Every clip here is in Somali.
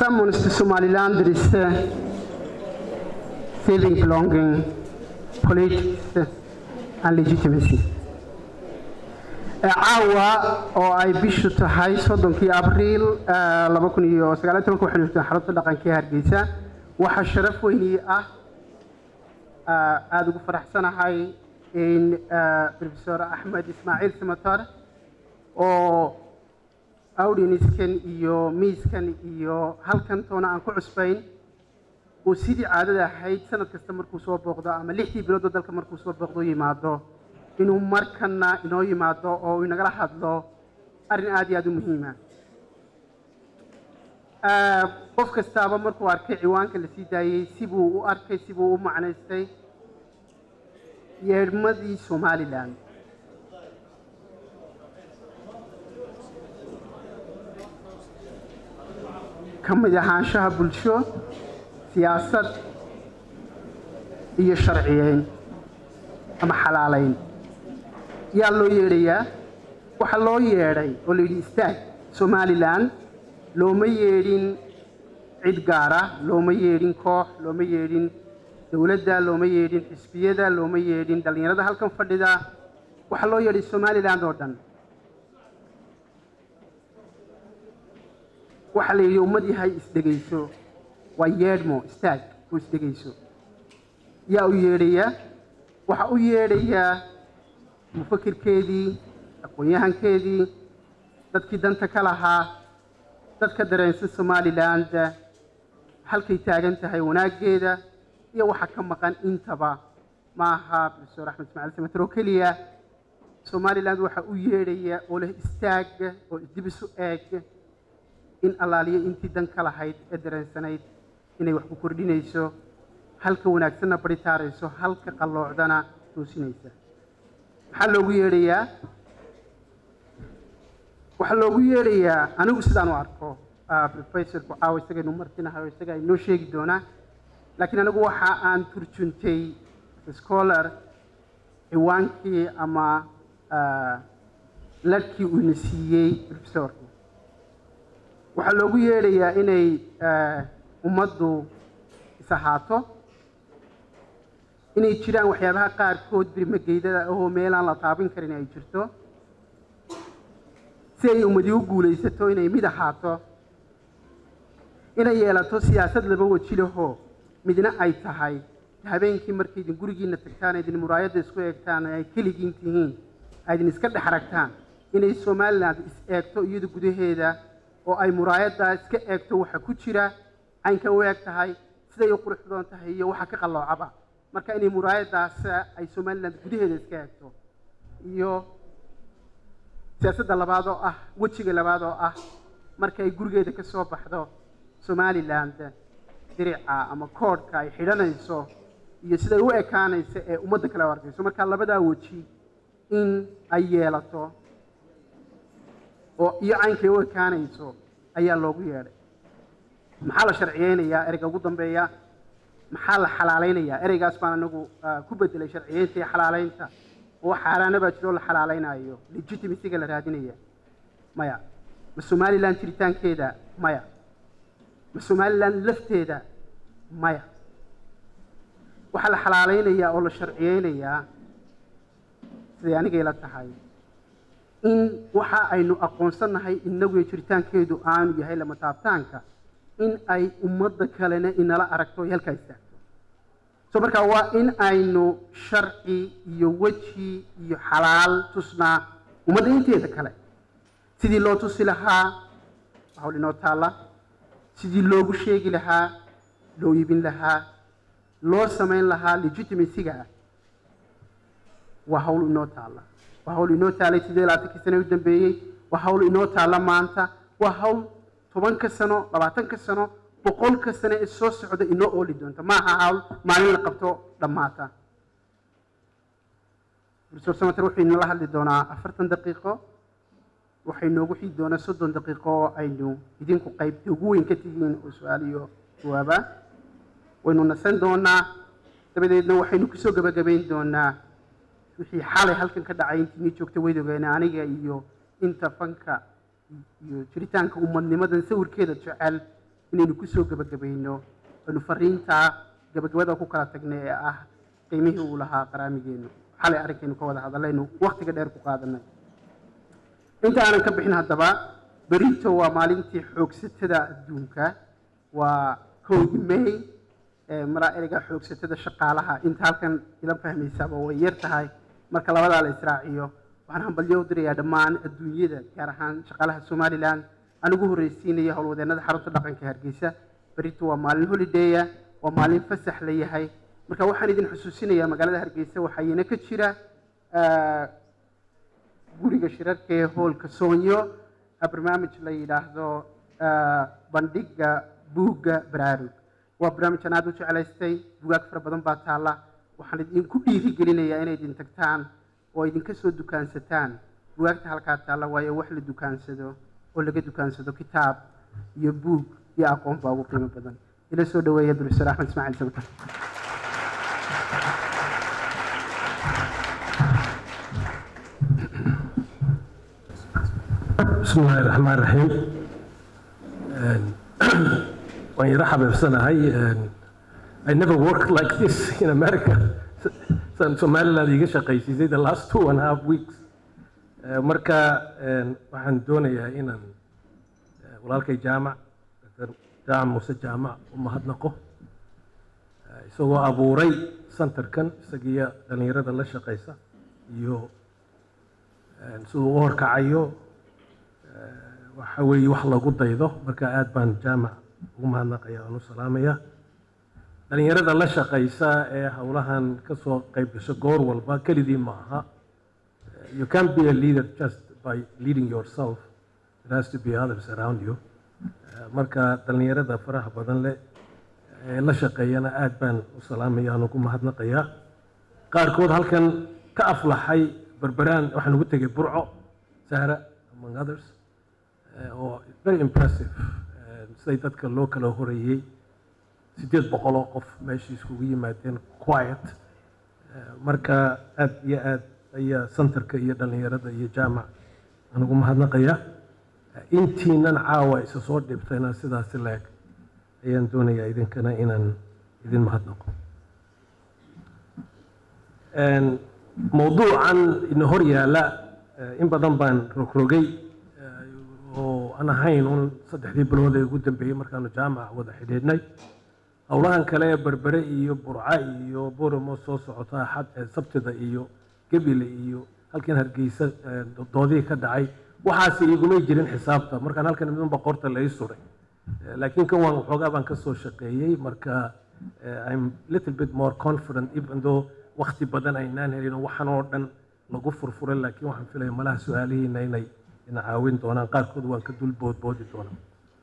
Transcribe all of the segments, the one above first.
summons to Somaliland there is uh, saving belonging, politics and legitimacy. caawa oo ay bishu tahay soddonkii abriil laba kun iyo sagaal iyo tobanka waxaynu joogtaa xarunta dhaqanka ee hargeysa waxaa sharaf weynii ah aada ugu faraxsanahay in professor axmed ismaaciil samatar oo audienskan iyo miiskan iyo halkan toona aan ku cusbayn uu sidii caadada ahayd sanad kasta markuu soo booqdo ama lixdii biloodoo dalka markuu soo booqdo yimaado inuu markana inoo yimaado oo uu inagala hadlo arrin aada iyo aada u muhiima qof kastaaba markuu arkay ciwaanka la sii daayey sibuu u arkay sibuu u macnaystay yeedhmadii somalilan ka mid ahaanshaha bulsho siyaasad iyo sharciyeyn ama xalaalayn yaa loo yeedhayaa waxaa loo yeedhay oo la yidhi istaag somalilan looma yeedhin cid gaara looma yeedhin koox looma yeedhin dowladda looma yeedhin xisbiyada looma yeedhin dhallinyarada halkan fadhida waxaa loo yeedhay somaliland oo dhan waxaa la yidhi ummad yahay isdhegayso waa yeedhmo istaag oo isdhegayso yaa u yeedhaya waxaa u yeedhayaa mufakirkeedii aqoon-yahankeedii dadkii danta ka lahaa dadka dareensan somaliland halkay taagan tahay wanaaggeeda iyo waxa ka maqan intaba ma aha professor axmed ismaaciil samater oo keliya somaliland waxaa u yeedhaya oo leh istaag oo isdib isu eeg in allaaliyo intii dan ka lahayd ee dareensanayd inay wax ku kordhinayso halka wanaagsanna baritaarayso halka qalloocdana toosinaysa maxaa loogu yeedhayaa waxaa loogu yeedhayaa anigu sidaan u arko professorku caawa isagaynu martinahay isaga inoo sheegi doonaa laakiin anigu waxa aan turjuntay scholar ciwaankii ama ladhkii uu ina siiyey professorku waxaa loogu yeedhayaa inay ummaddu is-ahaato inay jiraan waxyaabaha qaarkood birmageydada ahoo meelaan la taabin karin ay jirto si ay ummadi u guulaysato inay mid ahaato inay yeelato siyaasad laba weji lahoo midna ay tahay habeenkii markay idin gurigiina tagtaan idin muraayadda isku eegtaan ay keligiin tihiin aydin iska dhex aragtaan inay somaliland is eegto iyadu gudaheeda oo ay muraayaddaa iska eegto waxa ku jira caynka u eeg tahay siday u qurux badan tahay iyo waxa ka qalloocaba marka inay muraayaddaas ay somaliland gudaheeda iska eegto iyo siyaasadda labaad oo ah wejiga labaad oo ah marka ay gurigeeda ka soo baxdo somaliland dirica ama koodhka ay xidhanayso iyo siday u ekaanayso ee ummadda kale u arkayso marka labadaa weji in ay yeelato oo iyo caynkay u ekaanayso ayaa loogu yeedhay maxaa la sharciyeynayaa ereyga ugu dambeeya maxaa la xalaalaynayaa ereygaas baan anagu ku bedelay sharciyeynta iyo xalaalaynta oo xaaraana baa jiro la xalaalaynayo legitimacyga la raadinaya maya ma somaliland jiritaankeeda maya ma somaliland lafteeda maya waxaa la xalaalaynayaa oo la sharciyeynayaa siday anigay la tahay in waxa aynu aqoonsannahay inagu jiritaankeedu aanu yahay lama taabtaanka in ay ummadda kalena inala aragto ay halkaa istaagto so markaa waa in aynu sharci iyo weji iyo xalaal tusnaa ummadda inteeda kale sidii loo tusi lahaa hawl inoo taalla sidii loogu sheegi lahaa loo iibin lahaa loo samayn lahaa legitimacyga ah waa hawl inoo taalla waa hawl inoo taalay sidee labaatankii sane u dambeeyey waa hawl inoo taalla maanta waa hawl tobanka sano labaatanka sano boqolka sano ee soo socda inoo ooli doonta maaha hawl maalin la qabto dhammaata professor samater wuxuu inala hadli doonaa afartan daqiiqo waxay noogu xigi doonaa soddon daqiiqo oo aynu idinku qaybta ugu weyn ka tihiin oo su-aal iyo jawaaba waynu nasan doonaa dabadeedna waxaynu kusoo gebagabayn doonaa wixii xalay halkan ka dhacay intii nii joogta weydogeena aniga iyo inta fanka iyo jiritaanka ummadnimadan sawirkeeda jecel inaynu kusoo gebagabayno aynu fariintaa gebagabada ku kala tagnay ee ah qiimihii uu lahaa qaraamigeennu xalay arrinkaynu ka wada hadallaynu wakhtiga dheer ku qaadanay inta aanan ka bixin haddaba berito waa maalintii xoogsatada adduunka waa kowdi may maraa ereyga xoogsatada shaqaalaha inta halkan ila fahmaysaaba way yar tahay marka labadaa la israaciyo waxaan hambalyo u dirayaa dhammaan adduunyada gaar ahaan shaqaalaha somalilan aan ugu horreysiinaya howlwadeennada xarunta dhaqanka hargeysa berito waa maalin holidaya waa maalin fasax la yahay marka waxaan idin xusuusinayaa magaalada hargeysa waxayna ka jira guriga shirarka ee hoolka soonyo barnaamij la yidhaahdo bandhiga buugga baraarug waa barnaamij aan aada u jeclaystay bugaag fara badan baa taalla waxaan idinku dhiirigelinayaa inay idin tagtaan oo idinka soo dukaansataan bugaagta halkaa taalla waayo wax la dukaansado oo laga dukaansado kitaab iyo buug iyo aqoon baa ugu qiimo badan ila soo dhaweeya profesor axmed ismaaciil sabta بسم الله الرحمن الرحيم waan yara xabeebsanahay I never worked like this in America san Somaliland iga shaqaysiisay the last two and a half weeks marka waxaan doonayaa inaan walaalkay jaamac jaamac muuse jaamac u mahadnaqo isagoo abuuray centerkan isagiyo dhalinyarada la shaqaysa iyo siduu u horkacayo waxa weeye wax lagu daydo marka aad baan jaamac ugu mahadnaqaya aan u salaamaya dhalinyarada la shaqaysa ee howlahan ka soo qayb gasho goor walba kelidii ma aha you can't be a leader just by leading yourself it has to be others around you marka dhalinyarada faraha badan leh ee la shaqeeyana aad baan u salaamaya aan ugu mahadnaqaya qaarkood halkan ka aflaxay berberaan waxaan ugu tegay burco sahra among others oo very impressive siday dadka loo kala horeeyey siddeed boqol oo qof meeshii iskugu yimaadeen quiet marka aad iyo aad ayaa centerka iyo dhalinyarada iyo jaamac aan ugu mahadnaqaya intiinan caawa isa soo dhibtayna sidaasi leeg ayaan doonayaa idinkana inaan idin mahadnaqo mowduucan ina hor yaala in badan baan rogrogay oo aan ahayn un saddexdii bilood ee ugu dambeeyey markaanu jaamaca wada xidhiidhnay howlahan kale ee berbere iyo burca iyo boramo soo socota axad sabtida iyo gebile iyo halkan hargeysa doodihii ka dhacay waxaasi igumay jirin xisaabta markaan halkan midunba qorta la ii suray laakiin kan waan waxoogaa baan ka soo shaqeeyey marka i'm little bit more confident even though wakti badan aynaan helin waxan oo dhan lagu furfuray laakiin waxaan filaya malaha su-aalihiina inay ina caawin doonaan qaarkood waan ka dul boodboodi doonaa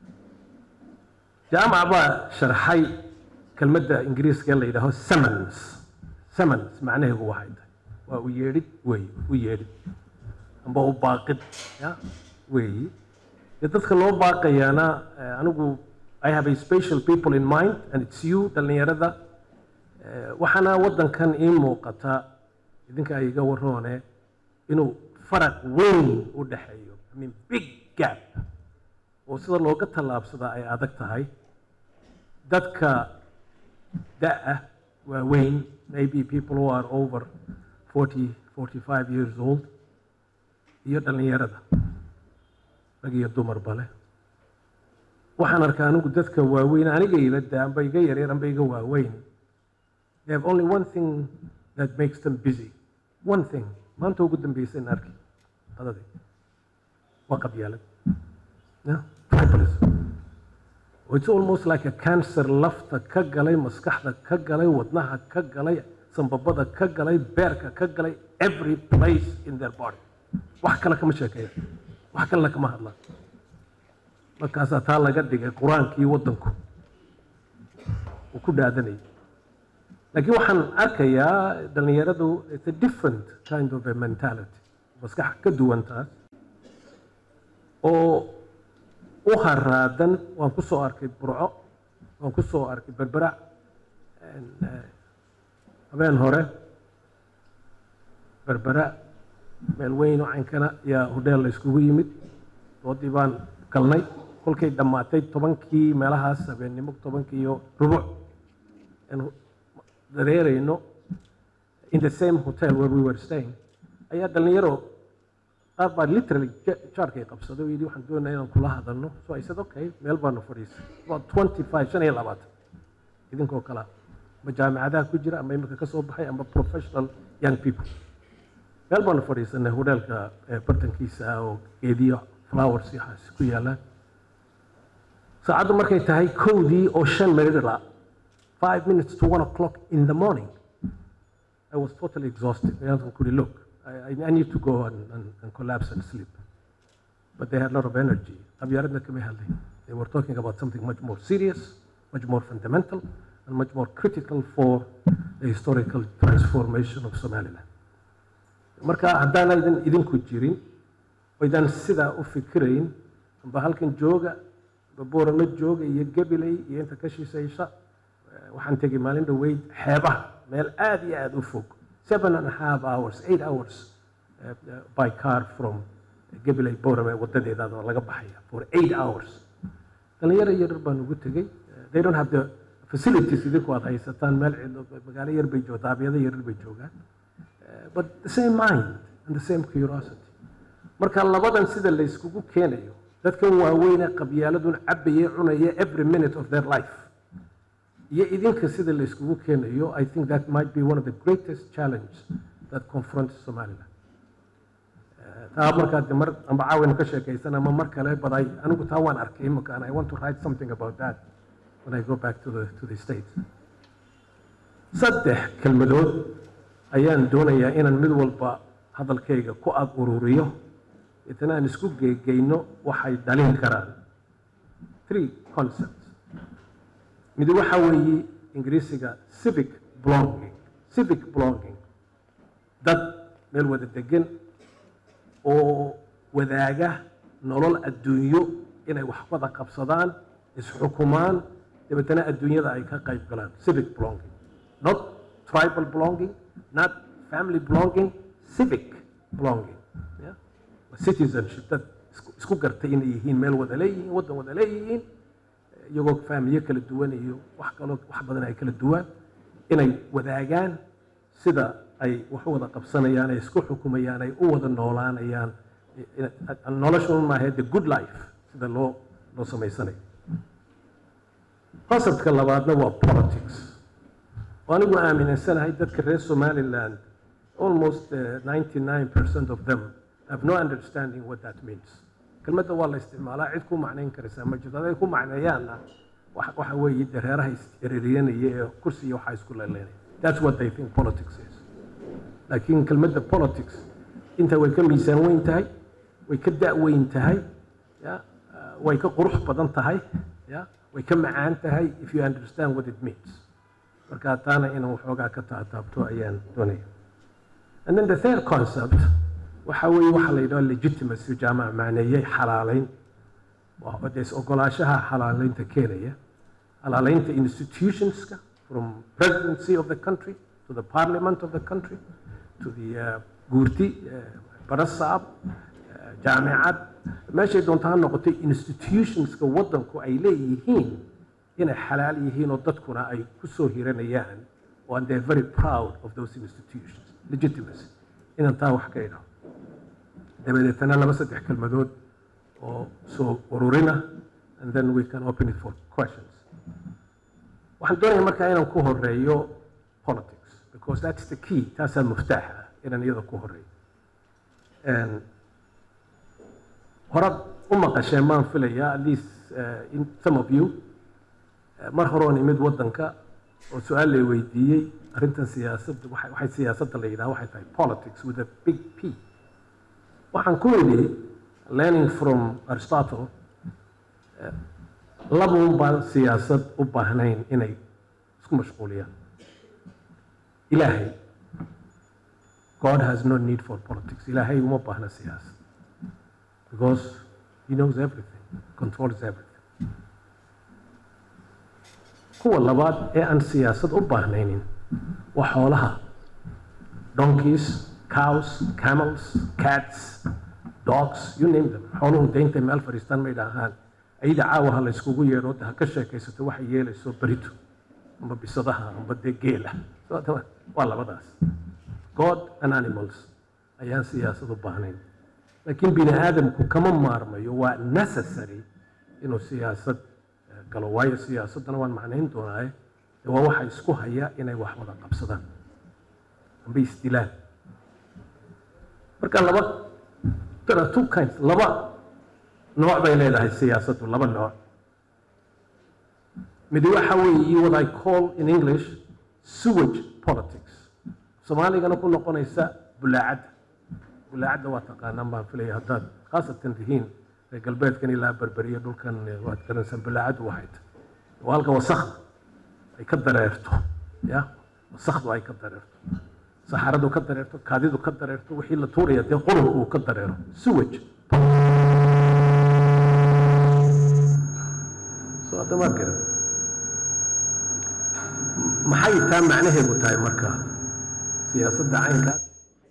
jaamac baa sharxay kelmadda ingiriiska la yidhaaho summons summons macnaheedu waxay tahay waa u yeedhid weey u yeedhid amba u baaqid ya weeyi dee dadka loo baaqayaana anigu I have a special people in mind and it's you dhalinyarada waxaana waddankan ii muuqata idinka ay iga waroone inuu faraq weyn u dhexeeyo I mean big gap oo sida looga tallaabsadaa ay adag tahay dadka da-ah waaweyn maybe people who are over 40 45 years old iyo dhalinyarada rag iyo dumarba leh waxaan arkaa anigu dadka waaweyn aniga ila da amba iga yaryar amba iga waaweyn they have only one thing that makes them busy one thing maanta ugu dambaysan arki qadadii waa qabyaalad tribalism it's almost like a cancer lafta ka galay maskaxda ka galay wadnaha ka galay sambabada ka galay beerka ka galay every place in their body wax kale kama sheekeeya wax kalena kama hadlaan markaasaa taa laga dhigay qur-aankii waddanku uu ku dhaadanayay laakiin waxaan arkayaa dhalinyaradu it's a different kind of a mentality maskax ka duwan taas oo u haraadan waan ku soo arkay burco waan ku soo arkay berberac habeen hore berbera meel weyn oo caynkana yaa hodheel la iskugu yimid doodii baan galnay kolkay dhammaatay tobankii meelahaas habeennimo tobankii iyo rubuc aanu dareerayno in the same hotel where we were staying ayaa dhalinyaro qaar baa literally jaarkay qabsaday oo yidhi waxaan doonaa inaan kula hadalno so I said okay meel baanu fadhiisay about twenty five shan iyo labaatan idinkoo kala ama jaamicadaha ku jira ama imika ka soo baxay ama professional young people meel baanu fadhiisanay hoteelka bartankiisa oo geediyo flowers iyo waxaas ku yaalaan saacaddu markay tahay kowdii oo shan meridla five minutes to one o'clock in the morning I was totally exhausted. I could look. I, I need to go and, and, and collapse and sleep. But they had a lot of energy. They were talking about something much more serious, much more fundamental, and much more critical for the historical transformation of Somaliland. marka haddaan idin idinku jirin oydaan sidaa u fikirayn amba halkan jooga amba boorama jooga iyo gabiley iyo inta ka shisaysa waxaan tegay maalin dhoweyd xeebaha meel aad iyo aad u fog seven and a half hours eight hours uh, uh, by car from gabiley boorame wadadeedaada laga baxaya for eight hours dhalinyaro yaryar baan ugu tegey they don't have the facilities idinku aad haysataan meel magaalo yar bay joogtaa abyado yaryar bay joogaan but the same mind and the same curiosity marka labadan sida la iskugu keenayo dadkan waaweyne qabyaaladun cabayee cunaya every minute of their life iyo idinka sida la iskugu keenayo i think that might be one of the greatest challenge that confronts somaliland taa markaa de mar amba caawaynu ka sheekaysan ama mar kale but I, anigu taa waan arkay imika and i want to write something about that when i go back to the, to the states saddex kelmadood ayaan doonayaa inaan mid walba hadalkayga ku ag ururiyo itana aan isku geegeyno waxay dhalin karaan three concepts mid waxa weeye ingiriisiga civic blogging civic blogging dad meel wada degan oo wadaaga nolol adduunyo inay wax wada qabsadaan isxukumaan dabeetana adduunyada ay ka qayb galaan civic blogging not tribal blogging not family belonging, civic belonging. Yeah? Citizenship, dad isku gartay inay yihiin meel wada leeyihiin waddan wada leeyihiin iyagoo faamiyo kala duwan iyo wax kaloo wax badan ay kala duwan inay wadaagaan sida ay wax wada qabsanayaan ay isku xukumayaan ay u wada noolaanayaan noloshun maahe the good life sida loo loo samaysanayo conceptka labaadna waa politics anigu aaminsanahay dadka reer somaliland almost uh, 99% of them have no understanding what that means kelmadda waa la isticmaalaa cid ku macnayn karaysaa ma jirto aday ku macneeyaanna waxa weeye dareeraha is-ereriyanaya ee kursi iyo waxaa isku leeleynaya that's what they think politics is laakiin kelmadda politics inta way ka miisaan weyn tahay way ka da-weyn tahay ya way ka qurux badan tahay ya way ka macaan tahay if you understand what it means marka taana inaan waxoogaa ka taataabto ayaan doonaya and then the third concept waxa weeye waxa la yidhaha legitimacy jaamaca macneeyey xalaalayn des ogolaashaha xalaalaynta keenaya xalaalaynta institutionska from presidency of the country to the parliament of the country to the uh, guurti uh, barasaab uh, jaamicad meeshay doonta ha noqotay institutionska waddanku ay leeyihiin inay xalaal yihiin oo dadkuna ay ku soo hiranayaan oo and they're very proud of those institutions legitimacy inaan taa wax ka idhaho dabadeetana laba saddex kelmadood oo soo ururina and then we can open it for questions waxaan doonaya markaa inaan ku horeeyo politics because that's the key taasaa muftaaxa ah inaan iyada ku horeeyo horad u maqasheen maan filaya at least uh, in some of you mar horoon imid waddanka oo su-aal lay weydiiyey arrintan siyaasadda waxay siyaasadda la yidhaha waxay tahay politics with a big p waxaan ku idhi learning from aristotle labuun baan siyaasad u baahnayn inay isku mashquuliyaan ilaahay god has no need for politics ilaahay uma baahna siyaasad because he knows everything controls everything kuwa labaad ee aan siyaasad u baahnaynin waa xoolaha donkeys cows camels cats dogs you name them xooluhu de intay meel fadhiistaan may dhahaan ayada caawa ha la iskugu yeedho ha ka sheekaysato waxay yeelayso berito amba bisadaha amba dee geela waa labadaas god and animals ayaan siyaasad u baahnayn laakiin bini aadamku kama maarmayo waa necessary inuu siyaasad galo waayo siyaasaddana waan macnayn doonaaye dee waa waxa isku haya inay wax wada qabsadaan amba isdilaan marka laba there are two kinds laba nooc bay leedahay siyaasaddu laba nooc mid waxa weeye what I call in English sewage politics soomaaligana ku noqonaysa bulaacadda bulaacadda waa taqaanaan baan filaya haddaad khaasatan tihiin reer galbeedkan ilaa berberiya dhulkan waad garanaysaa bulaacaddu waxay tahay waa halka wasakda ay ka dareerto ya wasakdu ay ka dareerto saxaradu ka dareerto kaadidu ka dareerto wixii la tuuraya dee qurunku uu ka dareero sewage soo hadda maad garan maxay taa macnaheedu tahay marka siyaasadda caynkaas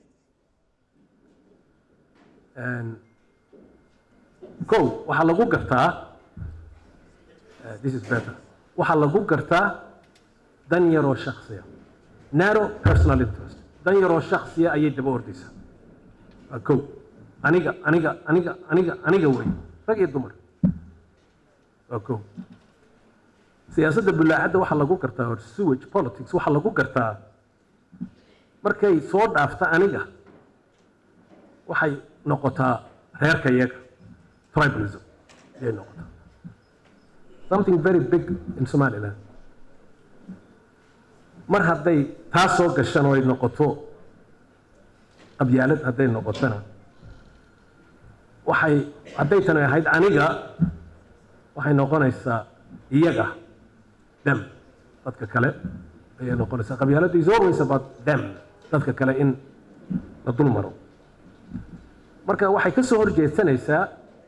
kow waxaa lagu gartaa this is better waxaa lagu gartaa dan yaroo shaksiya narrow personal interest dan yaroo shaksiya ayay daba ordaysaa waa kow aniga aniga aniga aniga aniga wey rag iyo dumar waa kow siyaasadda bulaacadda waxaa lagu gartaa or sewage politics waxaa lagu gartaa markay soo dhaafta aniga waxay noqotaa reerka iyaga tribalism ayay noqotaa something very big in somaliland mar hadday taa soo gashan oo ay noqoto qabyaalad hadday noqotona waxay hadday tani ahayd aniga waxay noqonaysaa iyaga them dadka kale ayay noqonaysaa qabyaaladdu is always about them dadka kale in la dul maro marka waxay ka soo horjeedsanaysaa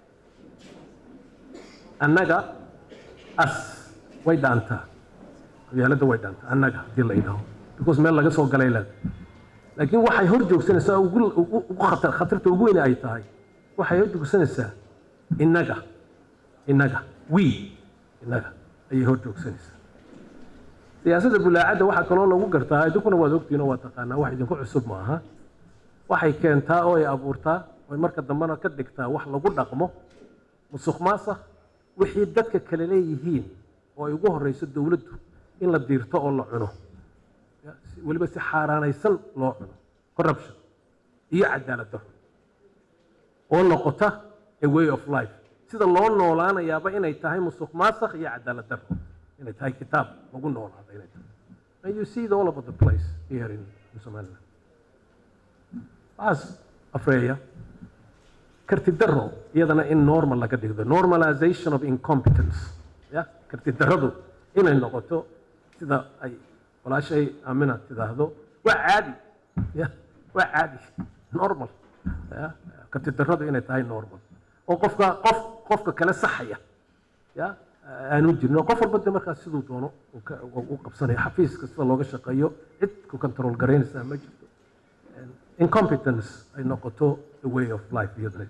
annaga as way dhaantaa qabyaaladda way dhaantaa annaga haddii la yidhaho because meel laga soo galay leeda laakiin waxay hor joogsanaysaa ugu ugu khatar khatarta ugu weyne ay tahay waxay hor joogsanaysaa innaga innaga we innaga ayay hor joogsanaysaa siyaasadda bulaacadda waxaa kaloo lagu gartaa idinkuna waad ogtihiin oo waa taqaanaa wax idinku cusub ma aha waxay keentaa oo ay abuurtaa oo marka dambena ka dhigtaa wax lagu dhaqmo musuq maasakh wixii dadka kale leeyihiin oo ay ugu horeyso dowladdu in la diirto oo la cuno weliba si xaaraanaysan loo cuno corruption iyo cadaalad darro oo noqota a way of life sida loo noolaanayaaba inay tahay musuq maasakh iyo cadaalad darro inay tahay kitaab lagu noolaada inay tahay and you see it all over the place here in, in Somaliland waxaas afreeya karti darro iyadana in normal laga dhigdo normalization of incompetence ya karti darradu inay noqoto sida ay walaashay amina tidaahdo waa caadi ya waa caadi normal ya karti darradu inay tahay normal oo qofka qof qofka kale saxaya ya aanu jirno qof walba de markaas siduu doono u qabsanayo xafiiska sida looga shaqeeyo cid ku control garaynaysaa ma jirto incompetence ay noqoto a way of life iyadana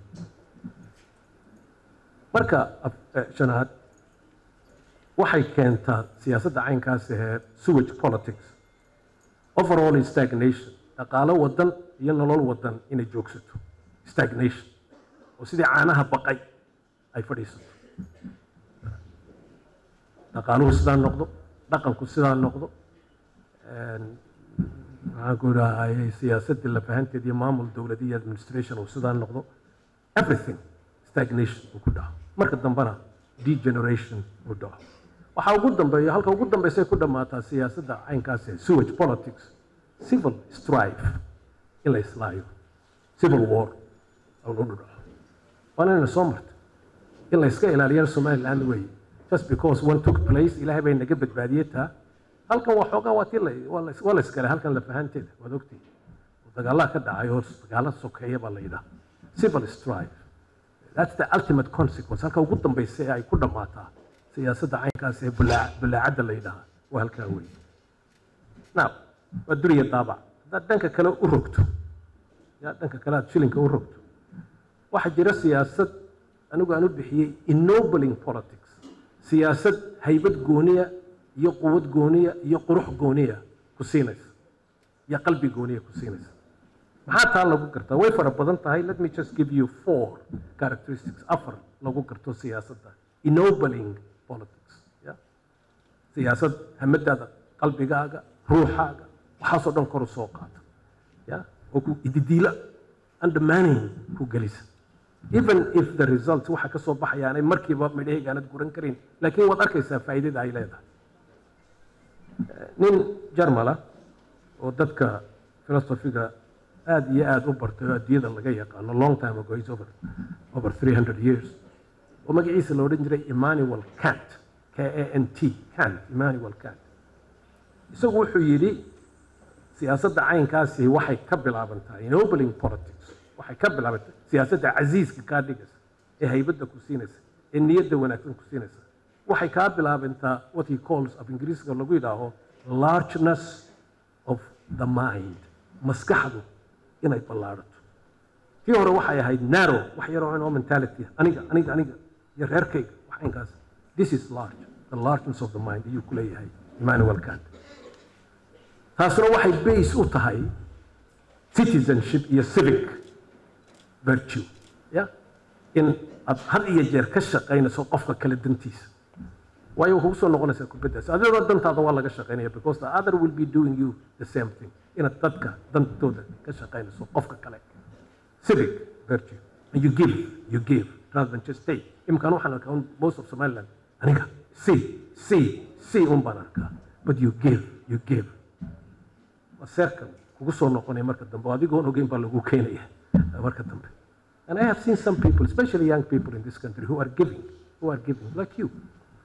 marka shanaad waxay keentaa siyaasadda caynkaas ahee sewage politics overall stagnation dhaqaalo wadan iyo nolol wadan inay joogsato stagnation oo sidii caanaha baqay ay fadhiisato dhaqaaluhu sidaa noqdo dhaqanku sidaa noqdo maxaan ku idhaahayay siyaasaddii lafahanteed iyo maamul dowladi iyo administration uu sidaa noqdo everything stagnation uu ku dhaco marka dambena degeneration uu dhaco waxaa ugu dambeeya halka ugu dambeysay ku dhammaataa siyaasadda caynkaas ee sewage politics civil strife in la islaayo civil war u dhaco waana inayna soo marta in la iska ilaaliyana somaliland weeye just because one took place ilaahay bay naga badbaadiyey taa halkan waa xoogaa waa tii waa la iskale halkan lafahanteeda waad ogtihi dagaalaha ka dhacay oo dagaala sokeeya baa la yidhaha civil strife that's the ultimate consequence halka ugu dambaysa ee ay ku dhammaataa siyaasadda caynkaas ee bulaacadda la yidhaha waa halkaa weeye now waa duriya daabac haddaad dhanka kale u rogto ya dhanka kale aad shilinka u rogto waxaa jira siyaasad anigu aan u bixiyey ennobling politics siyaasad haybad gooniya iyo quwad gooniya iyo qurux gooniya ku siinaysa iyo qalbi gooniya ku siinaysa maxaa taa lagu gartaa way fara badan tahay let me just give you four characteristics afar lagu garto siyaasadda ennobling politics yeah? siyaasad hamadaada qalbigaaga ruuxaaga waxaasoo dhan kor u soo qaata ya oo ku ididiila undermining ku gelisa even if the results waxa ka soo baxayaanay markiiba midhahayga aanad guran karin laakiin waad arkaysaa faa'iidada ay leedahay nin jarmala oo dadka philosophiga aad iyo aad u bartay oo adduunyada laga yaqaano long time ago is over over 300 years oo magaciisa la odhan jiray emmanuel kant k a n t kant emmanuel kant isagu wuxuu yidhi siyaasadda caynkaasi waxay ka bilaabantaa ennobling politics waxay ka bilaabantaa siyaasadda casiiska kaa dhigaysa ee haybadda ku siinaysa ee niyadda wanaagsan ku siinaysa waxay kaa bilaabantaa what he calls af ingiriisiga lagu yidhaaho largeness of the mind maskaxdu inay ballaadhato tii hore waxay ahayd narrow wax yaroo inoo mentality aniga aniga aniga iyo reerkayga wax inkaas this is large the largeness of the mind ayuu ku leeyahay emmanuel kant taasuna waxay base u tahay citizenship iyo civic virtue ya in aad had iyo jeer ka shaqaynayso qofka kale dantiisa waayo kugu soo noqonaysaa kubaddaas adigoo dantaada waa laga shaqaynaya because the other will be doing you the same thing inaad dadka dantooda ka shaqaynayso qofka kale civic virtue and you give you give rather than just take imkaan waxaan arkaa most of somaliland aniga see see see un baan arkaa but you give you give waa seerkan kugu soo noqonaya marka dambe oo adigoon ogeyn baa lagu keenaya marka dambe and I have seen some people especially young people in this country who are giving who are giving like you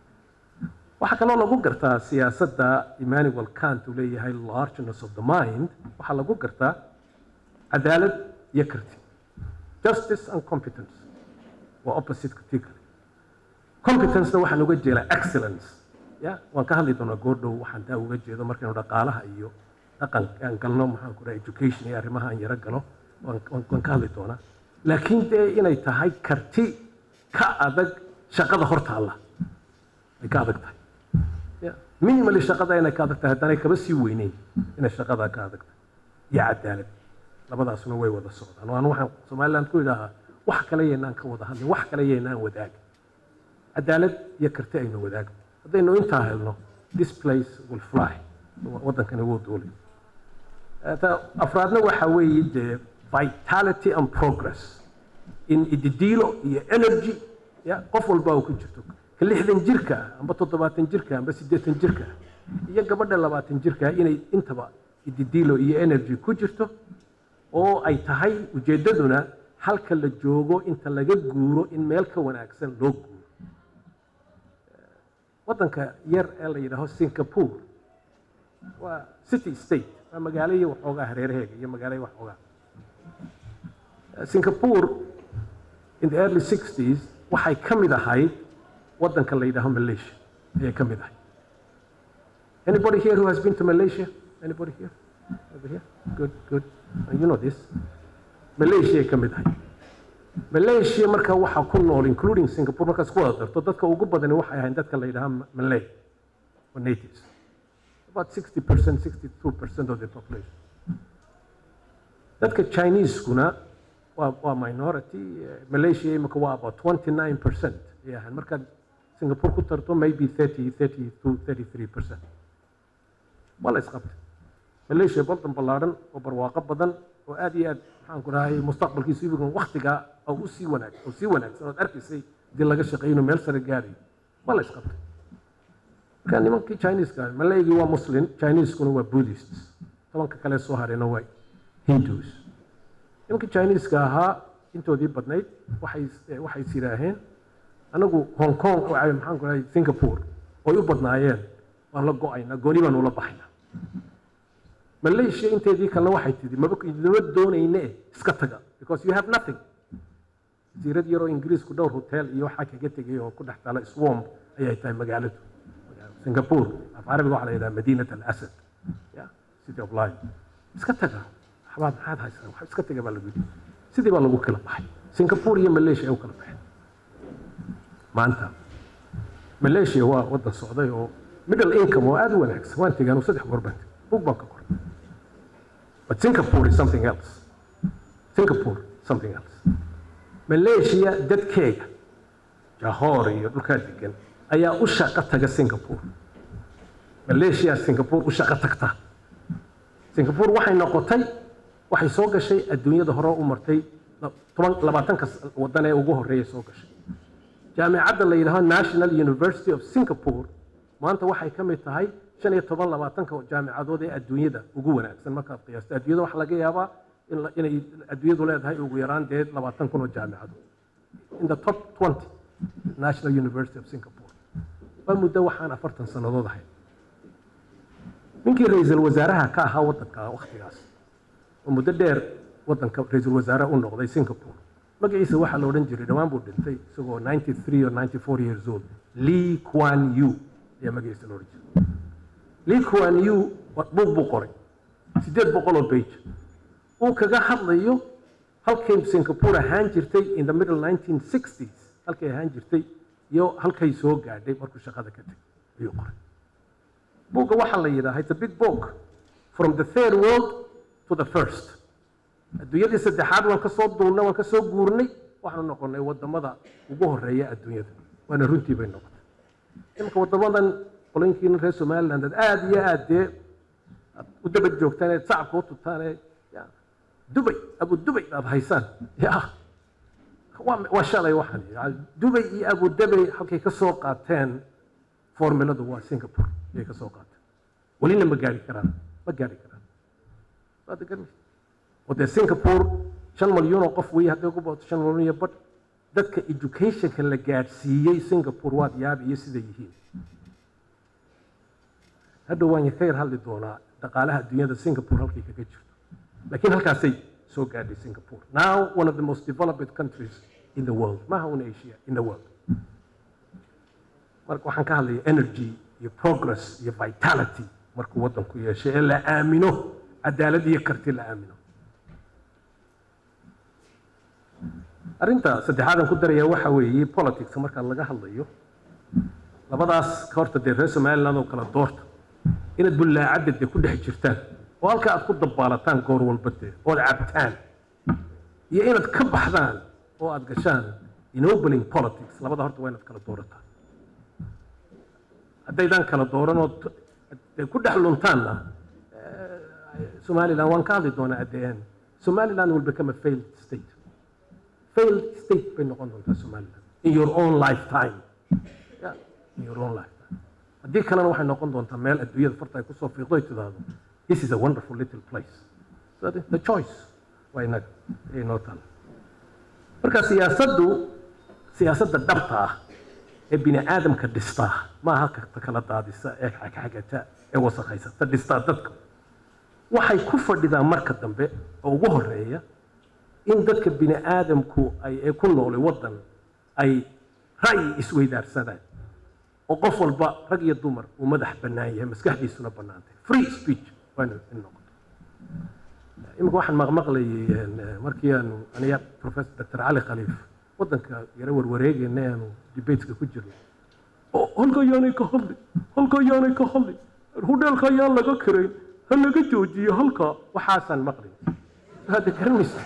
waxaa kaloo lagu gartaa siyaasadda emmanuel kant uu leeyahay largeness of the mind waxaa lagu gartaa cadaalad iyo karti justice and competence waa opposite tii kale competencena waxaan uga jeedaa excellence ya waan ka hadli doonaa goordhow waxaan taa uga jeedo markaynu dhaqaalaha iyo dhaqan aan galno maxaan ku dhaha education iyo arrimaha aan yaro galo waan waan ka hadli doonaa laakiin dee inay tahay karti ka adag shaqada hortaalla ay ka adag tahay minimally shaqada inay ka adag tahay haddaanay kaba sii weyneyn inay shaqada ka adag tahay iyo cadaalad labadaasuna way wada socdaan waan waxaan somaliland ku idhaahaa wax kale yaynaan ka wada hadlin wax kale yaynaan wadaagin cadaalad iyo karti aynu wadaagno haddaynu intaa helno this place will fly waddankani wuu duulay afraadna waxa weeye dee vitality and progress in ididiilo iyo energy ya qof walba uu ku jirto ka lixdan jirka ah amba toddobaatan jirka amba siddeetan jirka ah iyo gabadha labaatan jirka inay intaba ididiilo iyo energy ku jirto oo ay tahay ujeeddaduna halka la joogo inta laga guuro in meel ka wanaagsan loo guuro waddanka yar ee la yidhaaho singapore waa city state waa magaalo iyo waxoogaa hareeraheega iyo magaalo iyo waxoogaa singapore in the early 60s waxay ka mid ahayd waddanka la yidhaaho malaysia ayay ka mid ahayd anybody here who has been to malaysia anybody here over here good good you know this malaysia ay ka mid ahayd malaysia marka waxaa ku nool including singapore markaas ku wada darto dadka ugu badani waxay ahayn dadka la yidhaha malay or natives about 60 percent 62 percent of the population dadka chineseskuna waa waa minority malaysia imika waa about 29 percent ay ahayn markaad singapore ku tarto maybe 30 32 33 percent waa la isqabtay malaysia baldan ballaadhan oo barwaaqo badan oo aad iyo aad maxaan ku dhahay mustaqbalkiisu ibigan waktigaa oo u sii wanaag oo sii wanaagsan ood arkaysay hadii laga shaqeeyo inuu meel sare gaarayo waa la isqabtay marka nimankii chineska malaygii waa muslim chineskuna waa buddhists tobanka kale soo harayna waa hindus nimankii chineska ahaa intoodii badnayd waxay waxay is yidhaaheen anagu hong kong maxaan ku dhahay singapore oy u badnaayeen waan la go-aynaa gooni baan ula baxaynaa malaysia inteedii kalena waxay tidhi maba idinma doonayne iska taga because you have nothing jasiirad yaroo ingiriisku dhowr hotel iyo waxaa kaga tegay oo ku dhex taala swamp ayay tahay magaaladu singapore af carabiga waxaa la yidhaha madiinat alasad ya city of life iska taga waxbaad maxaad haysaan wax iska taga baa lagu yidhi sidii baa lagu kala baxay singapore iyo malaysia ay u kala baxeen maanta malaysia waa waddan socday oo middle income oo aad u wanaagsan waan tegaan saddex goor baan tegay bug baan ka qoray but singapore is something else singapore something else malaysia dadkeega jahoor iyo dhulkaa degan ayaa u shaqo taga singapore malaysia singapore u shaqo tagta singapore waxay noqotay waxay soo gashay adduunyada hore u martay toban labaatanka waddan ee ugu horreeya soo gashay jaamicadda la yidhaaho national university of singapore maanta waxay ka mid tahay shan iyo toban labaatanka jaamicadood ee adduunyada ugu wanaagsan markaad qiyaasto adduunyada waxaa laga yaabaa inay adduunyadu leedahay ugu yaraan dee labaatan kun oo jaamicadood in the top twenty national university of singapore waa muddo waxaan afartan sannadood ahay ninkii ra-iisul wasaaraha ka ahaa waddanka waktigaas oo muddo dheer waddanka ra-iisul wasaare u noqday singapore magaciisa waxaa la odhan jiray dhowaan buu dhintay isagoo ninety three or ninety four years old lee quan yu ayaa magaciisa la odhan jiray lee quan yu buug buu qoray siddeed boqol oo page uu kaga hadlayo halkay singapore ahaan jirtay in the middle nineteen sixties halkay ahaan jirtay iyo halkay soo gaadhay markuu shaqada ka tegay ayuu qoray buugga waxaa la yidhaha it's a big book from the third world to the first adduunyadii saddexaad waan ka soo duulnay waan ka soo guurnay waxaanu noqonnay waddamada ugu horreeya adduunyada waana runtii bay noqotay imanka waddamadan qolonkiina reer somaliland aad aada iyo aad dee aad u daba joogtaan eed sacabka u tutaan ee dubay abu dubay aad haysaan ya waa shalay waxaan dubay iyo abu dubay halkay ka soo qaateen formuladu waa singapore ayay ka soo qaateen welina ma gaari karaan ma gaari karaan waad garanaysa oo dee singapore shan malyuun oo qof weeye hadday ku booto shan malyuun iyo badh dadka educationka la gaadhsiiyey singapore waad yaabi iyo siday yihiin hadhow waan ka yar hadli doonaa dhaqaalaha adduunyada singapore halkay kaga jirto laakiin halkaasay soo gaadhay singapore now one of the most developed countries in the world maaha un asia in the world marka waxaan ka hadlaya energy iyo progress iyo vitality markuu waddanku yeeshay ee la aamino cadaalad iyo karti la aamino arrinta saddexaadan ku daraya waxa weeye politicska marka laga hadlayo labadaas ka horta dee reer somaliland oo kala doorta inaad bullaacadda dee ku dhex jirtaan oo halka aad ku dabaalataan goor walba dee ood cabtaan iyo inaad ka baxdaan oo aad gashaan enobeling politics labada horta waa inaad kala doorataan haddaydaan kala dooran oo ku dhex luntaanna somaliland waan ka hadli doonaa at the end somaliland will become a failed state failed state bay noqon doontaa somaliland in your own lifetime yeah, in your own lifetime haddii kalena waxay noqon doontaa meel adduunyada farta ay kusoo fiiqdo ay tidhaahdo this is a wonderful little place so the, the choice waa inaga ayay noo taala marka siyaasaddu siyaasadda dhabta ah ee bini aadamka dhistaa maaha ta kala daadisa ee xagxagata ee wasakhaysata dhistaa dadka waxay ku fadhidaan marka dambe oo ugu horeeya in dadka bini aadamku ay ee ku noolay waddan ay ra'yi isweydaarsadaan oo qof walba rag iyo dumar uu madax bannaan yahay maskaxdiisuna bannaantay free speech waanu in noqoto iminka waxaan maqmaqlayay markii aanu aniga professor dr cali khaliif waddanka yaro warwareegayna aanu debateska ku jirno oo halka ayaanay ka hadli halka ayaanay ka hadli hudheelka ayaan laga karayn ha laga joojiyo halka waxaasaan maqlay hadda garanaysa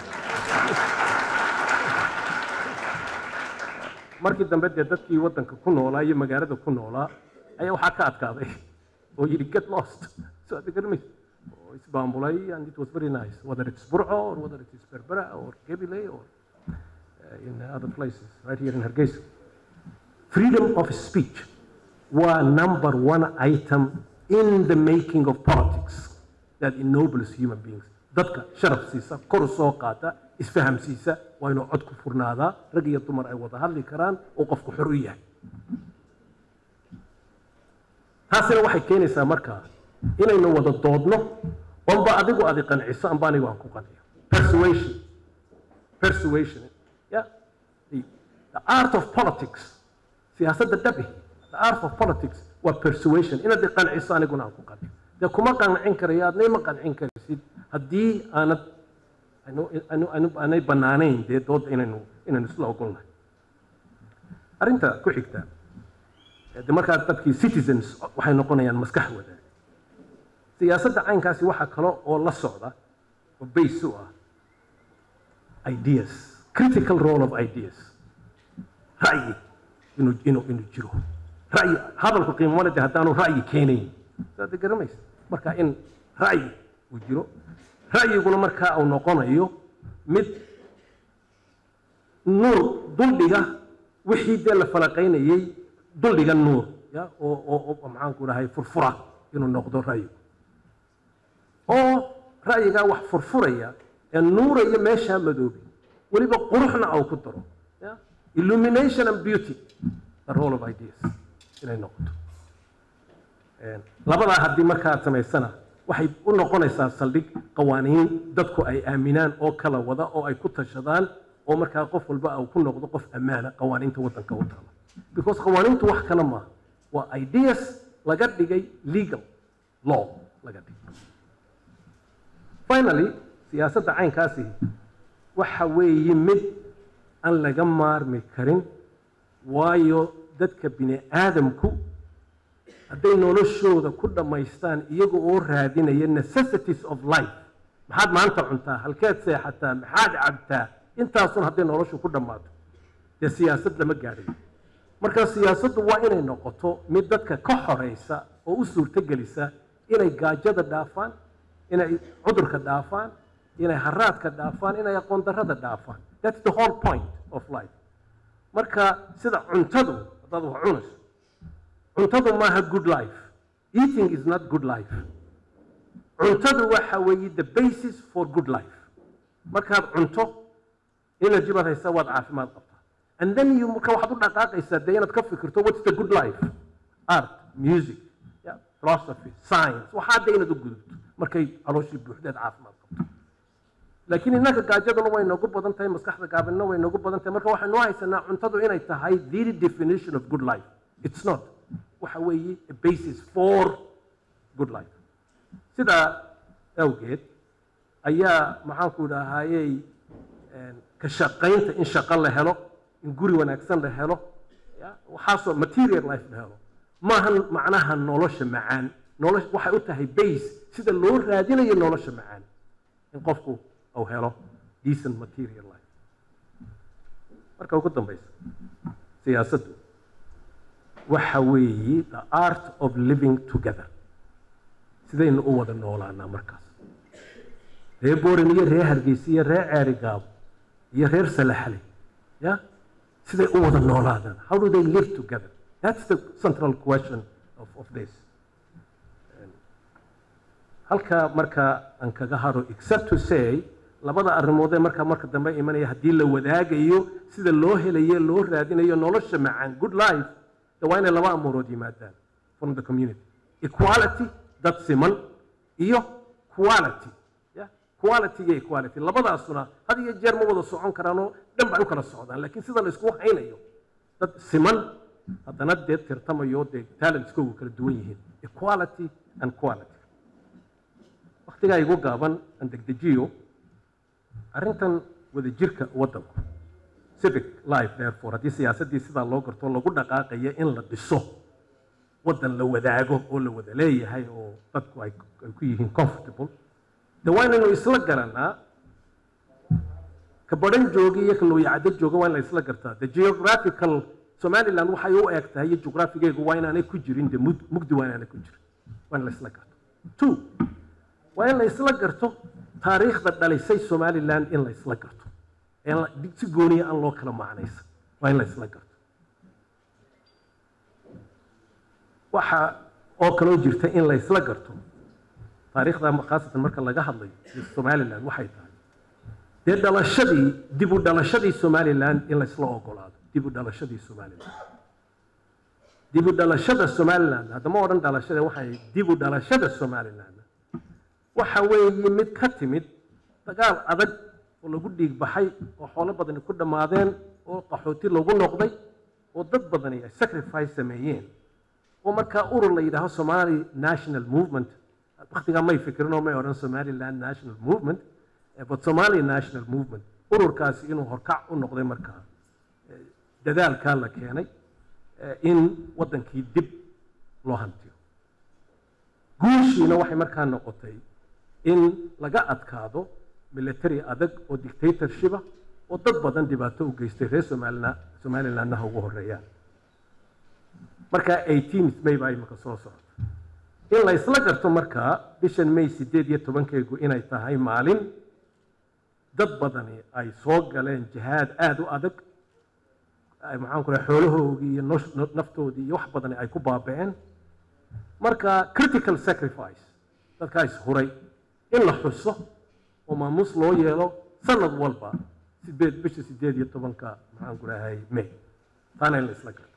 markii dambe dee dadkii waddanka ku noolaa iyo magaalada ku noolaa ayaa waxaa ka adkaaday oo yidhi get lost so hadda garanaysa oo isbaambulay and it was very nice whether it's burco or whether it is berbera or gebile or uh, in other places right here in hargeysa freedom of speech were number one item in the making of politics that ennobles human beings dadka sharaf siisa kor u soo qaata isfahamsiisa waa inuu cod ku furnaadaa rag iyo dumar ay wada hadli karaan oo qofku xor u yahay taasina waxay keenaysaa markaa inaynu wada doodno amba adigu adi qanciso amba anigu aan ku qanciyo persuasion persuasion yeah the, the art of politics siyaasadda dhabi the art of politics waa persuasion inaad i qanciso aniguna aan ku qanciyo dee kuma qancin karayo adna ima qancin karaysid haddii aanad aanay bannaanayn dee dooda inaynu inaynu isla ogolnahay arrinta ku xigta de markaa dadkii citizens waxay noqonayaan maskax wadaag siyaasadda caynkaasi waxaa kale oo la socda oo base u ah ideas critical role of ideas ra'yi inuu inuu inuu jiro ra'yi hadalku qiimo male de haddaanu ra'yi keenayn saad garanaysa marka in ra'yi uu jiro ra'yiguna markaa uu noqonayo mid nuur duldhiga wixii dee la falaqaynayey duldhiga nuur ya oo oo oo maxaanku dhahay furfura inuu noqdo ra'yigu oo ra'yigaa wax furfuraya ee nuuraya meeshaa madoobi weliba quruxna uu ku daro ya illumination and beauty the role of ideas inay noqoto labadaa haddii marka aad samaysana waxay u noqonaysaa saldhig qawaaniin dadku ay aaminaan oo kala wada oo ay ku tashadaan oo markaa qof walba uu ku noqdo qof ammaana qawaaniinta waddanka u taala because qawaaniintu wax kale maaha waa ideas laga dhigay legal law laga dhigay finally siyaasadda caynkaasi waxa weeye mid aan laga maarmi karin waayo dadka bini aadamku hadday noloshooda ku dhammaystaan iyaga oo raadinaya necessities of life maxaad maanta cuntaa halkeed seexataa maxaad cabtaa intaasun hadday noloshu ku dhammaato dee siyaasad lama gaadhayo marka siyaasaddu waa inay noqoto mid dadka ka xoraysa oo u suurtogelisa inay gaajada dhaafaan inay cudurka dhaafaan inay haraadka dhaafaan inay aqoon darrada dhaafaan that's the whole point of life marka sida cuntadu haddaad wax cunayso cuntadu maaha good life eating is not good life cuntadu waxa weeye the basis for good life markaad cunto energy baad haysaa waad caafimaad qabtaa and then you marka waxaad u dhaqaaqaysaa dee inaad ka fikirto what's the good life art music yeah, philosophy science waxaa dee inaad u gudubto markay calooshii buuxdeed caafimaad qabto laakiin innaka gaajaduna way noogu badan tahay maskaxda gaabinna way noogu badan tahay marka waxaynu haysanaa cuntadu inay tahay the definition of good life it's not waxa weeye a basis for good life sidaa awgeed ayaa maxaanku idhaahayey ka shaqaynta in shaqo la helo in guri wanaagsan la helo waxaasoo material life la helo maahan macnaha nolosha macaan nolosha waxay u tahay base sida loo raadinayo nolosha macaan in qofku uu helo decent material life marka ugu dambaysa siyaasaddu waxa weeye the art of living together sidaynu u wada noolaanaa markaas reer borin iyo reer hargeysa iyo reer ceerigaabo iyo reer salaxle ya siday u wada noolaadaan how do they live together that's the central question of, of this halka marka aan kaga haro except to say labada arrimood ee marka marka dambe imanaya haddii la wadaagayo sida loo helayo loo raadinayo nolosha macaan good life de waa inay laba amuurood yimaadaan from the community equality dad siman iyo quality ya quality iyo equality labadaasuna had iyo jeer ma wada socon karaanoo dhan bay u kala socdaan laakiin sida la isku haynayo dad siman haddana dee tirtamayo dee talentskoogu kala duwan yihiin equality and quality waktigaa igu gaaban aan degdejiyo arrintan wadajirka waddanku civic life therefore haddii siyaasaddii sidaa loo garto lagu dhaqaaqaya in la dhiso waddan la wadaago oo la wada leeyahay oo dadku ay ay ku yihiin comfortable de waa inaynu isla garanaa ka badhan jooga iyo ka looyacado jooga waa in la isla gartaa the geographical somaliland waxay u eg tahay iyo jugraafigeegu waa inaanay ku jirin de mug- mugdi waa inaanay ku jirin waa in la isla garto two waa in la isla garto taariikhda dhalisay somaliland in la isla garto ee la- si gooniya aan loo kala macnaysan waa in la isla garto waxa oo kaloo jirta in la isla garto taariikhda khaasatan marka laga hadlayo iyo somaliland waxay tahay dee dhalashadii dib u dhalashadii somaliland in la isla ogolaado dib u dhalashadii somaliland dib u dhalashada somaliland haddama odhan dhalashada waxay dib u dhalashada somaliland waxa weeye mid ka timid dagaal adag oo lagu dhiig baxay oo xoolo badani ku dhammaadeen oo qaxooti lagu noqday oo dad badani ay sacrifice sameeyeen oo markaa urur la yidhaaho somali national movement waktigaa may fikirin oo may odhan somaliland national movement eh, but somali national movement ururkaasi inuu horkac u noqday markaa dadaalkaa la keenay eh, in waddankii dib loo hantiyo guushiina waxay markaa noqotay in laga adkaado military adag oo dictatorshipa oo dad badan dhibaato u geystay reer somalina somalilandnaha ugu horeeyaan markaa 18 may baa imika soo socota in la isla garto markaa bishan may sideed iyo tobankeegu inay tahay maalin dad badani ay soo galeen jihaad aada u adag ay maxaan ku rahay xoolahoogii iyo nosh- no- naftoodii iyo wax badani ay ku baaba'een marka critical sacrifice dadkaa is huray in la xuso oo maamuus loo yeelo sanad walba sideed bisha sideed iyo tobanka maxaan ku rahay may taana in la isla garto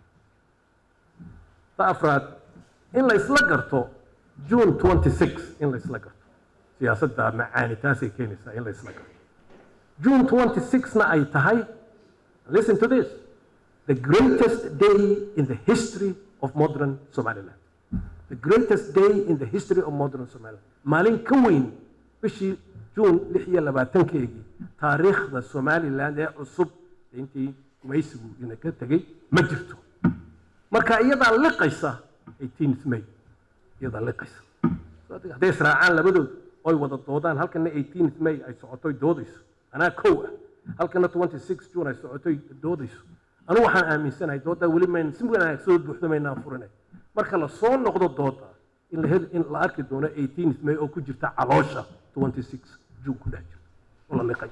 ta afraad in la isla garto june 26 in la isla garto siyaasadda macaani taasay keenaysaa in la isla garto june 26 na ay tahay listen to this the greatest day in the history of modern somaliland the greatest day in the history of modern somaliland maalin ka weyn bishii june lix iyo labaatankeegii taariikhda somaliland ee cusub intii gumaysigu ina ka tegey ma jirto marka iyadaa liqaysa 18th may iyadaa liqaysa hadday israacaan labadooda oy wada doodaan halkana 18th may ay socotoy doodayso anaa kow ah halkana 26 june ay socotoy doodayso anu waxaan aaminsanahay dooddaa weli mayn si wanaag soo buuxdo maynaan furinay marka la soo noqdo dooda in la hel in la arki doono 18th may oo ku jirta caloosha 26 june ku dhex jirta oo la liqay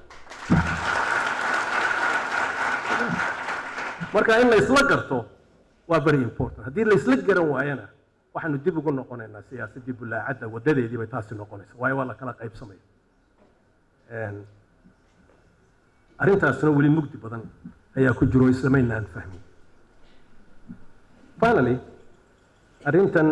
marka in la isla garto waa very important haddii la isla garan waayana waxaanu dib ugu noqonaynaa siyaasaddii bulaacadda wadadeedii bay taasi noqonaysa waayo waa la kala qaybsamaya Een, arrintaasna weli mugdi badan ayaa ku jiro islamaynaan fahmin finally arrintan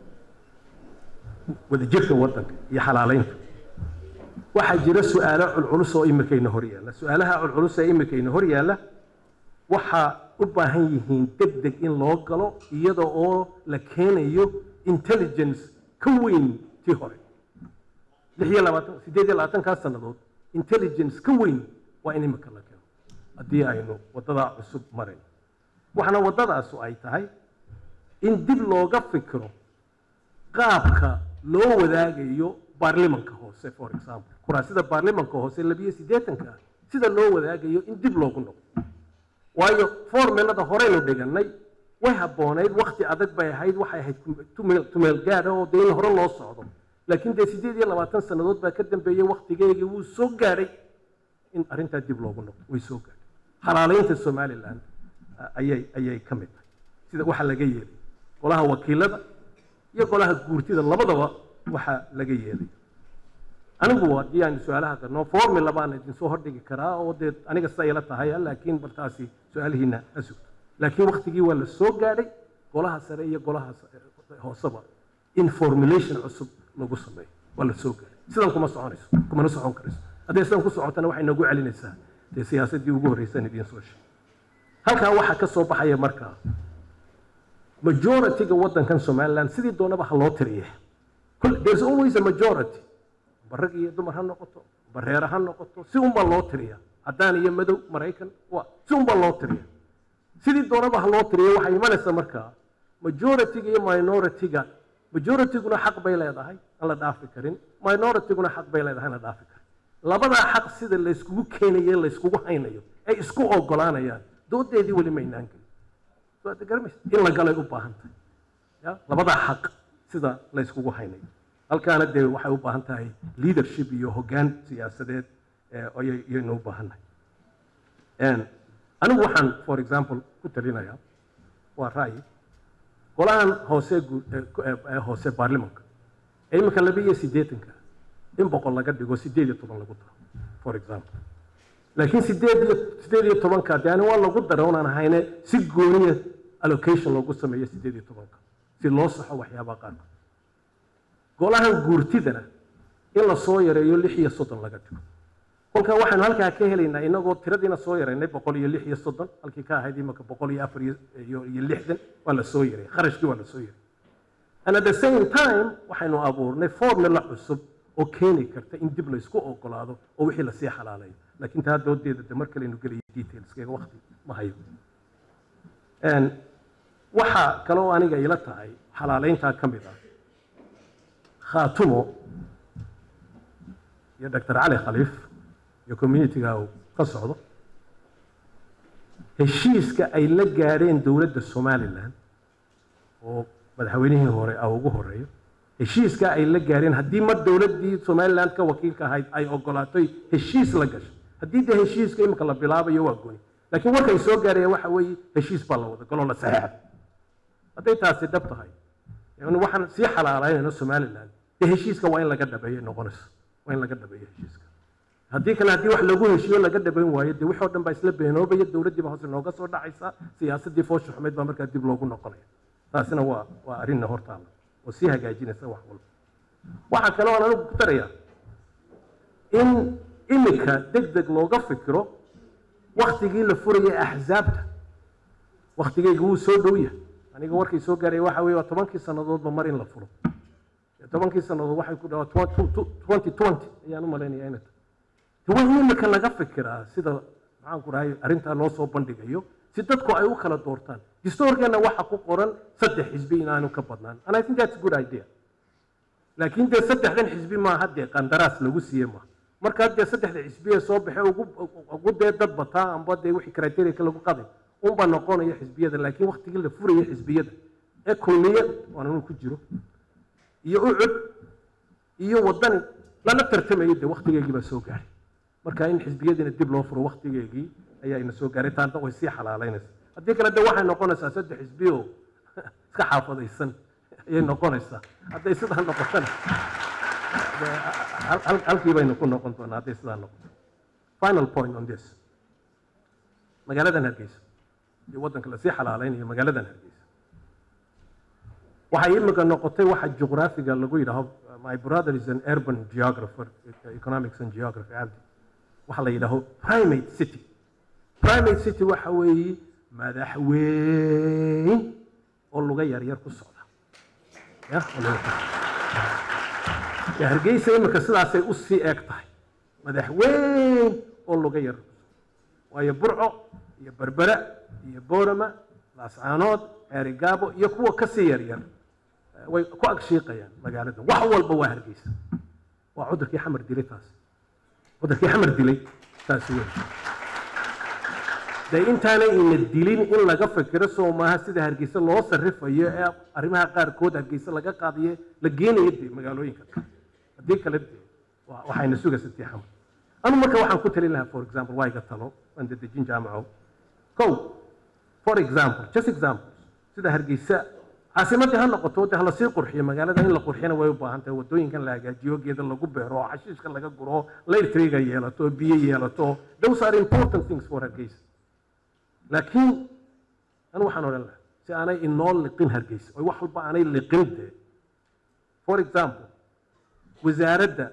wadajirka waddanka iyo xalaalaynta waxaa jira su-aalo culculus oo imikayna hor yaalla su-aalaha culculus ee imikayna hor yaalla waxaa u baahan yihiin deg deg in loo galo iyada oo la keenayo intelligence ka weyn tii hore lix iyo labaatan sideed iyo labaatankaa sannadood intelligence ka weyn waa in imika la keeno haddii aynu waddadaa cusub marayn waxaana waddadaasu ay tahay in dib looga fikiro qaabka loo wadaagayo baarlimanka hoose for example kuraasida baarlimanka hoose labiyo siddeetanka ah sida loo wadaagayo in dib loogu noqdo waayo formulada horeynu dhigannay way habboonayd wakti adag bay ahayd waxay ahayd tumeel tumeel gaadha oo dee in hore loo socdo laakiin dee sideed iyo labaatan sannadood baa ka dambeeyey waktigeygii wuu soo gaadhay in arrintaa dib loogu noqdo way soo gaadhay xalaalaynta somaliland ah, ayay ayay ka mid tahay sida waxa laga yeelay golaha wakiilada iyo golaha guurtida labadaba waxa laga yeelay anigu haddii aan su-aalaha qarno formula baan idin soo hordhigi karaa oo dee aniga sida ila tahay laakiin baltaasi su-aalihiina ha sugto laakiin waktigii waa la soo gaadhay golaha sare iyo golaha sa- hooseba in formulation cusub lagu sameeyo waa la soo gaadhay sidan kuma soconayso kumana socon karayso hadday sidan ku socotana waxay nagu celinaysaa dee siyaasaddii ugu horreysaan idiin soo sheegay halkaa waxaa ka soo baxaya markaa majority-ga waddankan somaliland sidii doonaba ha loo tiriye Kul- there's always a majority ba rag iyo dumar ha noqoto ba reer ha noqoto si unbaa loo tiriya caddaan iyo madow maraykan waa si unbaa loo tiriya sidii doonaba ha loo tiriya waxay imanaysaa markaa majority-ga iyo minority-ga majority-guna xaq bay leedahay aan la dhaafi karin minority-guna xaq bay leedahay aan la dhaafi karin labadaa xaq sida layskugu keenayo layskugu haynayo ay isku ogolaanayaan doodeedii weli maynaan gelin So, hadda garamaysa in la galay u baahan tahay ya labadaa xaq sida layskugu haynayo halkaana dee waxay u baahan tahay leadership iyo hoggaan siyaasadeed eh, ayay- ayaynu u baahannahay And anigu waxaan for example ku talinayaa waa ra'yi golahan hoose guu- eh, ku- eh, eh, hoose baarlimanka ee iminka laba iyo siddeetanka in boqol laga dhigo siddeed iyo toban lagu daro for example laakiin sideed iyo sideed iyo tobanka de ani waa lagu dara unaan ahayne si gooniya allocation loogu sameeyo sideed iyo tobanka si loo saxo waxyaabaha qaarkood golahan guurtidana in la soo yareeyo lix iyo soddon laga dhigo kolkaa waxaanu halkaa ka helaynaa inagoo tiradiina soo yaraynay boqol iyo lix iyo soddon halkii ka ahayd imaka boqol iyo afar iyo iyo iyo lixdan waa la soo yaray kharashkii waa la soo yaray and at the same time waxaynu abuurnay formula cusub oo keeni karta in dib laysku ogolaado oo wixii lasii xalaalayo laakiin taa doodeeda de mar kalenu gelaya detailskeega waqti ma hayo Een, waxaa kale oo aniga ila tahay xalaaleyntaa ka mid ah khaatumo iyo dr cali khaliif iyo communitiga uu ka socdo heshiiska ay la gaadheen dowladda somalilan oo madaxweynihii hore a ugu horeeyo heshiiska ay la gaadheen haddii mar dowladdii somaliland ka wakiilka ahayd ay ogolaatoy heshiis la gasho haddii dee heshiiska imika la bilaabayo waa goni laakiin warkay soo gaaraya waxa weeye heshiis baa la wada galoo la saxeexay hadday taasi dhab tahay yani waxaan sii xalaalaynayno somaliland dee heshiiska waa in laga dhabeeyo noqonayso waa in laga dhabeeyo heshiiska haddii kale haddii wax lagu heshiiyo laga dhabayn waayo dee wixii oo dhan baa isla beenoobaya dowladdii baa hoose nooga soo dhacaysa siyaasaddii foosha xumeyd baa markaa dib loogu noqonaya taasina waa waa arrinna hortaala oo sii hagaajinaysa wax walba waxaa kale oo anigu ku tarayaa in imika deg deg looga fikiro waktigii la furayay axzaabta waktigeyga wuu soo dhow yahay aniga warkay soo gaaraya waxa weeye waa tobankii sannadoodba mar in la furo tobankii sannadood waxay ku dhawaa twenty twenty ayaan u malaynaya inay tahay waa in imika laga fikiraa sida maxaan ku dhahay arrintaa loo soo bandhigayo si dadku ay u kala doortaan distoorkeena waxa ku qoran saddex xisbi inaanu ka badnaan and i think that's a good idea laakiin dee saddexdan xisbi maaha dee qandaraas lagu siiye maaha markaa dee saddexda xisbi ee soo baxe ugu ugu dee dad bataa amba dee wixii criteria lagu qaday unbaa noqonaya xisbiyada laakiin waktigii la furaya xisbiyada ee kulmiye waan inuu ku jiro iyo ucud iyo wadani lala tartamayo dee waktigeygii baa soo gaaray marka in xisbiyadiina dib loo furo waktigeygii ayaa ina soo gaaray taana way sii xalaalaynaysa haddii kale de waxay noqonaysaa saddex xisbi oo iska xaafadaysan ayay noqonaysaa hadday sidaa noqotana dee hal- hal- halkii baynu ku noqon doonaa hadday sidaa noqoto final point on this magaaladan hargeysa iyo waddanka lasii xalaalaynayo magaaladan hargeysa waxay imika noqotay waxa juqraafiga lagu yidhaaho my brother is an urban geographer economics and geography abdi waxa la yidhaaho primate city primate city waxa weeye madax weyn oo luga yaryar ku socda ya oo luga dee hargeysa imika sidaasay u sii eeg tahay madax weyn oo luga yar ku socda waayo burco iyo berbera iyo boorama laascaanood ceerigaabo iyo kuwa kasii yaryar way ku agshiiqayaan magaalada wax walba waa hargeysa waa cudurkii xamar dilay taas cudurkii xamar dilay taasi wey dee intaanay ina dilin in laga fikiro soo maaha sida hargeysa loo sarifayo ee arrimaha qaarkood hargeysa laga qaadayo la geenayo dee magaalooyinka kale haddii kale dee waa- waxayna sugaysa tii xamar anu marka waxaan ku talin lahaa for example waa iga talo waan dedejin jaamaco kow for example just example sida hargeysa caasimadii ha noqoto de hala sii qurxiyo magaalada in la qurxiyana way u baahan tahay wadooyinkan la hagaajiyo geeda lagu beero oo xashiishka laga guro layrtriga yeelato biyo yeelato those are important things for hargeysa laakiin anu waxaan odhan lahaa si aanay inoo liqin hargeysa oo wax walba aanay liqin dee for example wasaaradda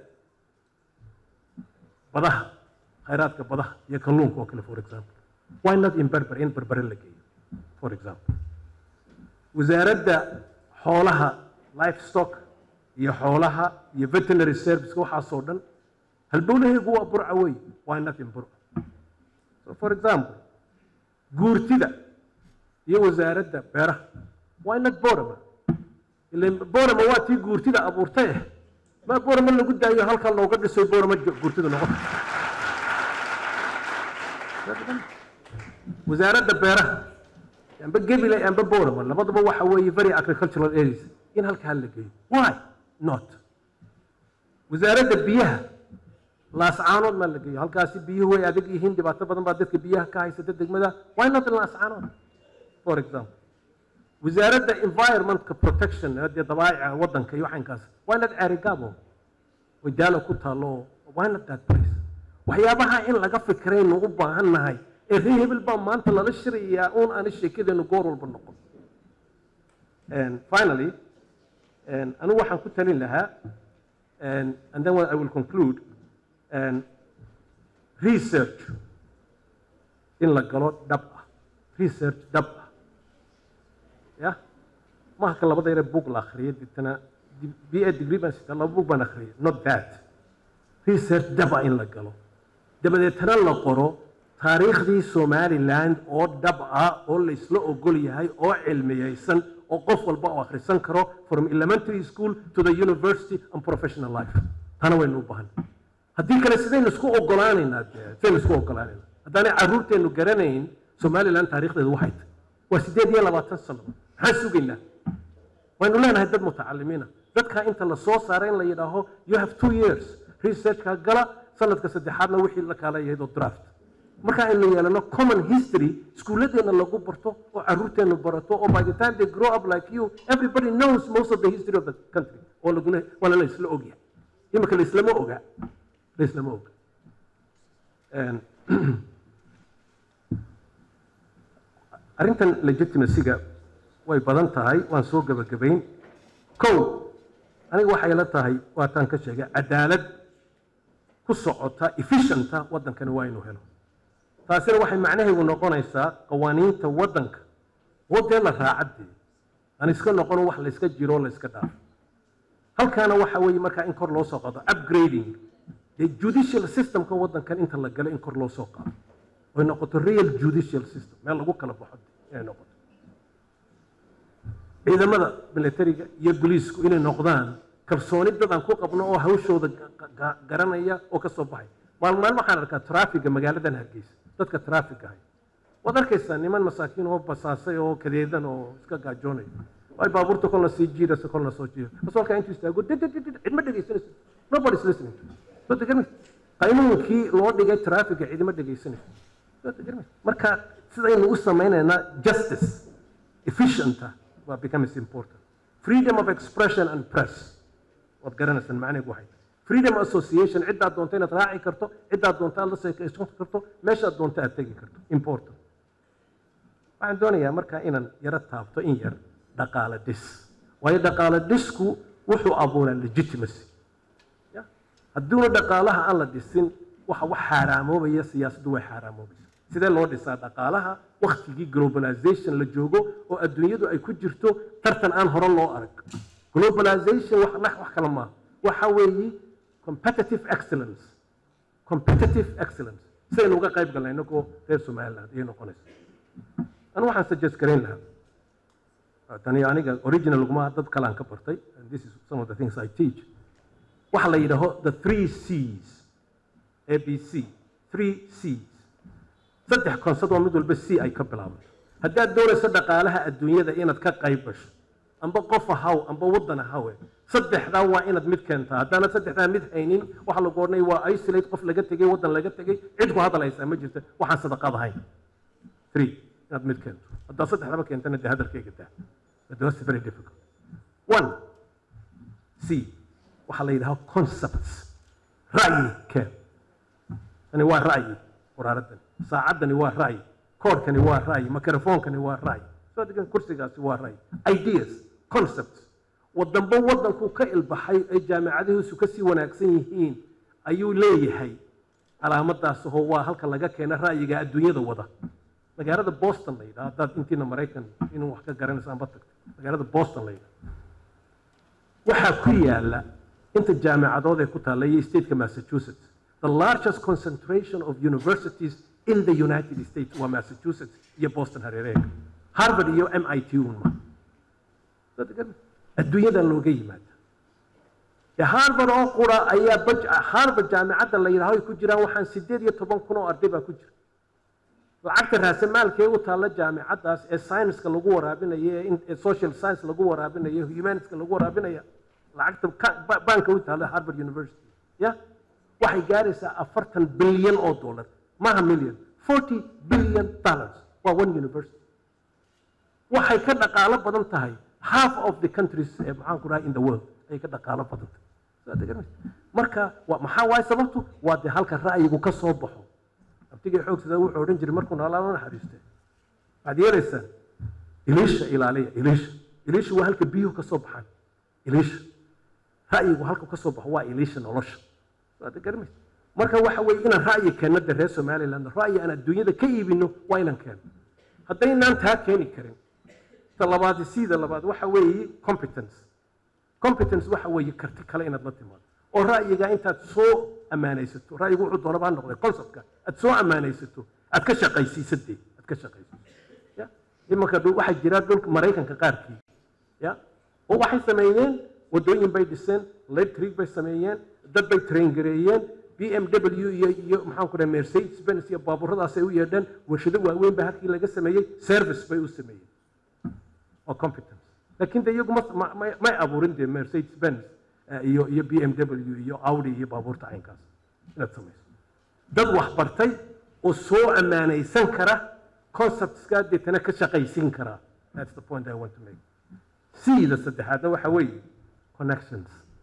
badaha khayraadka badaha iyo kalluunka oo kale for example why not in berber in berbere la geeyo for example wasaaradda xoolaha livestock iyo xoolaha iyo veterinary service waxaasoo dhan halbowlahaygu waa burca wey why not in burca so for example guurtida iyo wasaaradda beeraha why not borama ilan borama waa tii guurtida abuurtay eh ma borama lagu daayo halkan looga dhiso borama guurtida noqon wasaaradda beeraha amba gebile amba borama labadaba waxa weeye very agricultural areas in halkaa la geeyo why not wasaaradda biyaha laascaanood maa la geeyo halkaasi biyuhu way adag yihiin dhibaato badan baa dadka biyaha ka haysata degmada why not in laascaanood for example wasaaradda environmentka protection dee dabaa'ica waddanka iyo waxankaas why not arigabo way daalo ku taalo why not that place waxyaabaha in laga fikraynu u baahan nahay ee ree hebel baa maanta lala shirayaa uun aana sheekadeenu goor walba noqon And finally and anigu waxaan ku talin lahaa and, and then I will conclude and research in la galo dhab ah research dhab ah ya mahaka labada yare book la akhriyay deetana b a degree baan sitaa laba book baan akhriyay not that research dhab ah in la galo dabadeetana la qoro taariikhdii somaliland oo dhab ah oo la isla ogol yahay oo cilmiyeysan oo qof walba oo akhrisan karo from elementary school to the university and professional life tana waynu u baahan haddii kale sidaynu isku ogolaanaynaa dee sidaynu isku ogolaanaynaa haddaanay carruurteennu garanayn somaliland taariikhdeedu waxay tahay waa sideed iyo labaatan sano maxaan sugaynaa waynu leenahay dad mutacalimiina dadka inta la soo saaray in la yidhaaho you have two years researchka gala sanadka saddexaadna wixii la kaala yahayd oo draft marka aynu yeelano common history iskuulladeena lagu barto oo carruurteenu barato oo by the time they grow up like you everybody knows most of the history of the country oo laguna waana la isla ogyahay imika la islama oga la islama oga arrintan legitimacyga way badan tahay waan soo gebagabayn kow aniga waxay la tahay waataan ka sheegay cadaalad ku socota efficienta waddankani waa inuu helo taasina waxay macnaheedu noqonaysaa qawaaniinta waddanka oo dee la raacadee aan iska noqono wax la iska jiro o la iska dhaafo halkaana waxa weeye markaa in kor loo soo qaado upgrading dee judicial systemka waddankan inta la galo in kor loo soo qaado oy noqoto real judicial system meel lagu kala baxo inay noqoto ciidamada militariga iyo booliisku inay noqdaan kalsooni dadaan ku qabno oo hawshooda garanaya oo ka soo baxay maalin maalin waxaan arkaa traafiga magaaladan hargeysa dadka traafiga hay waad arkaysaa niman masaakiin oo basaasay oo kadeedan oo iska gaajoonaya ay baabuurta kolna sii jiidaysa kolna soo jiida bas halkaa intuu istaago cidma dhegaysanaysa nobody is listening soo degarmi qaynuunkii loo dhigay traafiga cidima dhegaysanaysa soo degarmi marka sidaynu u samaynaynaa justice efficienta waa becomes important freedom of expression and press waad garanaysaan macnaheedu waxay freedom association ciddaad doonto inaad raaci karto ciddaad doonto aad la sheekaysan karto meeshaad doonto aad tegi karto important waxaan doonayaa markaa inaan yaro taabto in yar dhaqaale dhis waayo dhaqaale dhisku wuxuu abuuraa legitimacy hadduuna dhaqaalaha aan la dhisin waxa wax xaaraamoobaya siyaasaddu way xaaraamoobaysa sidee loo dhisaa dhaqaalaha waktigii globalization la joogo oo adduunyadu ay ku jirto tartan aan hore loo arag globalization wax wax kale maaha waxa weeye competitive excellence competitive excellence sidaynu uga qayb galnay inagoo reer somaliland ayay noqonaysa anu waxaan suggest garayn lahaa tani aniga original uguma dad kalaan ka bartay and this is some of the things I teach waxa la yidhaaho the three C's A B C three C's saddex konsad oo mid walba C ay ka bilaabato haddaad doonayso dhaqaalaha adduunyada inaad ka qayb gasho amba qof ahaw amba waddan ahawe saddexdaa waa inaad mid keentaa haddaanad saddexdaa mid haynin waxa lagu odhanaya waa isolate qof laga tegey waddan laga tegey cid ku hadal haysaa ma jirta waxaan sadaqad ahayn three inaad mid keento haddaad saddexdaba keentana dee hadalkayga daa but that's very difficult one c waxaa la yidhaha concepts ra'yi keen tani waa ra'yi waraaradani saacaddani waa ra'yi koodhkani waa ra'yi mikrofoonkani waa ra'yi soo degan kursigaasi waa ra'yi ideas concepts waddanba waddanku ka ilbaxay ay jaamicadihiisu ka sii wanaagsan yihiin ayuu leeyahay calaamadaas oo waa halka laga keena ra'yiga adduunyada wada magaalada boston la yidhaha haddaad intiina maraykan inuu wax ka garanaysa amba tagto magaalada boston la yidhaha waxaa ku yaala inta jaamicadood ee ku taalla iyo stateka massachusetts the largest concentration of universities in the united states waa massachusetts iyo boston hareereega harvard iyo mit unma adduunyadan looga yimaada de harvard oo qura ayaa harvard jaamicadda la yidhaho ay ku jiraan waxaan sideed iyo toban kun oo arday baa ku jira lacagta raasamaalkee u taalla jaamicaddaas ee scienska lagu waraabinayo ee social science lagu waraabinayo humanitska lagu waraabinaya lacagta banka u taalla harvard university ya waxay gaaraysaa afartan bilyan oo dollar maha million forty billion dollars waa one university waxay ka dhaqaalo badan tahay half of the countries ee maxaan ku dhahay in the world ayay ka dhaqaalo badan tahay marka maxaa waaye sababtu waa dee halka ra'yigu ka soo baxo abtigii xoogsada wuxuu odhan jiray markuu noolaa naxariiste waxaad yeelaysaan iliisha ilaaliya iliisha iliisha waa halka biyuhu ka soo baxaan iliisha ra'yigu halka ka soo baxo waa iliisha nolosha waad garmaysa marka waxa weeye inaan ra'yi keenno de reer somaliland ra'yi aan adduunyada ka iibino waa inaan keenno haddaynaan taa keeni karin ta labaad sida labaad waxa weeye competence competence waxa weeye karti kale inaad la timaado oo ra'yiga intaad soo ammaanaysato ra'yigu wuxuu doonaba ha noqday conceptka aad soo ammaanaysato aad ka shaqaysiisadee aad ka shaqaysiiso ya imanka dhu- waxaa jira dhulka maraykanka qaarkii ya oo waxay sameeyeen wadooyin bay dhiseen electric bay sameeyeen dad bay train gareeyeen b m w iyo iyo maxaan ku dhahay mercedes benz iyo baaburadaasay u yeedheen warshado waaweyn baa halkii laga sameeyey service bay u sameeyeen oo competence laakiin de iyagu ma- ma- ma- may abuurin dee mercedes benz eh, iyo iyo b m w iyo audi iyo baabuurta caynkaas inaad samayso dad wax bartay oo soo ammaanaysan kara conceptska deetana ka shaqaysiin kara that's the point i want to make siida saddexaadna waxa weeye connections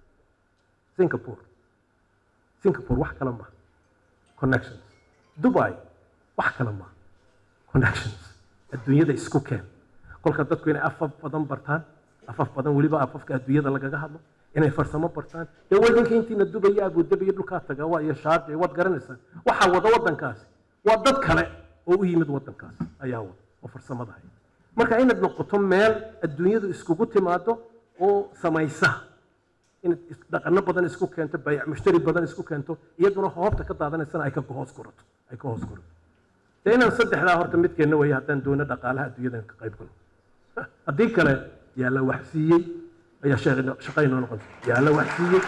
singapore singapore wax kale maha connections dubai wax kale maha connections adduunyada isku keen kolka dadku inay afaf badan bartaan afaf badan weliba afafka adduunyada lagaga hadlo inay farsamo bartaan dee wadinka intiina dubaya abudabiya dhulkaa taga waa iyo shaarja waad garanaysaan waxaa wada wadankaasi waa dad kale oo u yimid wadankaas ayaa wada oo farsamada haya marka inaad noqoto meel adduunyadu iskugu timaado oo samaysa inaad is- dhaqano badan isku keento bayac mushtari badan isku keento iyaduna hoobta ka daadanaysana ay ka hoos gurato ay ka hoos gurato dee inaan saddexdaa horta midkeenna weeye haddaan doono dhaqaalaha adduunyadan ka qayb galo haddii kale yaa la wax siiyey ayaa sheeqino- shaqaynoo noqon yaa la wax siiyey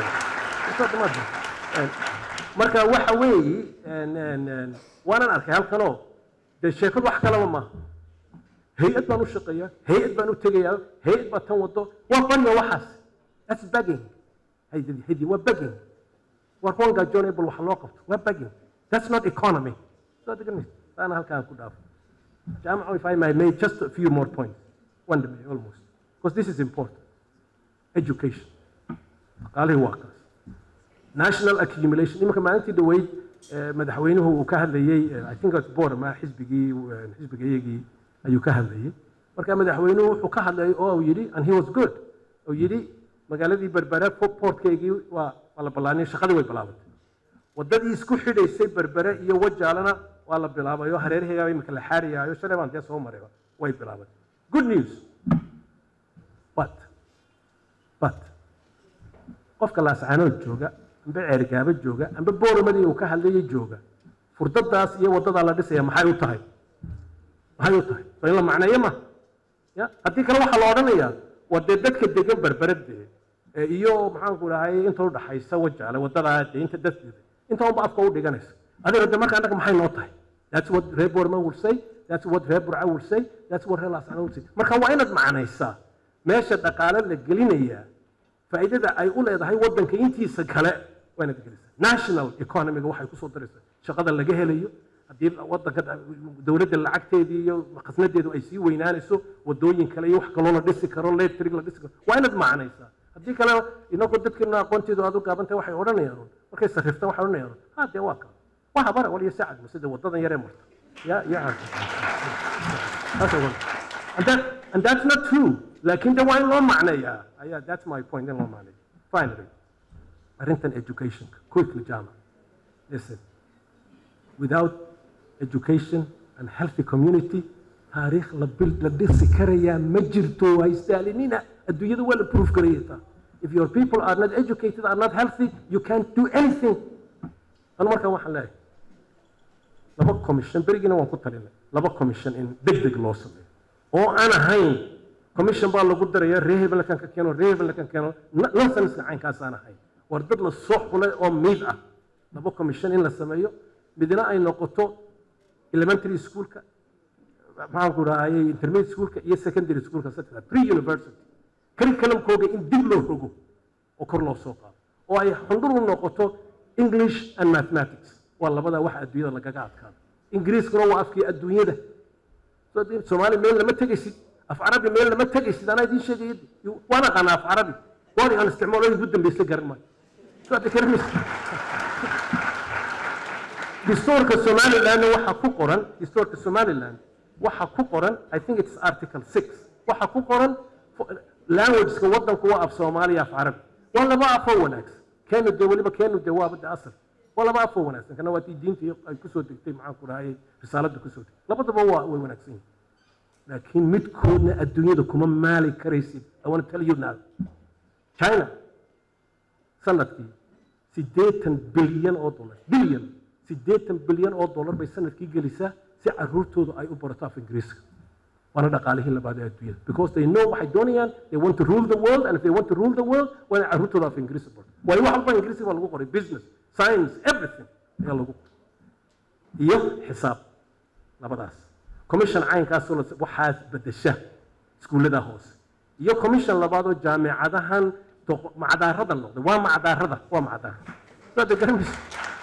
Soo dhamaad. Een, marka waxa weeye een, een, een, waanan arkay halkanoo dee sheekadu wax kalaba maaha hay-ad baan u shaqeeyaa hay-ad baan u tegayaa hay-ad baa tan wado waa banya waxaas that's begging haydi haydi waa begging waa kuwan gaajoonable wax loo qabto waa begging that's not economy soo degan taana halkaan ku dhaafo jaamaco if I may make just a few more points one minute almost because this is important education dhaqaalihii waa kaas national accumulation imanka maalintii dhaweyd eh, madaxweynuhu uu ka hadlayey eh, i think it's board ma xisbigii eh, xisbiga iyagii ayuu ka hadlayey marka madaxweynuhu wuxuu ka hadlayay oo uu yidhi and he was good uu yidhi magaaladii berbere po- portkeygii waa waa la ballaaniyay shaqadii way bilaabatay wadadii isku xidhaysay berbere iyo wajaalana waa la bilaabay oo hareeraheygaa imika la xaariyaayo shalay baan dee soo marayba way bilaabatay good news but but qofka laascaanood jooga amba ceergaabo jooga amba boorimadii uu ka hadlayay jooga furdadaas iyo wadadaa la dhisaya maxay u tahay maxay u tahay soo in la macneeyo ma ya haddii kale waxaa la odhanayaa waa dee dadka degan berberadee ee iyo maxaanku dhahay inta udhaxaysa wajaale wadadaa dee inta dadkeeda inta unba afka u dhiganaysa adiga de marka annaga maxay noo tahay that's what reer boorma will say that's what reer burca will say that's what reer laascaanood will say marka waa inaad macnaysaa meesha dhaqaale la gelinayaa faa'iidada ay u leedahay waddanka intiisa kale waa inaad gelisaa national economiga waxay kusoo daraysaa shaqada laga helayo haddii waddanka dowladda lacagteedii iyo khasnadeedu ay sii weynaanayso wadooyin kale iyo wax kaloo la dhisi karo electric la dhisi karo waa inaad macnaysaa haddii kale inagoo dadkeena aqoonteedu aad u gaabantahay waxay odhanayaan un markay sarriftaan waxay odhanayaan un ha dee waa kaa waa habara waliyo sacad masida wadadan yaree marta ya ya That's the one. And, that, and that's not true. Laakiin de waa in loo macneeyaa. Ayaa, that's my point in loo macneeyo. Finally, arrintan educationka, quickly, Jama. Listen, without education and healthy community, taariikh la bil la dhisi karayaa ma jirto waa istaalinina adduunyada waa la proof garayataa if your people are not educated are not healthy you can't do anything anu markaan waxaan leeyahay laba commission berigiina waan ku talinay laba commission in deg deg loo sameeyo oo aan ahayn commission baa lagu daraya ree hebel kan ka keeno ree hebel kan keeno nonsense caynkaasaan ahayn war dad la soo xulay oo miid ah laba commission in la sameeyo midna ay noqoto elementary schoolka maxaan ku rahayay intermediate schoolka iyo secondary schoolka saddexda pre university curriculumkooga in dib loo rogo oo kor loo soo qaado oo ay xundhur u noqoto english and mathematics waa labada waxa adduunyada lagaga adkaado ingiriiskuna waa afkii adduunyada So, dee soomaali meel lama tegaysid af carabi meel lama tegaysid anaa idiin sheegaya waan aqaanaa af carabi waan aan isticmaalo ugu dambaysa garan maayo So, hadda garanaysa dastuurka somaliland waxaa ku qoran dastuurka somaliland waxaa ku qoran i think it's article six waxaa ku qoran languageska wadanku waa af soomaaliya af carabi waa laba afoo wanaagsan keenu dee weliba keenu dee waa bada asal waa laba afoo wanaagsan kana waa tii diinta iyo ay kusoo degtay maxaan ku rahayay risaalada kusoo degtay labadaba waa way wanaagsan yihin laakiin midkoodna adduunyada kuma maali karaysid i want to tell you now china sanadkii siddeetan bilyan oo dollar bilyan siddeetan bilyan oo dollar bay sanadkii gelisaa si caruurtoodu ay u barato af ingiriiska waana dhaqaalihii labaad ee adduunyada because they know waxay doonayaan they want to rule the world and if they want to rule the world waa inay caruurtooda af ingiriisi barto waayo wax walba ingiriisi baa lagu qoray business science everything ayaa lagu qoray iyo xisaab labadaas commission caynkaasoo la- waxaas bedesha iskuullada hoose iyo commission labaad oo jaamicadahan doq- macdaarada noqday waa macdaarada waa macdaar saad garanaysa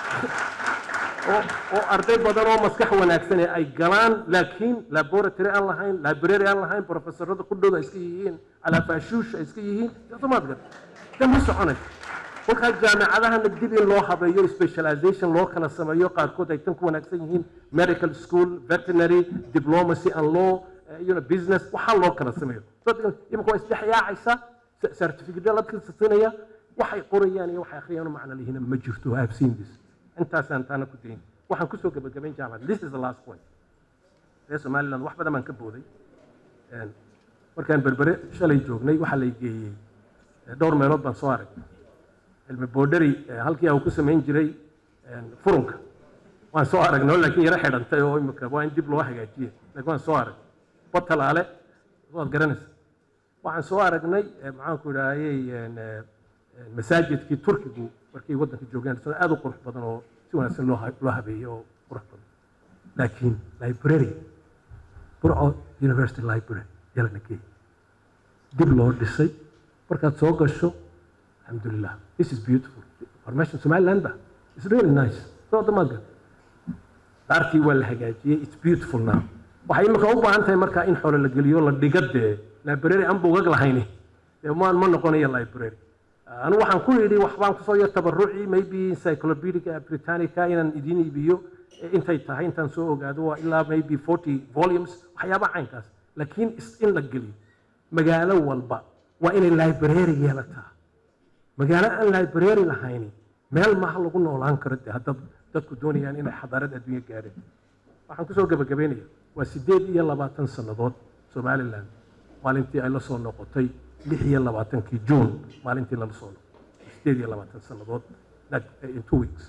oo oo arday badan oo maskax wanaagsan ee ay galaan laakiin laboratory aan lahayn library aan lahayn professorada qudhooda ay iska yihiin calaafaashuush ay iska yihiin somaad gar dan ma soconay kolkaa jaamicadahana dib in loo habeeyo specialization loo kala sameeyo qaarkood ay tan ku wanaagsan yihiin medical school veterinary diplomacy and law eh, you know, business waxaa loo kala sameeyo So, imika waa isdhexyaacaysa certificate la siinaya waxay qorayaan iyo waxay akhriyaan macna lihina ma jirto I have seen this intaasaan taana ku dayin waxaan kusoo gebagabayn jaamacad this is the last point reer somaliland wax badan baan ka booday Een, markaan berbere shalay joognay waxaa lay geeyey eh, dhowr meelood baan soo arag cilmi boodhari eh, halkii uu ku samayn jiray een, furunka waan soo aragnay oo laakiin yaro xidhantay oo imika waa in dib loo hagaajiye laakiin waan soo arag batalaale waad garanaysa waxaan soo aragnay eh, maxaanku idhaahayey een, eh, een, masaajidkii turkigu markay waddanka joogeen isna aad u qurux badan oo si wanaagsan loo ha- loo habeeyey oo qurux badan laakiin library burco university library ayaa lana geeyey dib loo dhisay markaad soo gasho alxamdulilah this is beautiful information somaliland ba it's really nice soo damaadka daartii waa la hagaajiyey it's beautiful now waxay imika u baahan tahay markaa in xoolo la geliyo la dhiga dee library aan bugag lahayni dee ma ma noqonayo library anigu waxaan ku yidhi waxbaan kusoo yar tabaruci maybe encyclopedica britannica inaan idiin iibiyo eh, intay tahay intaan soo ogaado waa ilaa maybe forty volumes waxyaaba caynkaas laakiin is- in la geliyo magaalo walba waa inay library yeelataa magaalo aan library lahayni meel maaha lagu noolaan karo dee hadda dadku doonayaan inay xadaarad adduunyo gaadheen waxaan kusoo gebagabeynaya waa sideed iyo labaatan sannadood somaliland maalintii ay la soo noqotay lix iyo labaatankii juun maalintii lala soo noqotay sideed iyo labaatan sannadood that- in two weeks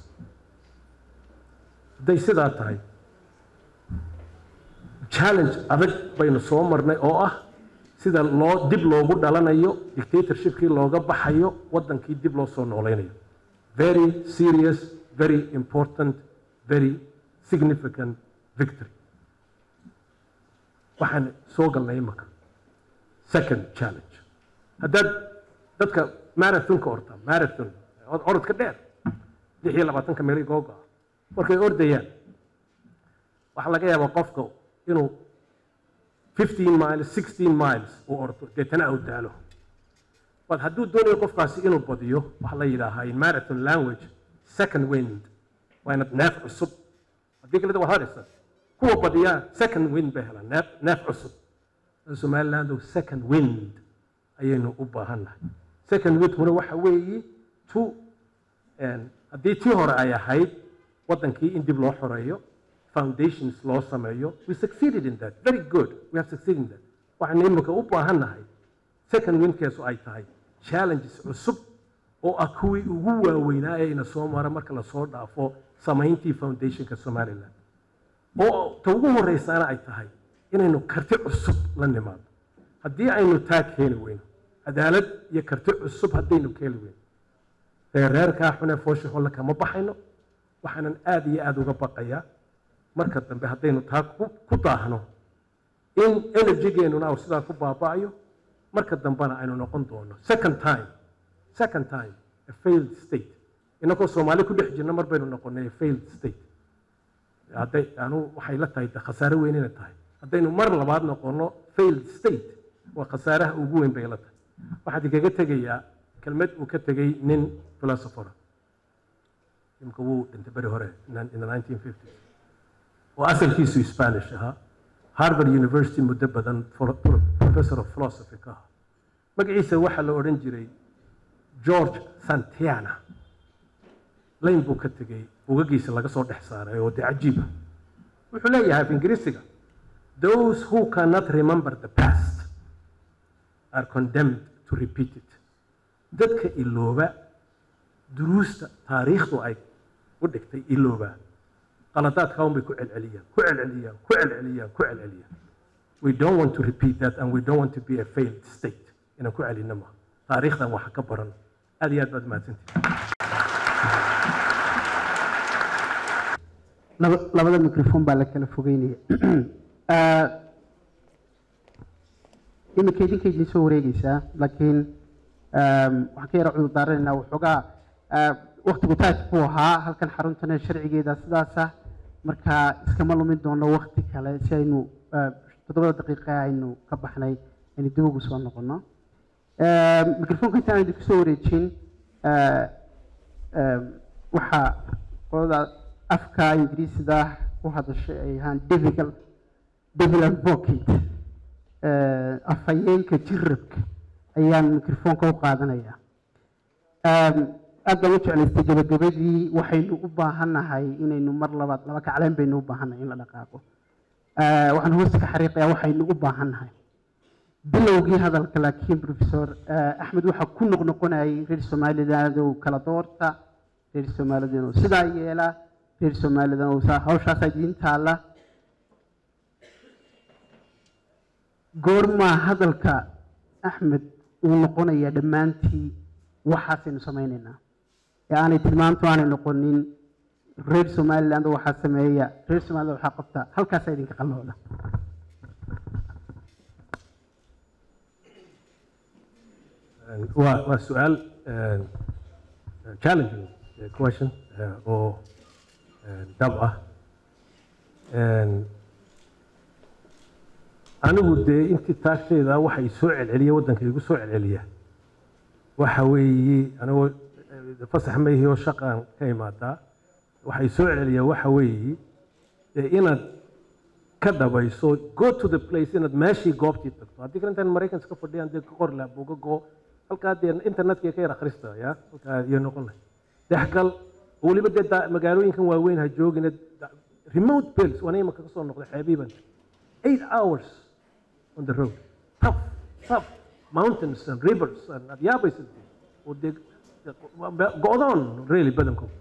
hadday sidaa tahay challenge adag baynu soo marnay oo ah sida loo dib loogu dhalanayo dictatorshipkii looga baxayo waddankii dib loo soo noolaynayo very serious very important very significant victory waxaan soo galnay imaka second challenge haddaad dadka marathonka orta marathon od- orodka dheer lix iyo labaatanka meeli googo ah markay ordayaan waxaa laga yaabaa qofka inuu 15 miles 16 miles uu ordo deetana uu daalo bal hadduu doonayo qofkaasi inuu badiyo waxaa la yidhaahaa in marathon language second wind waa inaad neef cusub haddii kaleta waad haraysa kuwa badiyaa second wind bay helaan neef neef cusub somaliland second wind ayaynu u baahannahay second windkuna waxa weeyi tu een, haddii tii hore ay ahayd waddankii in dib loo xoreeyo foundations loo sameeyo we succeeded in that very good we have succeeded in that waxaynu imika u baahannahay second windkeesu ay tahay challenges cusub oo ah kuwii ugu waaweynaa ee ina soo mara marka lasoo dhaafo samayntii foundationka somaliland oo ta ugu horeysaana ay tahay inaynu karti cusub la nimaado haddii aynu taa keeni weyno cadaalad iyo karti cusub haddaynu keeni weyno reereerkaa xune foosha holle kama baxayno waxaanan aad iyo aad uga baqayaa marka dambe haddaynu taa ku ku daahno in energygeenuna uu sidaa ku baaba'ayo marka dambena aynu noqon doono second time second time a failed state inagoo soomaali ku dhex jirna mar baynu noqonay a failed state hadday anu waxay la tahay de khasaare weyn inay tahay haddaynu mar labaad noqono failed state waa khasaaraha ugu weyn bay la tahay waxaan idinkaga tegayaa kelmad uu ka tegey nin philosopher imka wuu dhintay beri hore in the 1950s oo asalkiisu spanish ahaa harvard university muddo badan professor of philosophy ka ahaa magaciisa waxaa la odhan jiray george santiana layn buu ka tegey bugagiisa laga soo dhex saaray oo dee cajiiba wuxuu leeyahay af ingiriisiga those who cannot remember the past are condemned to repeat it dadka ilooba duruusta taariikhdu ay u dhigtay ilooba qaladaadka un bay ku celceliyaan ku celceliyaan ku celceliyaan ku celceliyaan we don't want to repeat that and we don't want to be a failed state inaan ku celinno maaha taariikhdan waxa ka baran aad iyo aad baad mahadsantihin laba- labada microphone baa la kala fogeynaya Ah, iminka idinka idin soo wareegeysaa laakiin um, waxaan ka yara cudur daaranaynaa waxoogaa ah, waktigu taaj buu ahaa halkan xaruntana sharcigeeda sidaasa marka iskama lumin doono wakti kale si aynu ah, toddobada daqiiqa aynu ka baxnay aynu dib ugu soo noqono microfonka intaan idinku soo wareejin ah, ah, waxaa qolada afka ingiriisida ku hadashay ay ahaan difficult devil advocate eh, afhayeenka jirabka ayaan microfonka u qaadanaya Em, aad baan u jeclaystay gabagabadii waxaynu u baahannahay inaynu mar labaad laba kacleen baynu u baahannahay in la dhaqaaqo Eh, waxaan hoosta ka xariiqayaa waxaynu u baahannahay bilowgii hadalka laakiin professor eh, axmed waxaa ku noqnoqonayay reer somaliland oo kala doorta reer somaliland oo sidaa yeela reer somaliland oo saa- hawshaasaa idiin taalla goormaa hadalka axmed uu noqonaya dhammaantii waxaasaynu samaynaynaa ee aanay tilmaantu aanay noqonin reer somaliland waxaa sameeya reer somaliland waxaa qabta halkaasaa idinka qallooda waa waa su-aal eh, challenging eh, question eh, oo eh, dhab ah En, anigu dee intii taagteyda waxay soo celceliya waddanka igu soo celceliya waxa weeye anigoo eh, fasax mayhi oo shaqaan ka imaadaa waxay soo celceliya waxa weeye dee inaad ka dhabayso go to the place inaad meeshii goobtii tagto haddii kale intaan maraykanka ka fadhiyaan dee ka qor laha buuga go halkaa dee internetka ka yar akhrista ya halkaa iyo noqon lahay dexgal oo weliba dee daa- magaalooyinkan waaweyn ha joogina da- remote bills waan imaka ka soo noqday xeebiiban eight hours on the road tough tough mountains and rivers and aad yaabaysa dee oo dee go-doon really badankooda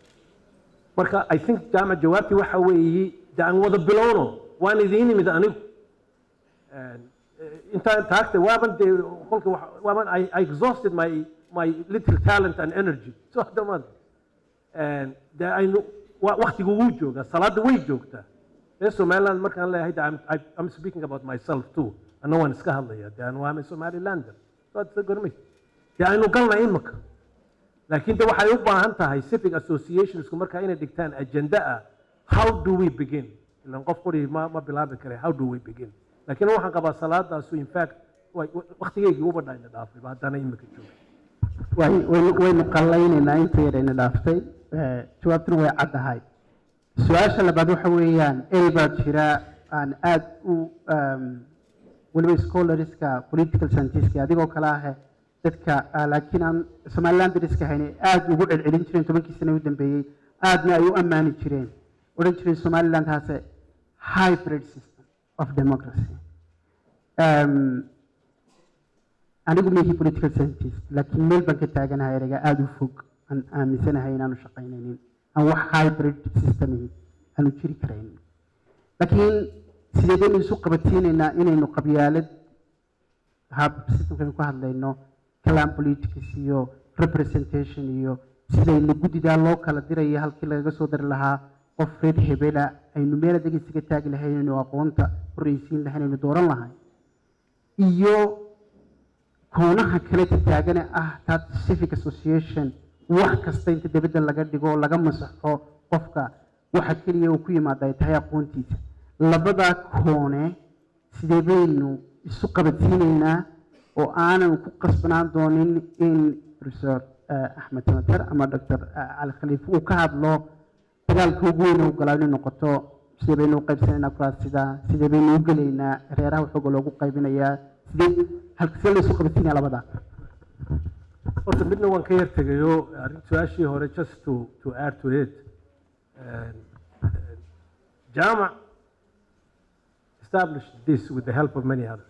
marka i think jaamac jawaabtii waxa weeye de aan wada bilowno waan idiin imid anigu And, eh, intaan taagtay waaban dee qolka wax- waaban I, I exhausted my my little talent and energy so hadda maad And de aynu wa- waqtigu wuu joogaa salaada way joogtaa reer somaliland markaan leeyahay de I'm, I- I'm speaking about myself too anna waan iska hadlaya de aan waamay somalilander so hadda gormay de aynu galna imika laakiin de waxay u baahan tahay civic associationsku markaa inay dhigtaan agenda ah how do we begin ilan qof qori ma, ma bilaabi kare how do we begin laakiin waxaan qabaa salaadaasu in fact way- wa- waqtigeygii uba dhayna dhaafay ba haddana imika jooga way- waynu waynu qallaynaynaa inta yarayna dhaaftay Eh, jawaabtuna way caddahay su-aasha labaad waxa weeyaan erey baa jira aan aad u um, weliba scholarska political scientiska adigoo kale ah dadka ah, laakiin aan somaliland dariska hayn aad ugu celcelin jireen tobankii sane u dambeeyey aadna ay u ammaani jireen odhan jireen somaliland has a hybrid system of democracy um, anigu mihi political scientist laakiin meel baan ka taaganahay ereyga aada u fog aan aaminsanahay inaanu shaqaynaynin aan wax hybrid system aanu jiri karaynin laakiin sidee baynu isu qabadsiinaynaa inaynu qabyaalad hab systemkaynu ku hadlayno clan politics iyo representation iyo sidaynu guddidaa loo kala dirayo halkii lagaga soo dari lahaa qof reer hebela aynu meel adag isaga taagi lahayn aynu aqoonta horreysiin lahayn aynu dooran lahayn iyo koonaha kale taagane ah tat civic association wax kasta inta dibadda laga dhigo oo laga masaxo qofka waxa keliya uu ku yimaada ay tahay aqoontiisa labadaa koone sidee baynu isu qabadsiinaynaa oo aanan ku qasbanaan doonin in professor eh, axmed samater ama doctor cali khaliif uu ka hadlo dagaalka ugu weyn u galaa inay noqoto sidee baynu u qaybsanaynaa kuraasida sidee baynu u gelaynaa reeraha waxooga loogu qaybinayaa sidee halka sidee la isu qabadsiinaya labadaa horta midna waan ka yar tegayo arrin su-aashii hore just to to add to it And, uh, jaamac established this with the help of many others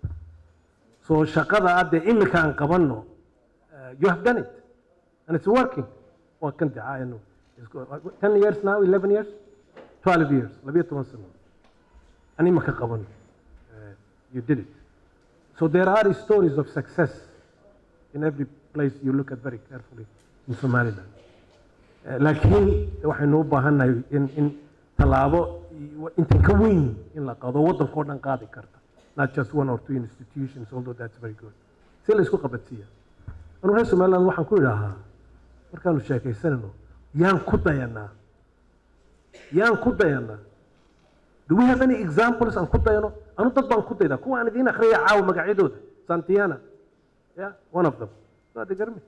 so shaqada hadde imika aan qabanno uh, you have done it and it's working waa kan dacaayano ten years now eleven years 12 years labiyo toban sano ani ma ka qaban Uh, you did it so there are stories of success in every place you look at very carefully in somaliland Eh, laakiin waxaynu u baahannahay in in tallaabo iyo- intan ka weyn in la qaado waddankao dhan qaadi karta not just one or two institutions although that's very good si la isku qabadsiiya anu reer somaliland waxaan ku idhaahaa markaanu sheekaysanayno yaan ku dayanaa yaan ku dayanaa do we have any examples aan ku dayano anu dad baan ku daydaa kuwa aan idiin akhriyaya caawa magacyadooda santiana yeah one of them waa de garmi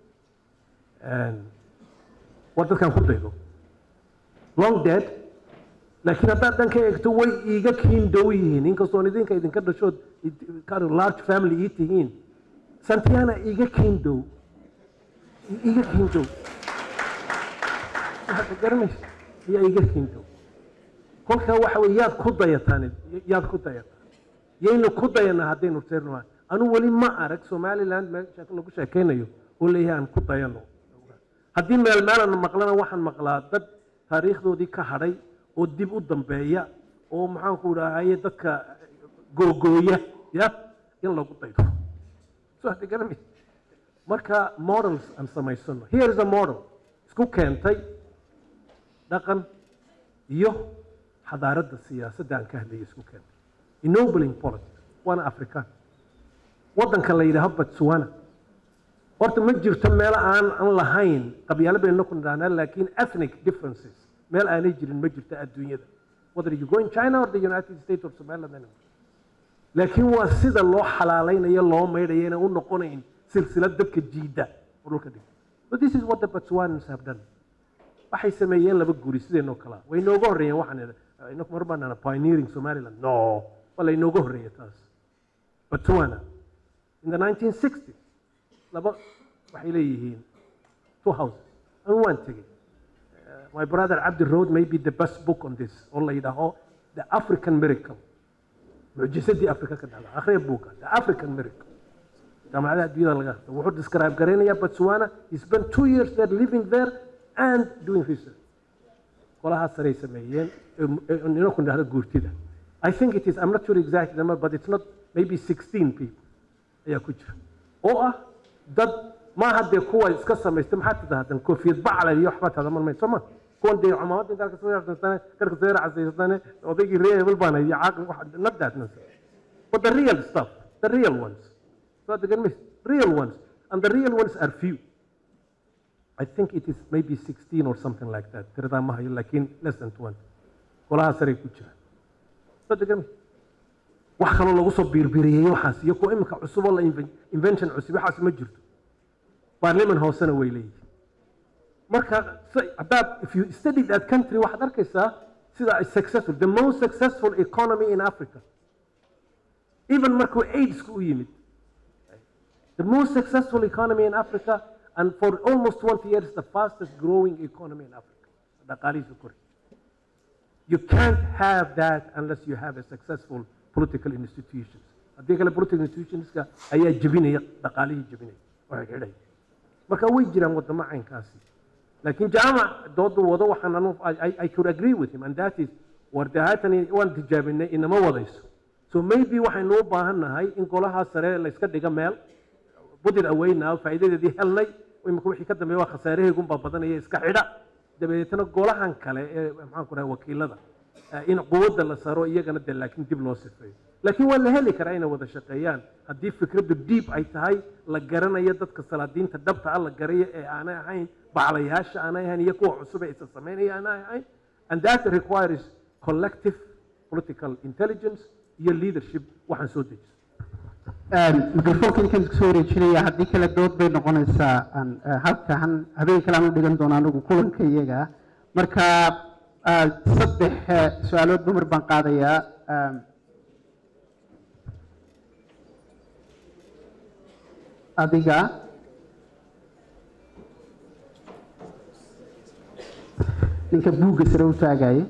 waa dadkaan ku daydo long dead laakiin haddaad dhan ka eegto way iiga kiin dhow yihiin inkastoon idinka idinka dhashood id- kind of large family ii tihiin santiana iiga kiin dhow I- iiga kiin dhow hadda garanaysa ayaa iiga kiin dhow kolkaa waxa weye yaad ku dayataan yaad ku dayataan yaynu ku dayanaa haddaynu reernahay anu weli ma arag somaliland meesha lagu sheekaynayo oo leeyahay aan ku dayano haddii meel meelana maqlana waxaan maqlaa dad taariikhdoodii ka hadhay oo dib u dambeeya oo maxaanku dhahaye dadka googooya ya in lagu daydo so hadda garanay marka models aan samaysano here is a model isku keentay dhaqan iyo xadaaradda siyaasadda aan ka hadlayay isku keentay ennobling politics waana african waddanka la yidhaaho botswana horta ma jirto meel aan aan lahayn qabyaalo baynu ku nidhahnaa laakiin ethnic differences meel aanay jirin ma jirto adduunyada whether you go in china or the united states or somaliland anywhere. laakiin waa sida loo xalaalaynayo loo maydhayo inay u noqonayn silsilad dadka jiida oo dhulka dhigta but this is what the botswanans have done waxay sameeyeen laba guri sideenoo kale ah way inooga horreeyeen waxaan inaku mar baan pioneering somaliland no waa la inooga horreeya taas botswana in the 1960s laba waxay leeyihiin two houses anu waan tegey Uh, my brother Abdi wrote maybe the best book on this oo la yidhaaho the african miracle mucjisadii afrika ka dhacda akhriya buuka the african miracle jaamacadaha adduunyada laga hadlo wuxuu describe garaynayaa botswana he spent two years there living there and doing research qolahaa saray sameeyeen inoo ku dhahda guurtida i think it is i'm not sure exactly number but it's not maybe 16 people ayaa ku jira oo ah dad maaha dee kuwa iska samaystay maxaa tidahdan koofiyad bacla iyo waxba tadaman mayso ma kuwan dee cumaamadda intaa kasoo yaabsantane karka soo yaracasaysatane odaygii ree hebel baana iyo caaqil wax not that nonsense but the real stuff the real ones so the mis real ones and the real ones are few I think it is maybe 16 or something like that tiradaa ma hayo laakiin less than 20 golaha saray ku jira so the mis wax kaloo lagu soo biirbiiriyey waxaas iyo kuwa imika cusub oo la inven- invention cusub waxaas ma jirto baarliman hoosena way leeyihiin marka si- haddaad if you study that country waxaad arkaysaa sida ay successful the most successful economy in africa even markuu aidsku u yimid the most successful economy in africa and for almost 20 years the fastest growing economy in africa dhaqaalihiisu kori You can't have that unless you have a successful political institutions. haddii kale political institutionska ayaa jebinaya dhaqaalihii jebinaya waxay xidhaya marka way jiraan wadamo caynkaasi laakiin jaamac doodu wado waxaan anu I, I- I could agree with him and that is war dee haatan waan tijaabinay inama wadayso so maybe waxaynu u baahan nahay in golaha sare la iska dhiga meel budid aweynaa faa'iidadeedii helnay imika wixii ka dambeeya waa khasaarahaygunbaa badanaya iska xidha dabeetana golahan kale ee maxaan ku dhahay wakiilada eh, in quwadda la saro iyagana de laakiin dib loo sifeeyo laakiin waa la heli karaa inay wada shaqeeyaan haddii fikraddu diib ay tahay la garanayo dadka salaadiinta dhabta ah la garayo ee aanay ahayn baclayaasha aanay ahayn iyo kuwa cusub ee isa samaynaya aanay ahayn and that requires collective political intelligence iyo leadership waxaan soo dejiso mikrofoonka inkaan soo wareejinaya haddii kale dood bay noqonaysaa aan eh, halkan habeen kale aan u dhigan doona anigu kulanka iyaga marka ah, saddex eh, su-aalood dumar baan qaadayaa ah, adiga ninka buugga sare u taagaya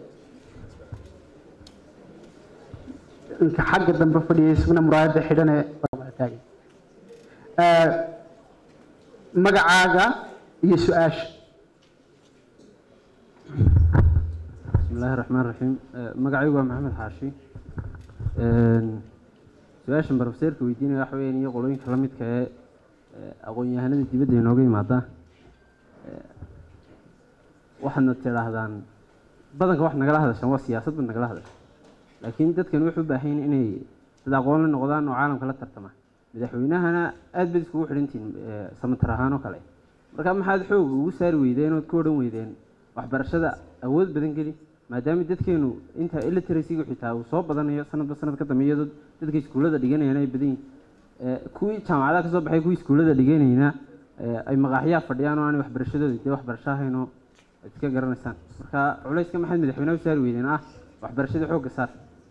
ninka xagga dambe fadhiyay isaguna muraayadda xidhane taagay Eh, magacaaga iyo su-aasha بسم الله الرحمن الرحيم magacaygu waa maxamed xaashi su-aashan barofeseerka weydiinaya waxa weeyaan iyo qolooyinka la midka ee aqoon-yahanada dibadda inooga yimaada waxaadna tidhaahdaan badanka wax nagala hadashaan waa siyaasad bad nagala hadasha laakiin dadkan wuxuu u baahan yahin inay dad aqoon la noqdaan oo caalamka la tartama madaxweynahana aad baad iskugu xidhantihin samatar ahaan oo kale marka maxaad xoog ugu saari weydeen ood ku odhan weydeen waxbarashada awood badan geli maadaama dadkeenu inta iliteracyga xitaa uu soo badanayo sanadba sanad ka dambe iyadoo dadka iskuullada dhiganayana ay badan yihin kuwii jaamacadaha kasoo baxay kuwii iskuullada dhiganayna ay maqaaxyaha fadhiyaan oo aanay waxbarashadooda dee waxbarasho ahayn oo ad iska garanaysaan marka culayska maxaad madaxweynaha u saari weydeen ah waxbarashada xoogga saar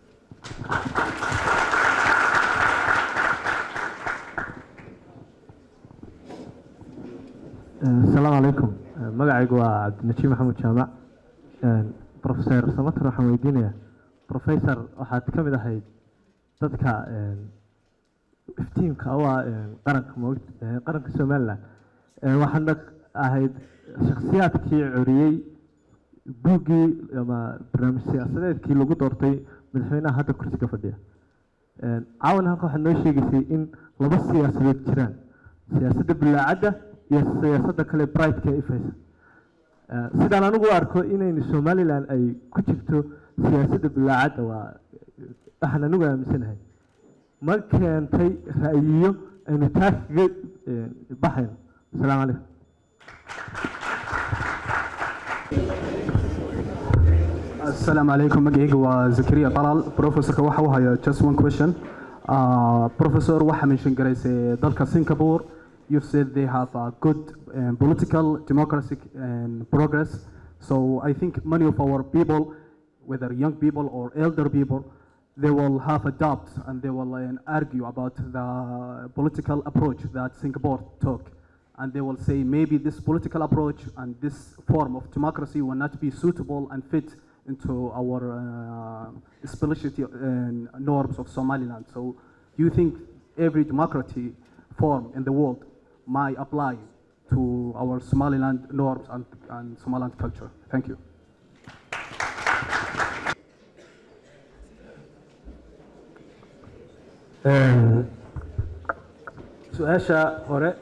asalaamu calaykum magacaygu waa cabdinajiib maxamed jaamac profeser samater waxaan weydiinayaa professor waxaad ka mid ahayd dadka iftiimka u ah qaranka mo qaranka somalilan waxaadna ahayd shakhsiyaadkii coriyey buuggii ama barnaamij siyaasadeedkii lagu doortay madaxweynaha hadda kursiga fadhiya caawan halka waxaad noo sheegaysay in laba siyaasadood jiraan siyaasadda bilaacadda iyo siyaasadda kale brightka ee ifaysa sidaan anigu u arko inaynu somalilan ay ku jirto siyaasadda bilaacadda waa waxaan anigu aaminsanahay ma keentay ra'yiyo aynu taa kaga baxayno asalaamu calaykum السلام عليكم مقعيق وزكريا طلال بروفيسور waxa uu haya just one question uh, professor waxa mention garaysay dalka Singapore you said they have a good um, political democratic and progress so I think many of our people whether young people or elder people they will have a doubt and they will uh, argue about the political approach that Singapore took and they will say maybe this political approach and this form of democracy will not be suitable and fit into our uh, spirituality and norms of Somaliland. So do you think every democracy form in the world might apply to our Somaliland norms and, and Somaliland culture? Thank you. su-aasha hore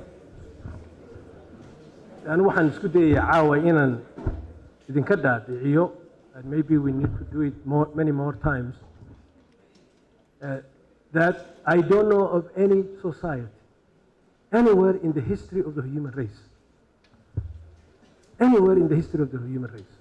anu waxaan isku dayayaa caawa inaan idinka dhaadhiciyo and maybe we need to do it more, many more times uh, that I don't know of any society anywhere in the history of the human race anywhere in the history of the human race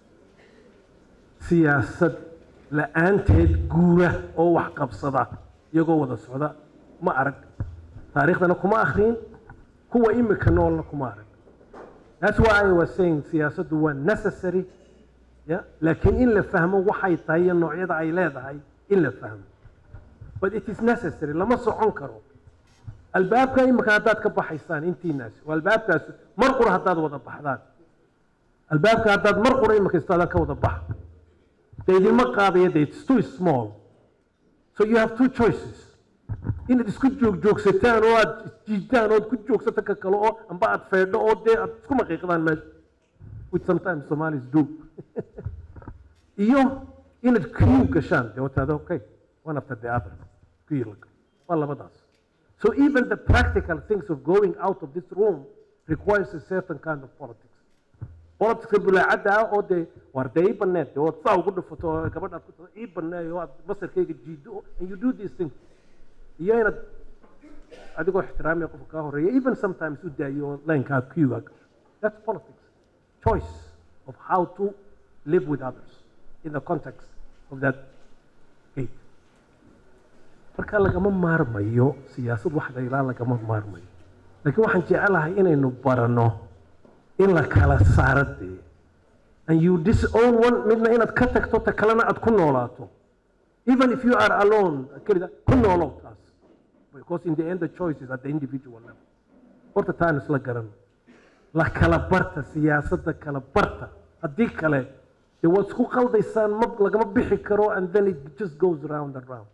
siyaasad la-aanteed guura oo wax qabsada iyagoo wada socda ma arag taariikhdana kuma akhriin kuwa imika noolna kuma arag that's why I was saying siyaasaddu waa necessary ya laakiin in la fahmo waxay tahay iyo noocyada ay leedahay in la fahmo but it is necessary lama socon karo albaabka imika haddaad ka baxaysaan intiinaas waa albaabkaas mar qura haddaad wada baxdaan albaabka haddaad mar qura imika istaadan ka wada baxa dee idinma qaadaya de it's too small so you have two choices inaad isku joogjoogsataan oo aad isjiidaan oo aad ku joogsata ka kale oo amba aad feedho oo dee aad isku maqiiqdaan meesha which sometimes Somalis do iyo inaad queue gashaan dee wataada okay one after the other queue la waa labadaas so even the practical things of going out of this room requires a certain kind of politics politicska bulaacadda ah oo dee waar dee ii baneed dee ood saa ugu dhufato oo gabadhaad ku tada ii baneey oo aad masarkayga jiido and you do these things iyo inaad adigoo ixtiraamaya qofka kaa horeeya even sometimes u daayo oo linkaa queuga gasho that's politics choice of how to live with others in the context of that gate marka lagama maarmayo siyaasad waxda ilaa lagama maarmayo laakiin waxaan jecelahay inaynu barano in la kala saaro dee and you disown one midna inaad ka tagto ta kalena aad ku noolaato even if you are alone kelida ku noolow taas because in the end the choice is at the individual level horta taan isla garano la kala barta siyaasadda kala barta haddii kale dee waad isku qaldaysaan ma lagama bixi karo and then it just goes round and round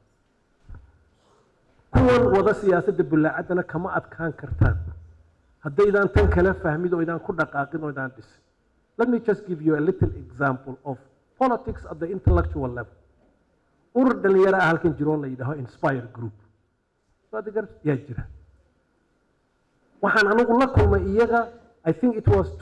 kuwan wada siyaasadda bulaacadana kama adkaan kartaan haddaydaan tan kala fahmid oo idaan ku dhaqaaqin oo idaan dhisin let me just give you a little example of politics at the intellectual level urur dhalinyaro ah halkan jiroo la yidhaaho inspire group waad gar yaa jira waxaan anigu la kulmay iyaga i think it was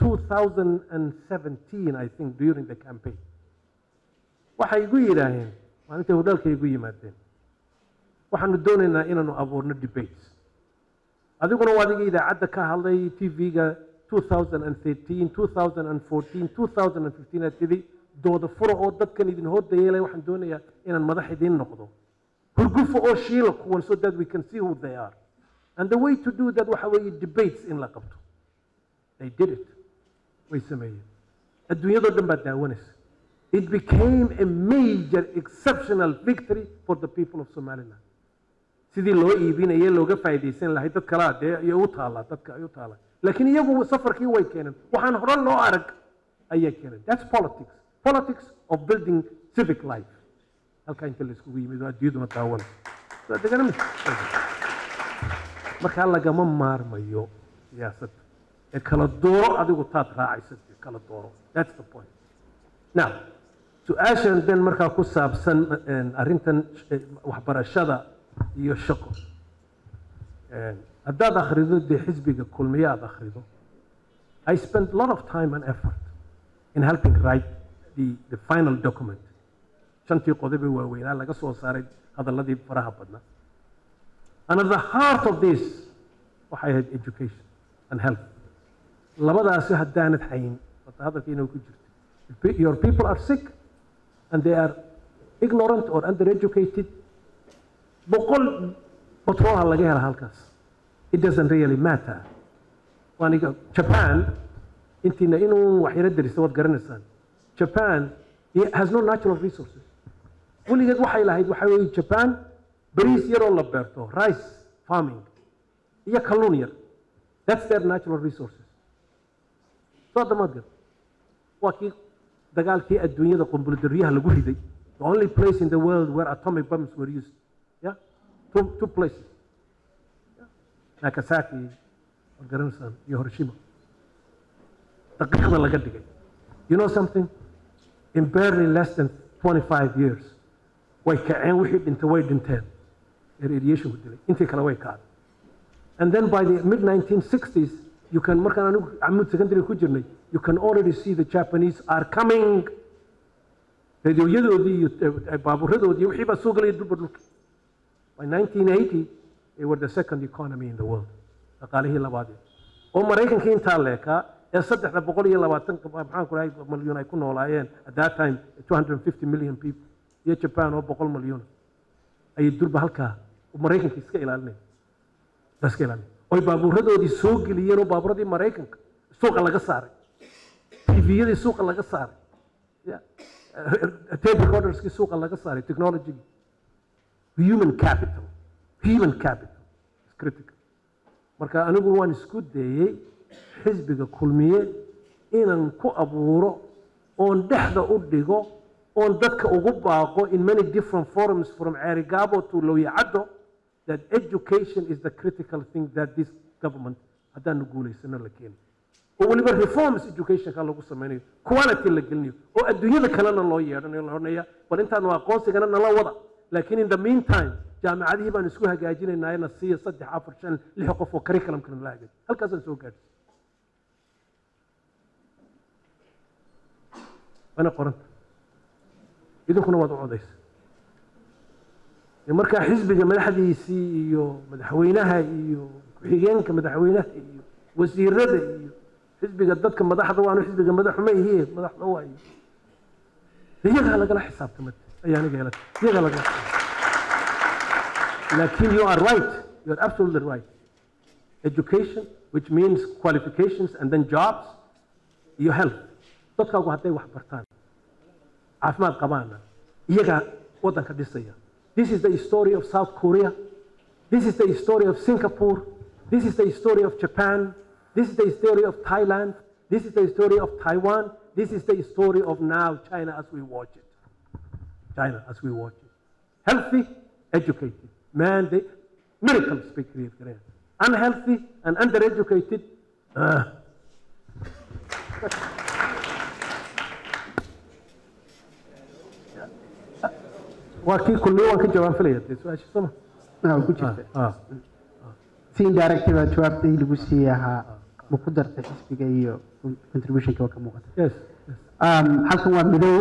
2017 i think during the campaign waxay igu yidhaaheen maalintay hodhaalka igu yimaadeen waxaanu doonaynaa inaanu abuurno debates adiguna waa adiga idaacadda ka hadlay tv-ga 2013 2014 2015 aad tidhi dooda fura oo dadkan idin hordayeelay waxaan doonayaa inaan madax idiin noqdo hurgufo oo shiila kuwan so that we can see who they are and the way to do that waxa weeye debates in la qabto they did it way sameeyeen adduunyadoo dhan baa daawanaysa it became a major exceptional victory for the people of somaliland sidii loo iibinayay looga faa'iidaysan lahay dad kalaa dee ayay u taallaa dadka ay u taallaa laakiin iyagu safarkii way keeneen waxaan hore loo arag ayay keeneen that's politics politics of building civic life halkaa inta la iskugu yimid oo adduunyaduna daawanaysa Soo degana mise? markaa lagama maarmayo siyaasadda ee kala dooro adigu taad raacaysa ee kala dooro that's the point now su-aashan dan markaa ku saabsan een, arrintan eh, waxbarashada iyo shaqo Een, haddaad akhrido dee xisbiga kulmiye aad akhrido I spent a lot of time and effort in helping write the, the final document shantii qodob ee waaweynaa laga soo saaray hadalladii faraha badnaa and at the heart of this waxay ahayd education and health labadaasi haddaanad hayn wata hadalka inuu ku jirto your people are sick and they are ignorant or undereducated boqol batroolha laga hela halkaas it doesn't really matter waaniga japan intiina inuu waxyaro derisa waad garanaysaan japan it has no natural resources weligeed waxay lahayd waxaa weeye japan bariis yaroo la beerto rice farming iyo kalluun yar that's their natural resources soo damaad gar waa kii dagaalkii adduunyada qumbulidaryaha lagu riday the only place in the world where atomic bombs were used yeah two, two places yeah. nagasaki waad garanaysaan iyo hiroshima daqiiqda laga dhigay you know something in barely less than 25 years way kaceen wixii dhintay way dhinteen ee radiationku dilay intii kale way kacday and then by the mid 1960s you can markaan anigu camud secondary ku jirnay you can already see the japanese are coming radioyadoodii iyo eh, baaburadoodii wixii baa soo gelaya dulba dhulka by 1980 they were the second economy in the world dhaqaalihii labaadee oo maraykankii intaa leekaa ee saddexda boqol iyo labaatan maxaan ku dhahay malyuun ay ku noolaayeen at that time 250 million people iyo japan oo boqol malyuun ayay durba halkaa maraykanka iska ilaalinaya la iska ilaalinaya oy baabuuradoodii soo geliyeen oo baabuuradii maraykanka suuqa laga saaray tviyadii suuqa laga saaray Yeah. tape recorderskii suuqa laga saaray technologygii human capital human capital is critical marka anigu waan isku dayey xisbiga kulmiye inaan ku abuuro oon dhexda u dhigo oon dadka ugu baaqo in many different forums from cerigabo to loyacaddo that education is the critical thing that this government haddaanu guulaysano la keeni oo weliba reforms educationka lagu samaynayo quality la gelinayo oo adduunyada kalena loo yeedhanayo la odhanaya bal intaanu aqoonsigana nala wada laakiin in the meantime jaamacadihii baan isku hagaajinaynaa na siiya saddex afar shan lix qof oo curriculumkana la hagaajiyo halkaasaan soo gaadhay waana qoranta idinkuna waad u codaysa markaa xisbiga madaxdiisii iyo madaxweynaha iyo ku-xigeenka madaxweynaha iyo wasiirada iyo xisbiga dadka madaxda waanu xisbiga madaxuma ihiye madaxda waayo iyagaa lagala xisaabtamad ayaa aniga helata iyagaa lagala laakiin you are right you are absolutely right education which means qualifications and then jobs iyo health dadkaagu hadday wax bartaan caafimaad qabaana iyagaa waddanka dhisaya this is the story of south korea this is the story of singapore this is the story of japan this is the story of thailand this is the story of taiwan this is the story of now china as we watch it china as we watch it healthy educated man they miracles bay create kareen unhealthy and undereducated uh, waa kii kulmiye waan ka jawaab filaya dee su-aasha soma Ah, ku jirta ah si indirective baa jawaabtay lagu siiyey ahaa ma ku dartay xisbiga iyo contributionka waa ka muuqata yes yes Um, halkan waa midow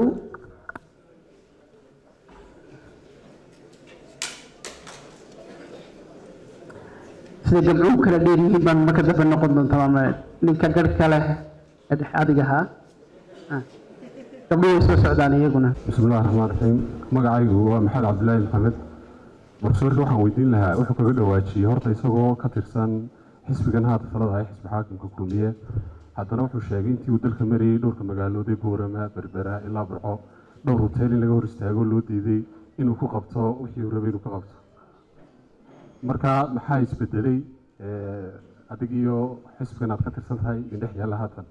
sida gabdhuhu kala dheer yihiin baan marka dambe noqon doontaa ama ninka garhka leh ee dhex adiga ahaa Ah. gabdhuhu way soo socdaan iyaguna بسم الله الرحمن الرحيم magacaygu waa maxamed cabdilaahi maxamed profesorka waxaan weydiin lahaa wuxuu kaga dhawaajiyey horta isagoo ka tirsan xisbigan haata talada ah xisbi xaakimka kulmiye haddana wuxuu sheegay intii uu dalka marayey dhowrka magaalood ee boorama berbera ilaa burco dhowr hotel in laga hor istaago loo diiday inuu ku qabto wixii uu rabay inuu ka qabto marka maxaa isbedelay eh, adig iyo xisbigan aad ka tirsan tahay indhex yaalla haatan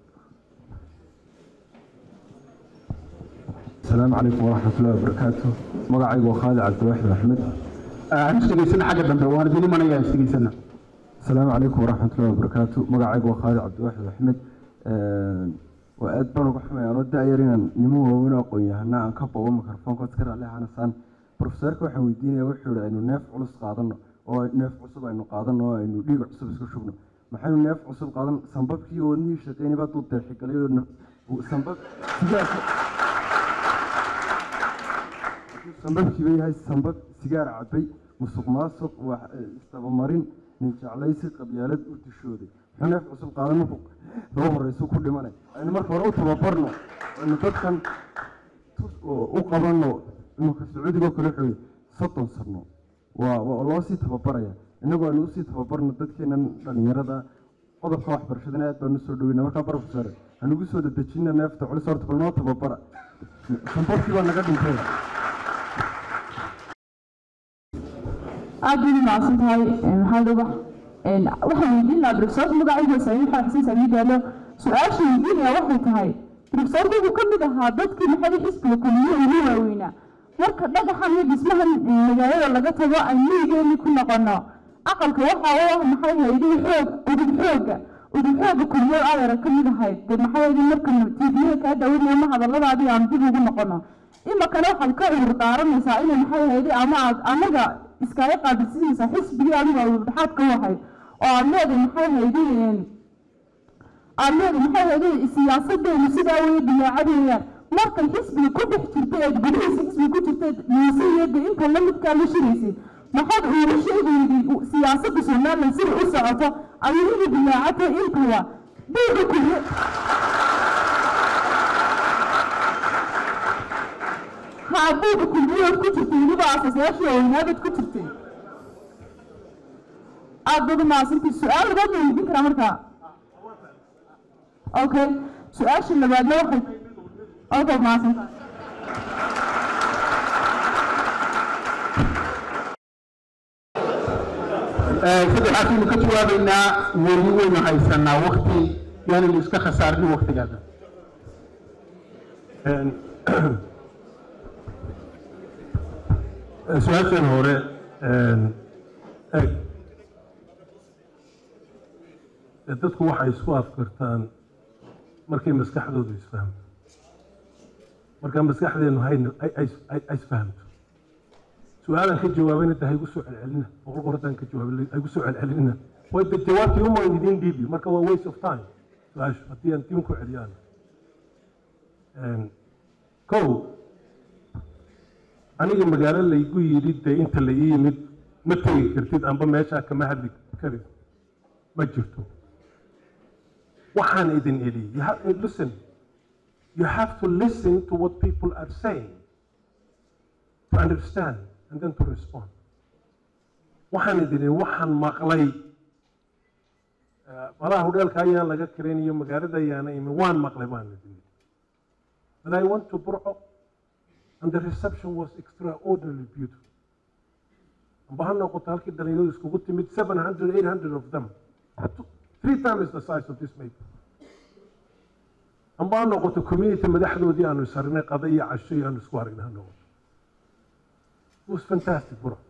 السلام عليكم ورحمة الله وبركاته مقعي وخالد عبد الواحد أحمد aan isdhegaysana xagga dambe waan idin imanayaa isdhegaysana السلام عليكم ورحمة الله وبركاته مقعي وخالد عبد الواحد أحمد وأد بانو قحمي أنا دايرين نمو وونا قوية هنا أن كبا ومكرفون كتكر عليها أنا سان بروفيسور كو waxaan weydiinaya wuxuu yidhi aynu neef culus qaadano oo neef cusub aynu qaadano oo aynu dhiig cusub isku shubno maxaynu neef cusub qaadan sambabkii wadnihii shaqeynay baa duu deexigalay oo sambab sigaas sambabkii bay yahay sambab sigaar cabay musuq maasuq wax istabamarin nin jeclaysi qabyaalad u dishooday muxuu neef cusub qaadan markuu loo horeyso ku dhimanay aynu marka hore u tababarno aynu dadkan tus- oo u qabanno imanka sacuudigoo kale wuxuu yidhi soddon sano waa waa loo sii tababaraya innagu aynu usii tababarno dadkeenan dhalinyarada qodobka waxbarashadana aad baanu usoo dhoweyna markaa professor hanugu soo dedejina neefta culis horta bal noo tababara sambabkii baa naga dhintay aad bay umahadsan tahay maxamed ubax waxaan weydiin lahaa profesorka magaciisa samiin xasan xasan samiin gaalo su-aasha weydiinaya waxay tahay profesorka wuxuu ka mid ahaa dadkii maxay xisbiga kulmiye ugu waaweynaa marka dhagaxan iyo dhismahan magaalada laga tago aan miyigeeni ku noqono aqalka waxa u ah maxay haydihi xoog udub xooga udub xooga kulmiye adeera ka mid ahayd dee maxay haydi marka tvyaha kaa daawanaya ma hadalladaadii aan dib ugu noqono imakana waxaad ka cudur daaranaysaa inay maxay haydi ama aad anaga iskaga qaabilsiinaysaa xisbigii adiga udubdhaxaad ka wahayd oo aad leedahay maxay haydi aad leedahay maxay haydi siyaasadeenu sidaa weye dilaacad weeyaan markay xisbiga ku dhex jirtay eed gudihiisa xisbiga ku jirtay miisiyada inta la midkaa la shiraysay maxaad ugu sheegaydi siyaasadda somalilan sida u socoto adigu dilaacata intaba buuga kuye ها buuga kulmiyood ku jirtay weliba aasaasayaashii weynaabad ku jirtay aad baad umahadsantii su-aal labaad ma weydiin karaa markaa okay su-aasha labaadna waxay okay mahadsanta saddexaasaynu ka jawaabaynaa weli waynu haysanaa wakti yaanaynu iska khasaarnin waktigaada su-aashan hore eg dadku waxay isku afkartaan markay maskaxdoodu isfahamto marka maskaxdeenu hayna ay- ay- ay- ay isfahamto su-aalan ka jawaabayna de haygu soo celcelina boqol qorataan ka jawaabay haygu soo celcelinina way de jawaabtii uma idiin dhiibi marka waa waste of time su-aashu haddii aan diin ku celiyaan kow aniga magaalo laygu yidhi dee inta la ii yimid ma tegi kartid amba meeshaa kama hadli karid ma jirto waxaan idin idhi you have, listen you have to listen to what people are saying to understand and then to respond waxaan idin idhi waxaan maqlay eh, malaha hudheelka ayaan laga karaynayo magaalada ayaana imin waan maqlay baan idin idhi but I went to Burco and the reception was extraordinarily beautiful. amba ha noqoto halkii dhalinyaradu iskugu timid 700 800 of them Two- three times the size of this maple amba ha noqoto community madaxdoodii aanu isarnay qada iyo casho iyo aanu isku aragnay ha noqoto it was fantastic bro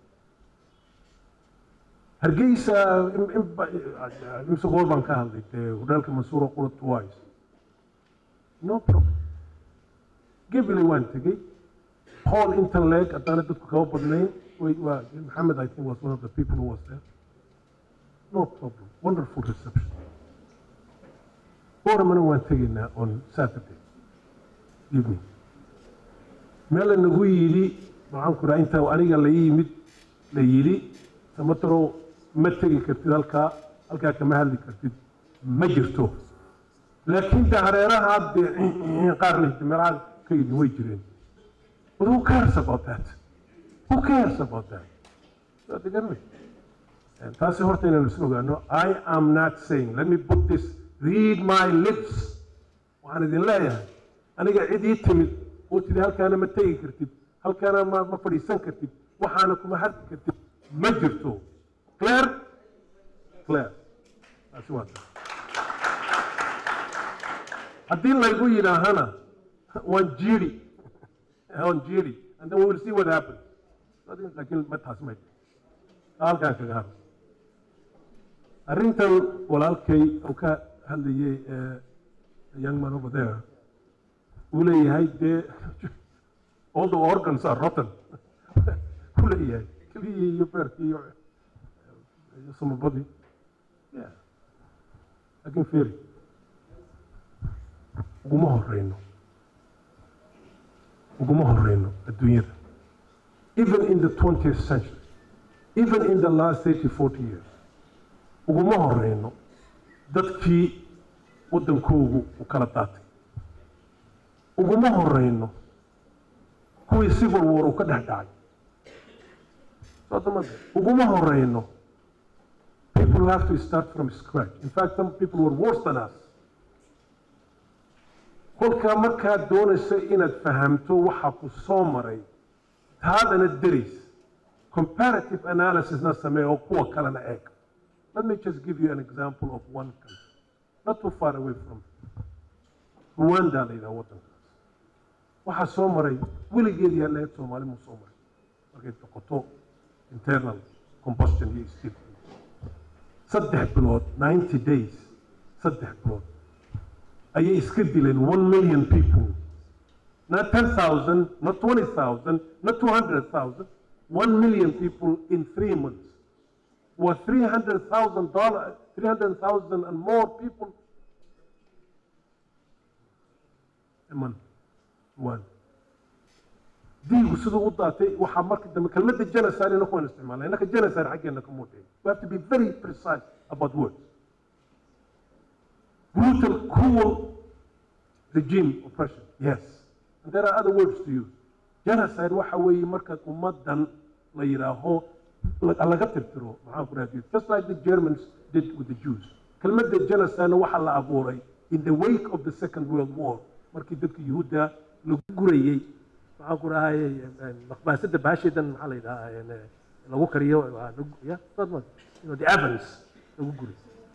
hargeysa im- im- ba- imse goor baan ka hadlay dee hudheelka mansuuro qura twice no problem gabiley waan tegey hall intan leeg haddaana dadku kaba badnayn way waa maxamed i think was one of the people who was there no problem wonderful reception oramana waan tegaynaa on saturday evening meel nagu yidhi maxaan ku raha inta aniga la yimid la yidhi samataro ma tegi kartid halkaa halkaa kama hadli kartid ma jirto laakiin de hareeraha de qaar lehti meelaha ka yidhi way jireen but who cares about that who cares about that Waa de garanay. taasi horta inaynu is ogaano i am not saying let me put this read my lips waxaan idin leeyahay aniga cid ii timid oo tidhi halkaana ma tegi kartid halkaana ma ma fadhiisan kartid waxaana kuma hadli kartid ma jirto clear clear taasi waa taas haddii laygu yidhaahana waan jiiri waan jiiri and then we will see what happens laakiin ma taas may halkaan kaga haro arrintan walaalkay uu ka hadlayay young man over there uu leeyahay dee all the organs are rotten uu leeyahay keliyii iyo beerkii iyo iyo samabadii yeah laakiin fiiri uguma horeyno uguma horeyno adduunyada even in the 20th century even in the last 30 40 years uguma horeyno dadkii waddankoogu u kala daatay uguma horeyno kuwii civil war uu ka dhex dhacay soodamada uguma horeyno people who have to start from scratch in fact some people were worse than us kolkaa markaad doonayso inaad fahamto waxa ku soo maray taadana deris comparative analysisna samee oo kuwa kalena eeg let me just give you an example of one country not too far away from rwanda la yidhaha waddankaas waxaa soo maray weligeedii haleed soomaali muu soo maray markay noqoto internal combustion iyo steel saddex bilood ninety days saddex bilood ayay iska dileen one million people not ten thousand not twenty thousand not two hundred thousand one million people in three months were three hundred thousand dollars three hundred thousand and more people a month one diigu siduu u daatay waxaa marka dambe kelmadda genocide inaku waan isticmaalna innaka genocide xaggeena ka muuqday we have to be very precise about words brutal cruel regime oppression yes and there are other words to use genocide waxa weeye marka ummaddan la yidhaaho laga tirtiro maxaan ku raadiyo just like the germans did with the jews kelmadda genocide waxaa la abuuray in the wake of the second world war markii dadka yuhuudda lagu gurayey maxaan ku dhahay maqbaasadda baasheedan maxaa la yidhahaa lagu kariyo ya the evans lagu guray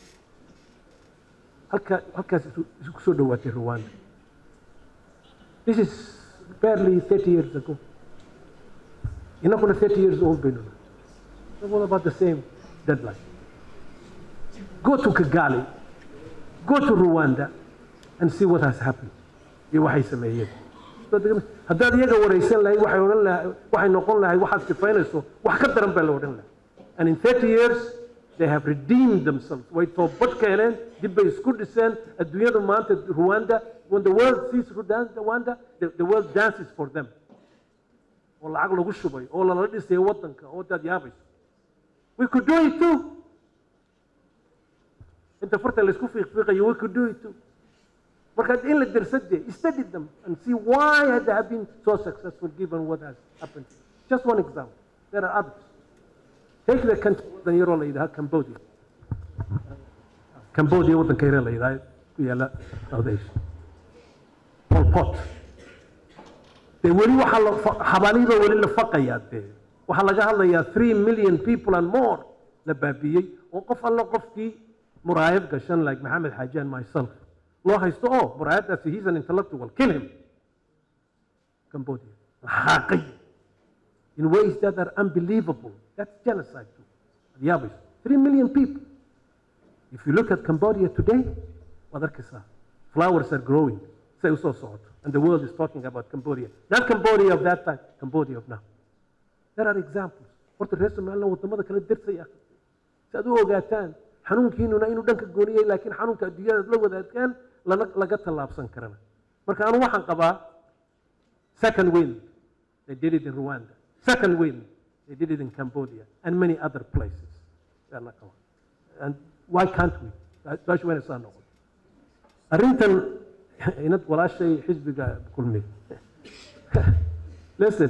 halka halkaas isu soo dhowaatay rwanda this is barely 30 years ago inakuna 30 years old baynu nahay all about the same deadline go to kigali go to rwanda and see what has happened iyo waxay sameeyeen haddaad iyaga waraysan lahayd waxay odhan lahay waxay noqon lahayd waxaad sifaynayso wax ka daran baa la odhan lahay and in 30 years they have redeemed themselves way toobad ka heleen dib bay isku dhiseen adduunyada maanta rwanda when the world sees rwanda the, the world dances for them oo lacag lagu shubay oo lala dhisay waddanka oo daad yaabayso we could do it too inta farta laysku fiiqfiiqayo we could do it too marka in la darsade study them and see why they have been so successful given what has happened just one example there are others take the country waddan yaroo la yidhaha cambodia cambodia waddanka yaree la yidhaha ku yaala south asia pol pot dee weli waxaa la xabaalihiiba weli la faqayaa dee waxaa laga hadlayaa three million people and more la baabiyey oo qof alla qofkii muraayad gashan like maxamed xaaji and myself loo haysto oo muraayadaasi he's an intellectual kill him cambodia laxaaqay in ways that are unbelievable that's genocide too yaabayso three million people if you look at cambodia today waad arkaysaa flowers are growing say usoo socoto and the world is talking about cambodia not cambodia of that time cambodia of now there are examples horta reer somaliland wadamada kala dersaya si aad u ogaataan xanuunkiinuna inuu dhanka gooniyey laakiin xanuunka adduunyada la wadaagaan lana laga tallaabsan karana marka anu waxaan qabaa second wind they did it in rwanda second wind they did it in cambodia and many other places Yaana qaba. and why can't we su-aashu wayna saa noqon arrintan inad walaashay xisbiga kulmay listen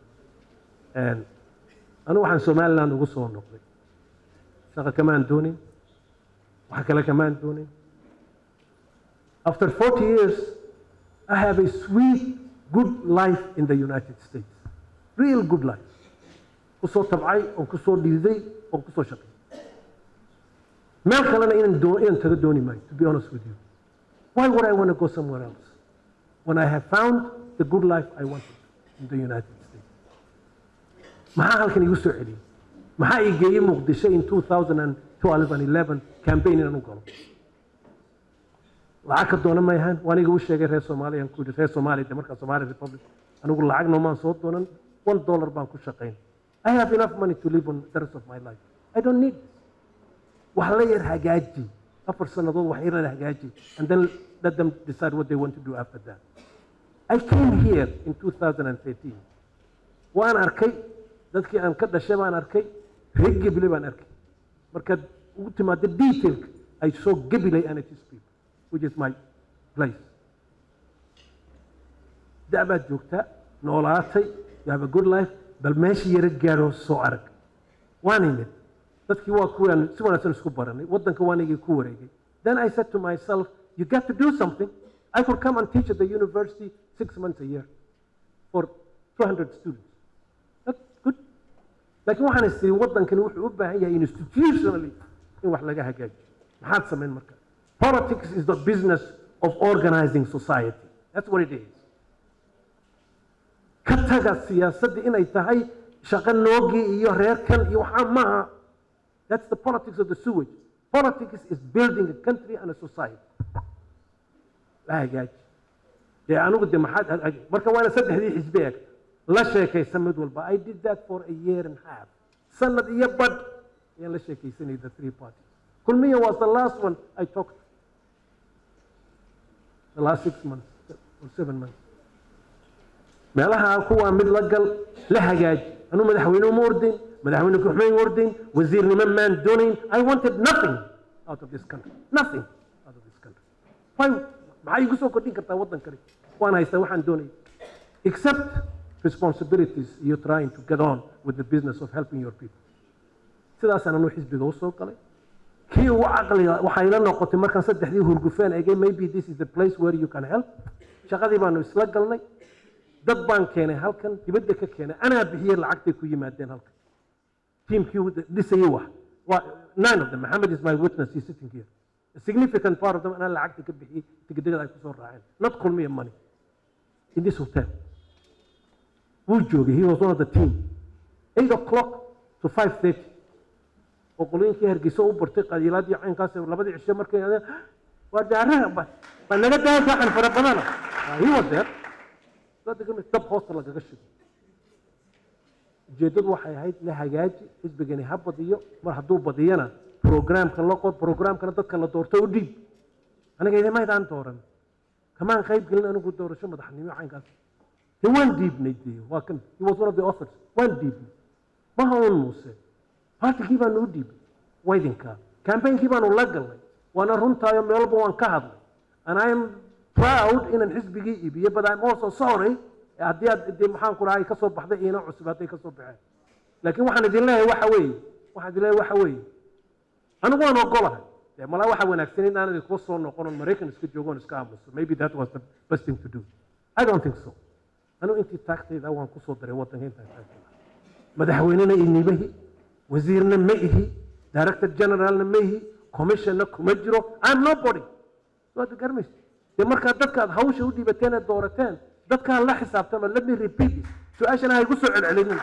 anu waxaan somaliland ugu soo noqday shaqa kamaan doonin wax kale kamaan doonin after 40 years i have a sweet good life in the united states real good life kusoo tabcay oon kusoo dhiiday oon kusoo shaqay meel kalena inaan doo inaan taga dooni maayo to be honest with you why would i want to go somewhere else when i have found the good life i wanted in the united states maxaa halkan igu soo celiyey maxaa ii geeyey muqdisho in 2012 and 11 campaign inaan u galo lacag ka doona ma ahaan waa aniga u sheegay reer soomaaliya ku yidhi reer soomaaliya de markaa somali republic anigu lacag noomaan soo doonan one dollar baan ku shaqayn i have enough money to live on the rest of my life i don't need this wax la yar hagaaji afar sannadood wax yar la hagaaji and then let them decide what they want to do after that i came here in 2013 waan arkay dadkii aan ka dhashay baan arkay reer gebile baan arkay markaad ugu timaado detailka ay soo gebilay and it is people which is my place da' baad joogtaa noolaatay you have a good life bal meesha yara gaadho soo arag waan imid dadkii waa kuwaan si wanaagsan isku baranay waddanka waan igii ku wareegay then i said to myself you got to do something i could come and teach at the university six months a year for 200 students that's good laakiin waxaan is tiri waddankani wuxuu u baahan yahay institutionally in wax laga hagaajiyo maxaad samayn marka politics is the business of organizing society that's what it is ka taga siyaasadda inay tahay shaqo noogii iyo reerkan iyo waxaa maaha that's the politics of the sewage politics is building a country and a society la hagaaji dee anigu de maxaad marka waana saddexdii xisbi eg la sheekaysa mid walba i did that for a year and half sanad iyo badh ayaan la sheekaysanayay the three parties kulmiya was the last one i talked the last six months or seven months meelaha kuwaa mid la gal la hagaaji anuu madaxweyne uma ordayn madaxweyne ku-xumeen ordayn wasiirnimo maan doonayn i wanted nothing out of this country nothing out of this country why maxaa igu soo kordhin kartaa waddankani waan haystaa waxaan doonaya except responsibilities iyo trying to get on with the business of helping your people sidaasaan anuu xisbiga usoo galay kii ugu caqliga waxay la noqotay markaan saddexdii hurgufeen egay maybe this is the place where you can help shaqadii baanu isla galnay dad baan keenay halkan dibadda ka keenay anaa bixiyey lacagtay ku yimaadeen halkan tiimkii dhisayey wax waa nine of them maxamed is my witness he's sitting here a significant part of them anaa lacagta ka bixiyey tigidhada ay kusoo raaceen not kulmiya money in this hotel wuu joogay he was one of the team eight o'clock to five thirty oo qolooyinkii hargeysa u bartay qabiilaadii caynkaas labadii cishe markay waa daaraha baa naga daaya saxan fara badana he was there dab hoosta lagaga shigo ujeeddadu waxay ahayd la hagaaji xisbigani ha badiyo mar hadduu badiyana programka la qor programkana dadka la doorto u dhiib aniga idimaydaan dooran kamaan qayb gelin anigu doorasho madaxnimo caynkaas de waan dhiibnay de waa kan he was one of the authors waan dhiibnay maha un muuse partigii baanu u dhiibnay waydinkaa campaignki baanu la galnay waana runtaayo meel walba waan ka hadlay and i am proud inaan xisbigii iibiyo but i'm also sorry haddii aad de maxaan ku dhahay ka soo baxday iina cusub hadday ka soo baxeen laakiin waxaan idin leeyahay waxa weeye waxaan idin leeyahay waxa weeye anigu waan ogolahay dee malaa waxa wanaagsan in aan idinkuwa soo noqon oon maraykan iska joogo oon iska aamuso maybe that was the best thing to do i don't think so anigu intii taagtayda waan kusoo daray waddanka intaan taagtayda madaxweynena inimahi wasiirna ma ihi director generalna ma ihi commissionna kuma jiro i'm nobody waad garmaysa dee markaa dadka aad hawsha u dhiibateen ee doorateen dadkaa la xisaabtama let me repeat it su-aashana ha igu soo celcelinin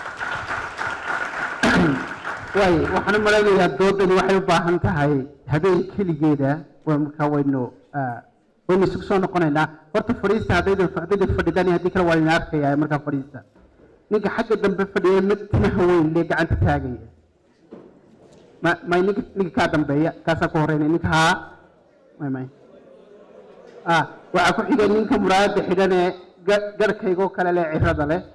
waay waxaan u malaynayaa doodani waxay u baahan tahay habeen keligeeda waa markaa waynu waynu isugu soo noqonaynaa horta fadhiista haddaydan haddaydan fadhidaan haddii kale waa idin arkayaa markaa fadhiista ninka xagga dambe fadhiya mid timaha weyn lee gacanta taagaya ma may ninka ninka kaa dambeeya kaasaa ku horeynaya ninka haa may may ah waxaa ku xigay ninka muraayadda xidhan ee ga- garhkaygoo kale leh cirada leh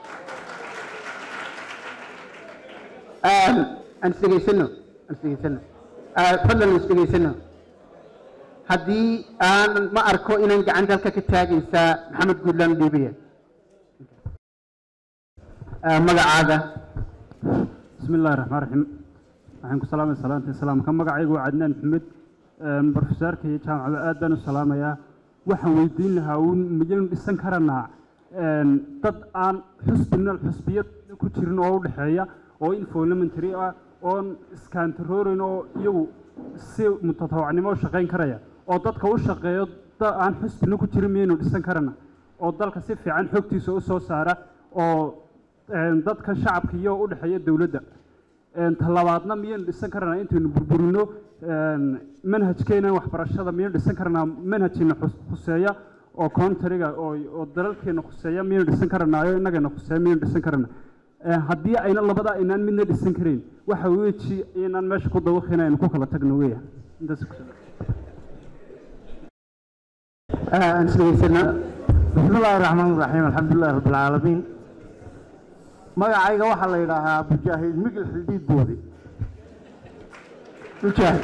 aan aan isdhegaysano aan isdhegaysano Ah, fadlan isdhegaysano haddii aan ma arko inaan gacanta halka ka taagaysaa maxamed guudlaan dhiibaya Ah, magacaaga بسم الله الرحمن الرحيم waxaan ku salaamay salaanta islaamka magacaygu waa cadnaan maxamed brofesaarka iyo jaamacada aad baan u salaamayaa waxaan weydiin lahaa uun miyaynu dhisan karanaa dad aan xusbina xusbiyad ku jirin oo u dhexeeya oo infolementary ah oon iskantaroorin oo iyagu si mutatawacnimo u shaqayn karaya oo dadka u shaqeeyo dad aan xusbina ku jirin miyaynu dhisan karana oo dalka si fiican xogtiisa u soo saara oo een, dadka shacabka iyo u dhexeeya dowladda een, talabaadna miyaynu dhisan karanaa intaynu burburino een, manhajkeena waxbarashada miyaynu dhisan karanaa manhajkeena xus- khuseeya oo countryga oo oo dalalkeena khuseeya miyaynu dhisan karanaayo innagana khuseeya miyaynu dhisan karanaa Een, haddii ayna labada aynaan midna dhisan karayn waxa weeji inaan meesha ku dawaqina aynu ku kala tagno weya intaas ku Ah, aan isdhegaysano بسم الله الرحمن الرحيم الحمد لله رب العالمين magacayga waxaa la yidhaahaa mujaahid migil xildiid boodi mujaahid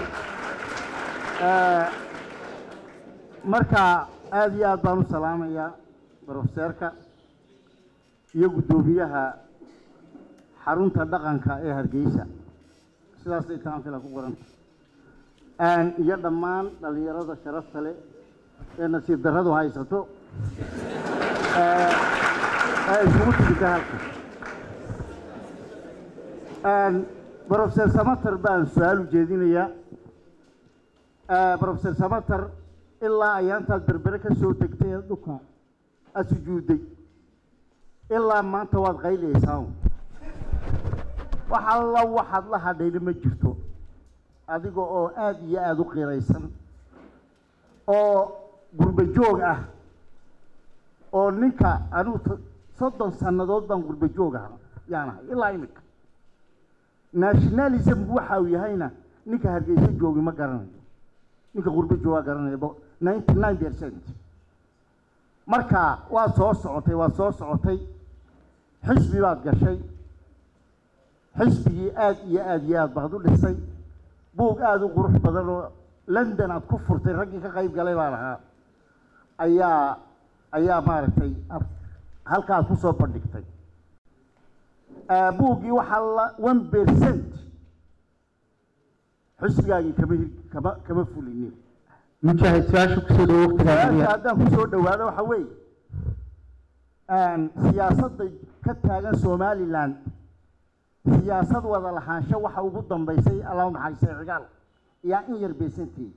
marka aad iyo aad baan u salaamayaa brofeseerka iyo guddoomiyaha xarunta dhaqanka ee hargeysa sidaasay taanfila ku qoranta iyo dhammaan dhallinyarada sharafta leh ee nasiib darradu haysato ee ee isugu timida halka brofeser samater baan su-aal u jeedinayaa brofeser samater ilaa ayaantaad berbere ka soo degtay ee dhulka aad sujuudday ilaa maanta waad qayliyaysaa wax alla waxaad la hadhayna ma jirto adiga oo aada iyo aada u qiraysan oo gurbo joog ah oo ninka anigu t- soddon sannadood baan gurbo joog ah yaanahay ilaa imika nationalismku waxa uu yahayna ninka hargeysa joogi ma garanayo ninka gurbo joogaa garanaya bo ninety nine percent marka waad soo socotay waad soo socotay xisbi baad gashay xisbigii aada iyo aada iyo aad baad u dhisay buug aada u qurux badan oo london aad ku furtay raggii ka qayb galay baan ahaa ayaa ayaa maaragtay ad- halka aad ku soo bandhigtay Ah, buuggii waxaa la one percent xisbigaagii kama hir kama kama fulinin mujaahid su-aasha kusoo dhawo su-aasha waqtigaa haddaan kusoo dhawaado waxa weeye siyaasadda ka taagan somaliland siyaasad wada lahaansho waxa ugu dambeysay allah u naxariistay cigaal yaa in yar beesanteed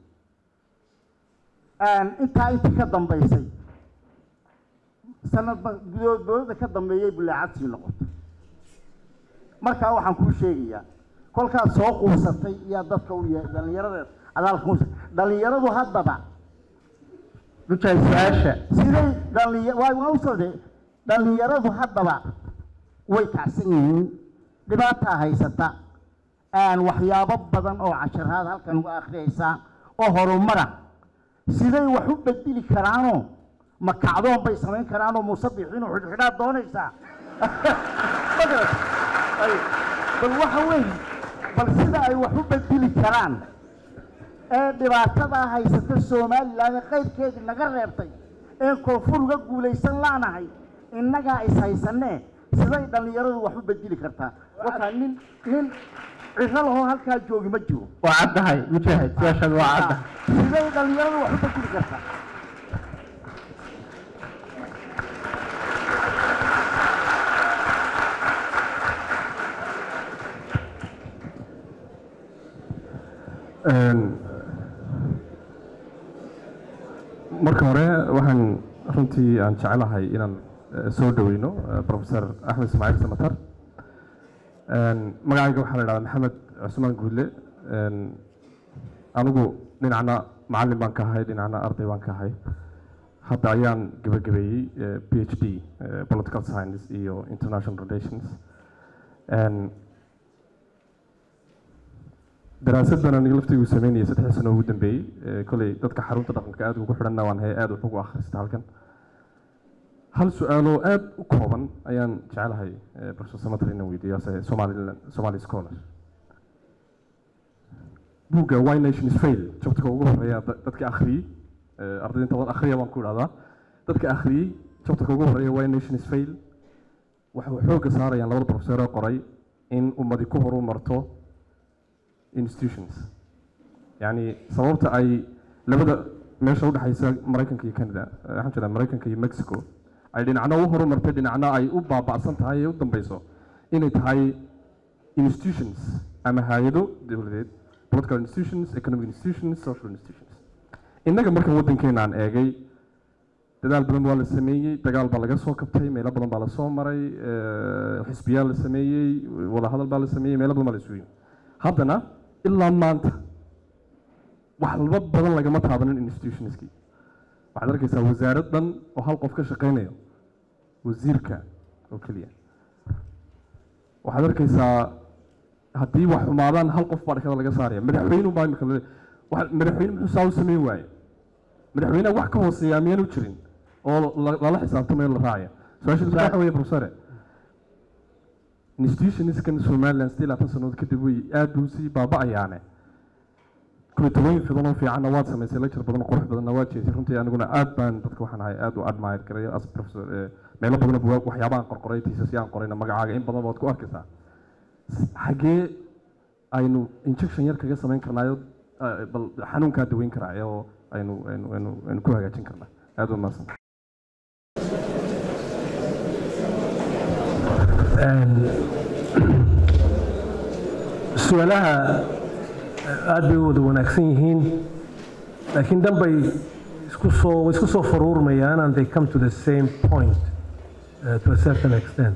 intaa intii ka dambeysay sanadba gudood dowladda ka dambeeyay bulaacad sii noqotay markaa waxaan kuu sheegayaa kolkaad soo quusatay yaa dadka u ye dhallinyarada adaalka quusa dhallinyaradu haddaba mujaahid su-aasha siday dhallinya waa waa u socday dhallinyaradu haddaba way kacsan yihiin dhibaataa haysata aan waxyaabo badan oo casharaad halkan uga akhriyaysaa oo horumara siday wax u bedeli karaanoo ma kacdoon bay samayn karaanoo musabixiin oo xidhxidhaad doonaysaa Ma garat? Ay, bal waxa weeye bal sida ay wax u bedeli karaan ee dhibaatada haysata somaliland ee qayrkeedii naga reebtay ee koonfur uga guulaysan laanahay innagaa is haysanee siday dhallinyaradu wax u bedeli kartaa wakaa nin nin ciro lahoo halkaa joogi ma jiro waa caddahay mujaahid su-aashaada waa caddahay siday dhallinyaradu wax u bedeli kartaa marka hore waxaan runtii aan jecelahay inaan eh, soo dhaweyno eh, professor axmed ismaaciil samatar magacayga waxaa la idhahdaa maxamed cusmaan guudle anigu dhinacna macallin baan ka ahay dhinacna arday baan ka ahay hadda ayaan gabagabeeyey p h d political science iyo international relations daraasaddan aniga laftaygu sameynayay saddex sano ugu dambeeyey koley dadka xarunta dhaqanka aad ugu xidhanna waan hay aad wax ugu akhrista halkan hal su-aaloo aad u kooban ayaan jecelahay professor samatri inaan weydiiyo somaliland somali scholar buugga why nations fail jabtarka ugu horeeya dadka akhriyey ardayda inta badan akhriya baan ku idhahdaa dadka akhriyey jabtarka ugu horeeya why nations fail waxay xoogga saarayaan labada professor ee qoray in ummadi ku horu marto institutions yacni sababta ay labada meesha udhexaysa maraykanka iyo canada waxaan jeedaa maraykanka iyo mexico ay dhinacna u horumartay dhinacna ay u baaba'san tahay ee u dambeyso inay tahay institutions ama hay-ado dowladeed political institutions economic institutions social institutions innaga markan waddankeena aan eegay dadaal badan waa la sameeyey dagaal baa laga soo kabtay meelo badan baa lasoo maray xisbiyaa la sameeyey wadahadal baa la sameeyey meelo badan baa la sugayey haddana ilaa maanta waxba badan lagama taabanin institutionskii waxaad arkaysaa wasaarad dhan oo hal qof ka shaqeynayo wasiirka oo keliya waxaad arkaysaa haddii wax xumaadaan hal qof baa dhakada laga saaraya madaxweynu baa imika madaxweyne muxuu saa u sameyn waaye madaxweynaha wax ka hooseeya miyaanu jirin oo lala xisaabtamayo la raacaya su-aasha waxa weeye professore institutionskan somaliland sidii labaatan sannadood kadib way aad buu sii baaba'ayaane kuritooyin fidan oo fiicanna waad samaysay lecture badan qurux badanna waad jeesay runtii aniguna aad baan dadka waxaan ahay aad u admire garayo as professor meelo badan waxyaabahan qorqoray tiisas aan qorayna magacaaga in badan baad ku arkaysaa xagee aynu injection yar kaga samayn karnaayo bal xanuunkaa daweyn karaa oo aynu aynu aynu aynu ku hagaajin karnaa aad u mahadsan su-aalaha aad bay u wada wanaagsan yihiin laakiin dan bay isku soo isku soo faruurmayaan and they come to the same point uh, to a certain extent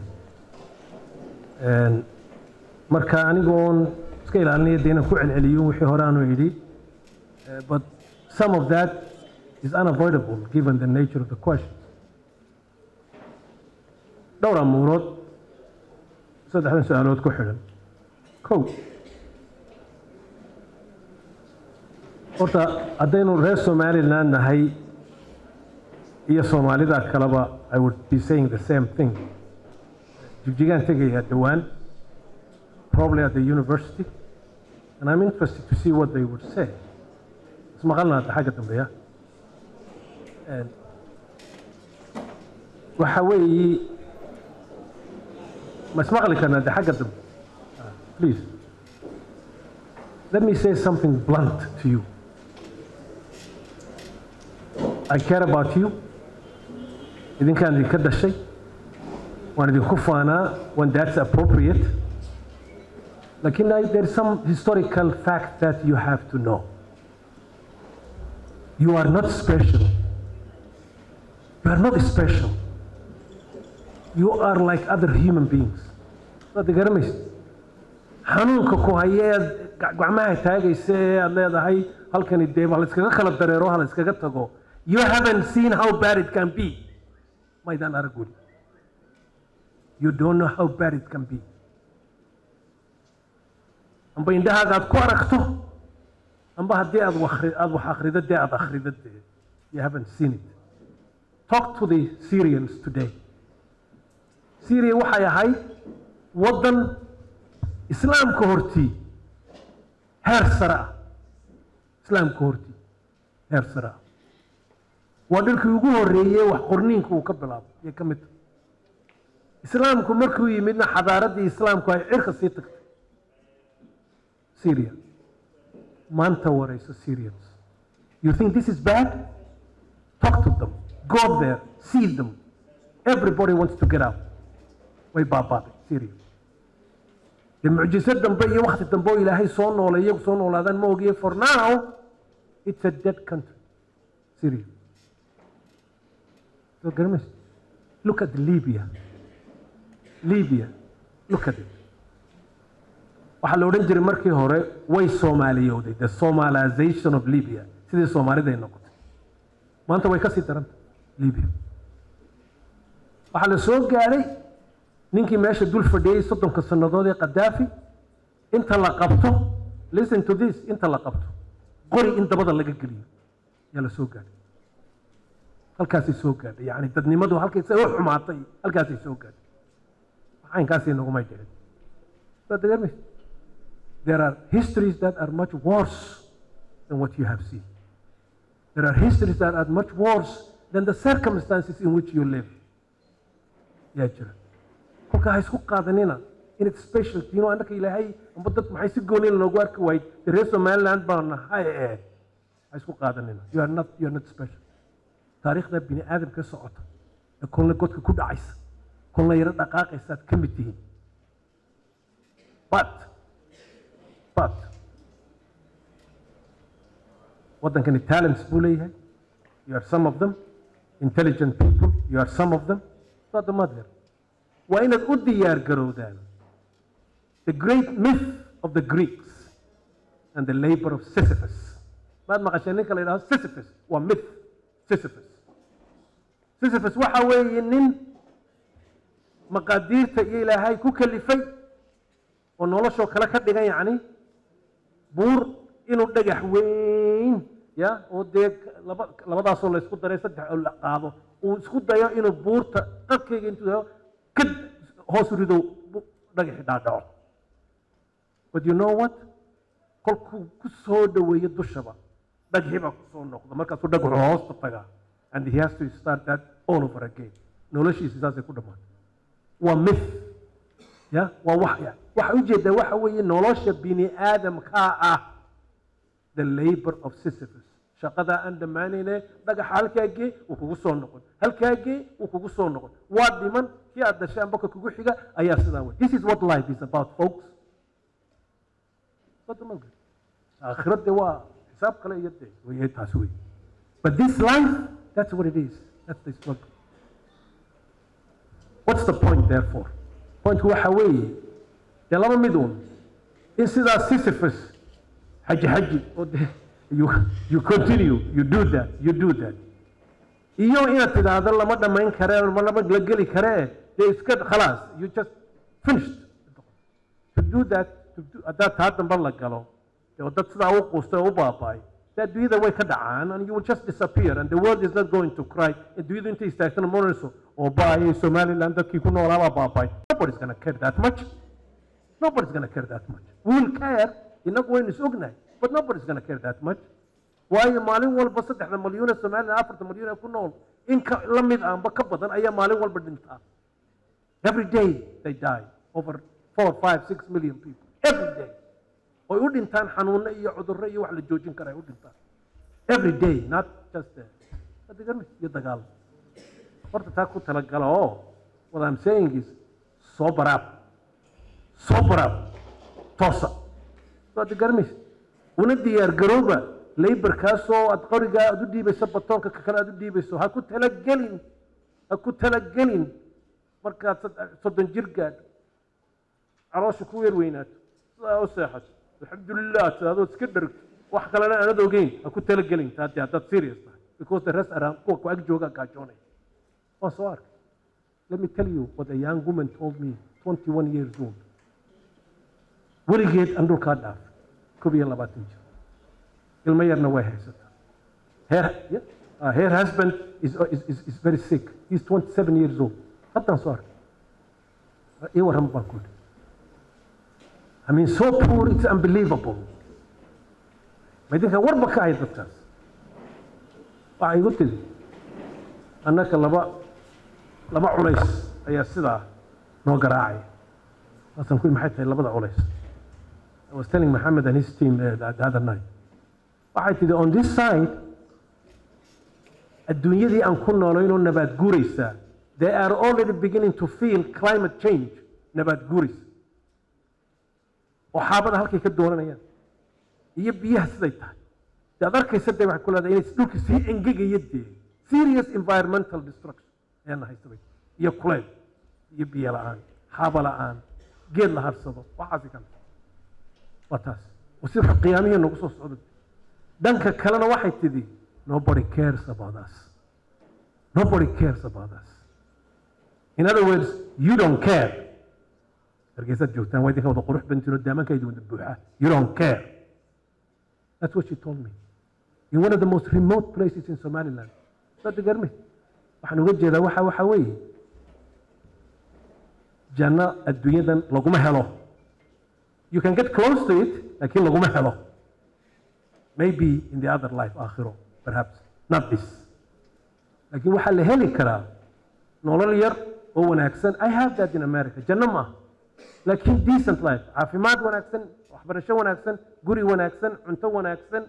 marka anigoon iska ilaalinaya dee inaan ku celceliyo wixii hore aanu idhi but some of that is unavoidable given the nature of the question dhowr amuurood saddexdan su-aalood ku xidhan kow horta haddaynu reer somaliland nahay iyo soomaalida kaleba i would be saying the same thing jigjigaan tegayaa dhowaan probably at the university and i'm interested to see what they would say ismaqalna hadda xagga dambeya waxa weeyi ma ismaqli karna hadda xagga dambe please let me say something blunt to you I care about you idinkaan idinka dhashay waan idinku faanaa when that's appropriate lakin there is some historical fact that you have to know you are not special you are not special you are like other human beings waad garamaysa xanuunka ku haya ead gacmaha taagaysa ee aad leedahay halkani dee ha layskaga kala dareero ha layskaga tago you haven't seen how bad it can be maydaan arag weli you don't know how bad it can be amba indhahaaga aad ku aragto amba haddii aad aad wax akhrido dee aad akhrido dee you haven't seen it talk to the syrians today syria waxay ahayd waddan islaamka hortii heer sare ah islaamka hortii heer sare ah waa dhulkii ugu horreeyey wax qorniinka uu ka bilaabo iyo ka mid tahay islaamku markuu yimidna xadaaraddii islaamku ay cirka sii tagtay syria maanta warayso syrians you think this is bad talk to them go there see them everybody wants to get out way baabaaday syria dee mucjiso dambe iyo wakti dambe oo ilaahay soo noolay iyagu soo noolaadaan ma ogiye for now it's a dead country syria so garamaysa look at libya libya look at it waxaa la odhan jiray markii hore way soomaaliyowday the somalization of libya sidii soomaaliday noqotay maanta way ka sii daranta libiya waxaa la soo gaadhay ninkii meesha dul fadhiyey soddonka sannadood ee qadaafi inta la qabto listen to this inta la qabto qori in dabada laga geliyo ayaa la soo gaadhay halkaasay soo gaadhay yacni dadnimadu halkaysay u xumaatay halkaasay soo gaadhay caynkaasii nagumay dhicin soo degarmaysa there are histories that are much worse than what you have seen there are histories that are much worse than the circumstances in which you live yaa jira kolka ha isku qaadanina in it special tiino annaka ilaahay amba dad maxay si goonina noogu arki waayed de reer somaliland baan nahay ee ha isku qaadanina you are not you are not special taariikhda bini aadamka socota ee kolna godka ku dhacaysa kolna yaro dhaqaaqaysaad ka mid tihiin but but waddankani talents buu leeyahay you are some of them intelligent people you are some of them sooda madeer waa inaad u diyaar garowdaan the great myth of the greeks and the labor of sisyphus maad maqasheen ninka la yidhahdo sisyphus waa myth sisyphus sisyphus waxa weeye nin maqaadiirta iyo ilaahay ku kalifay oo noloshoo kale ka dhigan yacni buur inuu dhagax weyn ya oo dee laba labadaasoo la isku daray saddex oo la qaado uu isku dayo inuu buurta qarkayga intuu dayo ka hoos rido dhagaxi dhaadhaco but you know what kolkuu ku soo dhoweeyo dushaba dhagxi baa ku soo noqda markaasuu dhagaxu hoosta tagaa and he has to start that all over again noloshiisa saasay ku dhammaatay waa myth ya waa wax ya waxa ujeedaa waxa weeye nolosha bini aadamkaa ah the labor of sisyphus shaqadaa aan dhammaanayne dhagaxa halkaagee wuu kugu soo noqon halkaagee wuu kugu soo noqon waa dhiman kii aad dashaan boka kugu xiga ayaa sidaa wey this is what life is about folks aakhirade waa xisaab kale iyo de wey taas wey but this life that's what it is that's the struggle what's the point therefore pointku waxa weeye dee laba mid uun in sidaa sisyphus xaji xaji oo de you, you continue you do that you do that iyo inaad tidhaahdo lama dhammayn kare lama la geli karee dee iska khalaas you just finished to do that to do, haddaad taa dambe la galo dee dad sidaa u quustay oo u baaba'ay dee adduunyada way ka dhacaan and you will just disappear and the world is not going to cry adduunyadu intay istaagtana moranayso oo baayay somaliland dadkii ku noolaa baa baaba'ay nobody's gonna care that much nobody's gonna care that much we will care inagu waynu is ognahay but nobody's gonna care that much waayo maalin walba saddexda malyuun ee somaliland afarta malyuun ee ku nool in ka la mid aanba ka badan ayaa maalin walba dhintaa every day they die over four five six million people every day oy u dhintaan xanuuno iyo cudurro iyo wax la joojin kara ay u dhintaan every day not just adegarmi iyo dagaal horta taa ku talagala oo what I'm saying is sober up sober up toosa so adegarmis una diyaar garooba laborkaasoo aad qorigaa aad u dhiibayso batoonka ka kale aad u dhiibayso ha ku talagelin ha ku talagelin markaad soddon jir gaadho caloosha ku weer weynaato sidaa u seexato alxamdulilah tidaadood iska dhergto wax kalena aanad ogeyn ha ku talagelin taade haddaad serious tahay because the rest around kuwa ku ag joogaa gaajoonaya waan soo arkay let me tell you what a young woman told me 21 years old weligeed aan dhulkaa dhaafay koob iyo labaatan jir ilmo yarna way haysataa her, yeah, uh, her husband is, is, is, is very sick he's 27 years old haddaan soo arkay ii warran baan ku I mean, so poor, it's unbelievable. ma idinka warba ka ahay dadkaas waxay igu tidi annaka laba laba culays ayaa sidaa noo garaacaya waasan ku maxay tahay labada culays I was telling Mohammed and his team uh, the, the other night waxay tidhi on this side adduunyadii aan ku noolaynoo nabaad guuraysaa they are already beginning to feel climate change nabaad guuraysa oo xaabada halkay ka doonanayaan iyo biyaha siday tahay de ad arkaysa dee waxay ku leedahay inay dhulka sii engegaya dee serious environmental destruction ayaana haysabay iyo kuleyl iyo biyo la-aan xaaba la-aan geed la harsado waxaasi kale waa taas oo si qiyaamihii nagu soo socda dhanka kalena waxay tidhi nobody cares about us nobody cares about us in other words you don't care hargeysaad joogtaan waa idinka wada qurux bantiin oo daamankaydi wada buuxa you don't care that's what she told me in one of the most remote places in somaliland soo digarme waxaan uga jeedaa waxa waxa weeye janno adduunyadan laguma helo you can get close to it laakiin laguma helo maybe in the other life aakhiro perhaps not this laakiin waxaa la heli karaa nolol yar oo wanaagsan i have that in america janno maaha laakiin decent life caafimaad wanaagsan waxbarasho wanaagsan guri wanaagsan cunto wanaagsan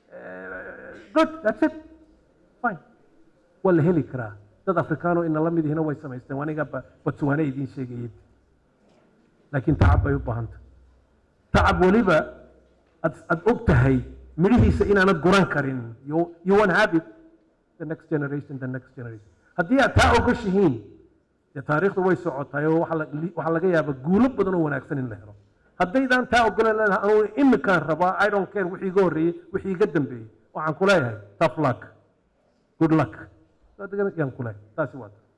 good that's it fine waa la heli karaa dad afrikaano ina la mid ihina way samaysteen aniga botswana idiin sheegayay laakiin tacab bay u baahanta tacab weliba ad ad og tahay midhihiisa inaanad guran karin you you won't have it the next generation the next generation haddii aad taa ogashihiin dee taariikhdu way socotaay oo waxaa la- waxaa laga yaabaa guulo badan oo wanaagsan in la helo haddaydaan taa ogolan leedahay anugu imikaan rabaa i don't care wixii iga horreeyey wixii iga dambeeyey waxaan ku leeyahay tough luck good luck yaan ku leeyahay taasi waa ta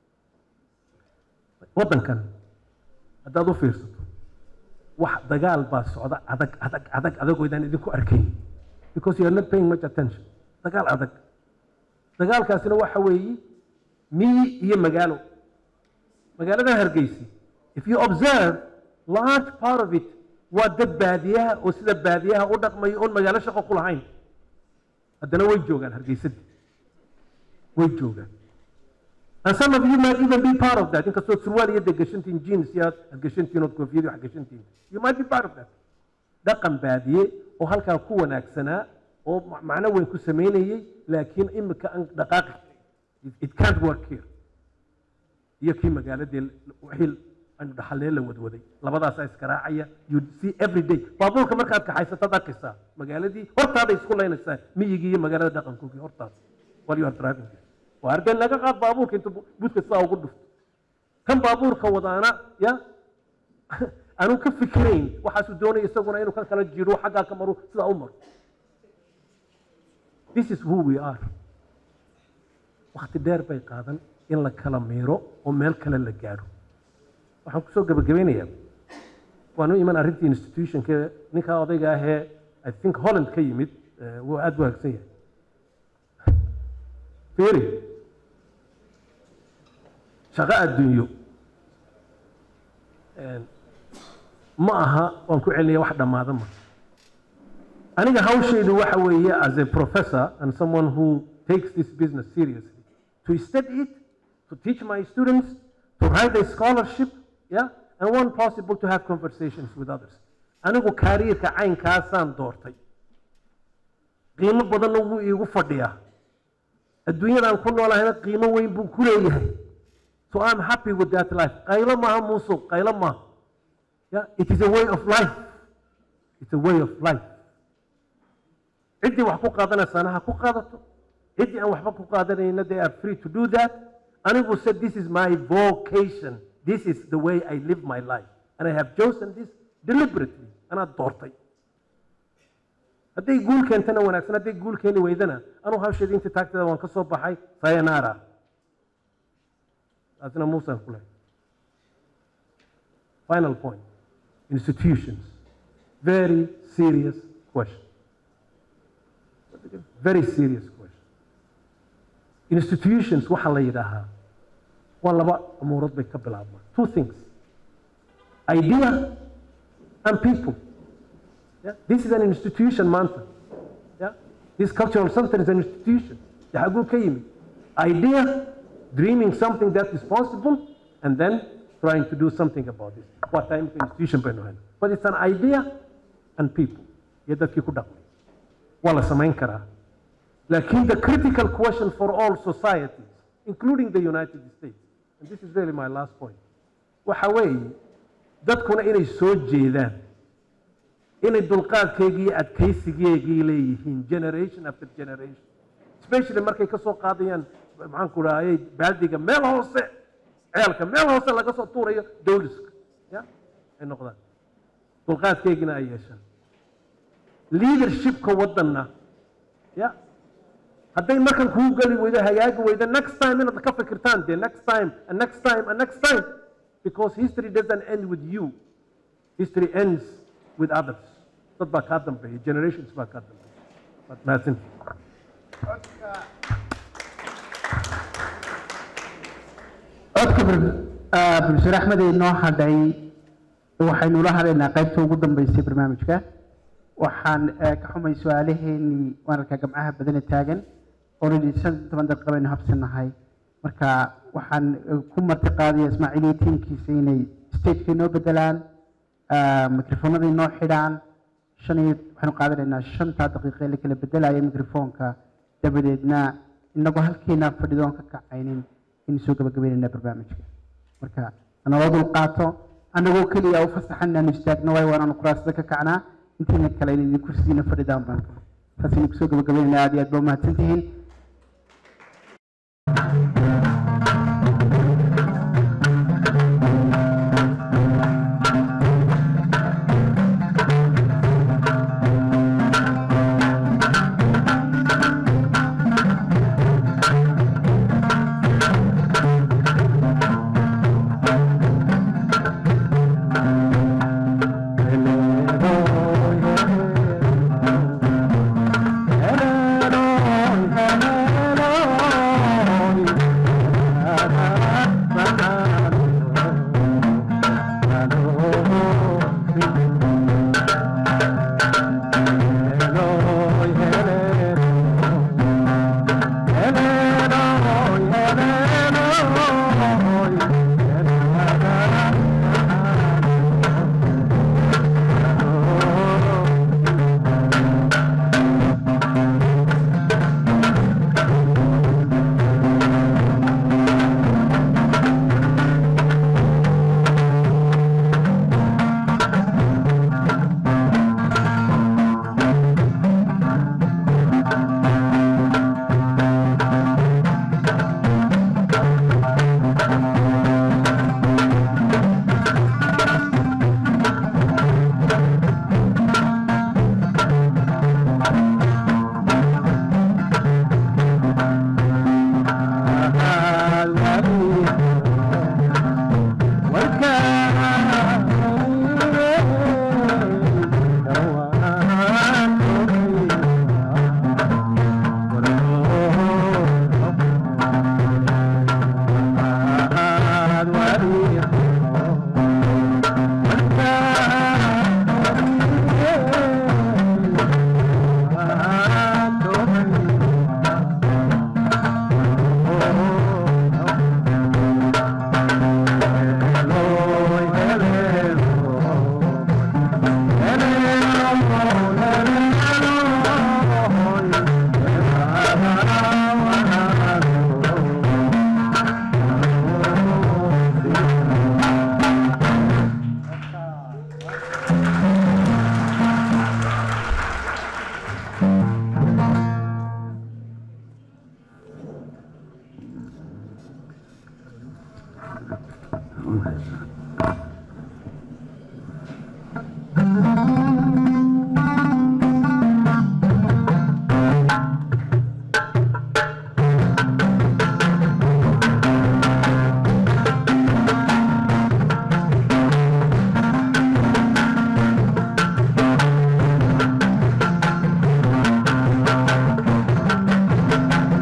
waddankan haddaad u fiirsato wax dagaal baa socda adag adag adag adagoo idaan idinku arkayn because you are not paying much attention dagaal adag dagaalkaasina waxa weeye miyi iyo magaalo magaaladan hargeysi if you observe large part of it waa dad baadiyaha oo sida baadiyaha u dhaqmayo oon magaalo shaqo ku lahayn haddana way joogaan hargeysadii way joogaan and some of you might even be part of that inkastoo surwaal iyo dee gashantiin jeans iyo aad gashantiin ood koofiyadii wax gashantiin you might be part of that dhaqan baadiye oo halkaa ku wanaagsanaa oo ma- macno weyn ku samaynayey laakiin imika aan dhaqaaqi It- it can't work here iyo kii magaaladii wixii aynu dhaxalnee la wadwaday labadaasaa iskaraacaya you see every day baabuurka markaad kaxaysataad arkaysaa magaaladii hortaaday isku laynaysaa miyigii iyo magaalada dhaqankoogii hortaas while you are driving there waa argeen laga qaad baabuurka intuu bu- buudka sidaa ugu dhufto kan baabuurka wadaana ya aanu ka fikirayn waxaasuu doonaya isaguna inuu kan kala jiro xaggaa ka maro sidaa u maro this is who we are wakti dheer bay qaadan in la kala miiro oo meel kale la gaadho waxaan kusoo gebagabeynayaa waanu iman arrintii institutionka ninkaa odayga ahee i think holland ka yimid eh, wuu aada u wanaagsan yahay fiiri shaqo adduunyo een, ma aha waan ku celinaya wax dhammaada ma aniga hawshaydu waxa weeye as a professor and someone who takes this business seriously to study it to teach my students to write a scholarship yeah and when possible to have conversations with others anigu kariirka caynkaasaan doortay qiimo badanna wuu iigu fadhiyaa adduunyadaan ku noolahayna qiimo weyn buu ku leeyahay so i'm happy with that life qaylo maaha muusuq qaylo maaha yeah it is a way of life it's a way of life ciddii wax ku qaadanaysaana ha ku qaadato ciddii aan waxba ku qaadanayna they are free to do that anigu said this is my vocation this is the way i live my life and i have chosen this deliberately anaa doortay hadday guul keentana wanaagsan hadday guul keeni weydana anuu hawsheedii intii taagteeda waan ka soo baxay sayanaara taasina muusan ku leh final point institutions very serious question very serious question institutions waxaa la yidhaahaa waa laba amuurood bay ka bilaabmaan two things idea and people yeah? this is an institution maanta yeah? this cultural center is an institution de xaguu ka yimid idea dreaming something that is possible and then trying to do something about it waa taa imika institution baynu hayna but it's an idea and people iyo dadkii ku dhaqmay waa la samayn karaa لكن the critical question for all societies, including the United States, and this is really my last point, waxa weeye dadkuna inay soo jeedaan inay dulqaadkeygii iyo adkaysigeygii leeyihiin generation after generation especially markay ka soo qaadayaan maxaan ku rahayay baaldiga meel hoose ceelka meel hoose laga soo tuurayo dowliska ya ay noqdaan dulqaadkeygina ay yeeshaan leadershipka waddanna ya hadday markan kuu geli weydo hagaagi weydo next time inaad ka fikirtaan dee next time and next time and next time because history doesn't end with you history ends with others dad baa kaa dambeeya generations baa kaa dambeeya waad mahadsantihin codka bulshada axmed ee noo hadhay waxaynu la hadlaynaa qaybta ugu dambeysay barnaamijka waxaan eh, ka xumay su-aalaheenii waan arkaa gamcaha badane taagan already shan iyo toban daqiiqa baynu habsanahay marka waxaan eh, ku marti qaadaya ismaaciil iyo tiimkiisa inay stageka inoo bedelaan mikrofoonada inoo xidhaan shan iyo waxaynu qaadanaynaa shantaa daqiiqa ee la kala bedelaya mikrofoonka dabadeedna inagoo halkeena fadhidoon ka kacaynin in soo gabagabeynayna barnaamijka marka naloo dulqaato annagoo keliya u fasaxan inaanu istaagno waayo waanaanu kuraasada ka kacnaa intiina kale in idin kursigiina fadhidaan baan taasaynu kusoo gabagabeynayna aad iyo aad baa umahadsan tihiin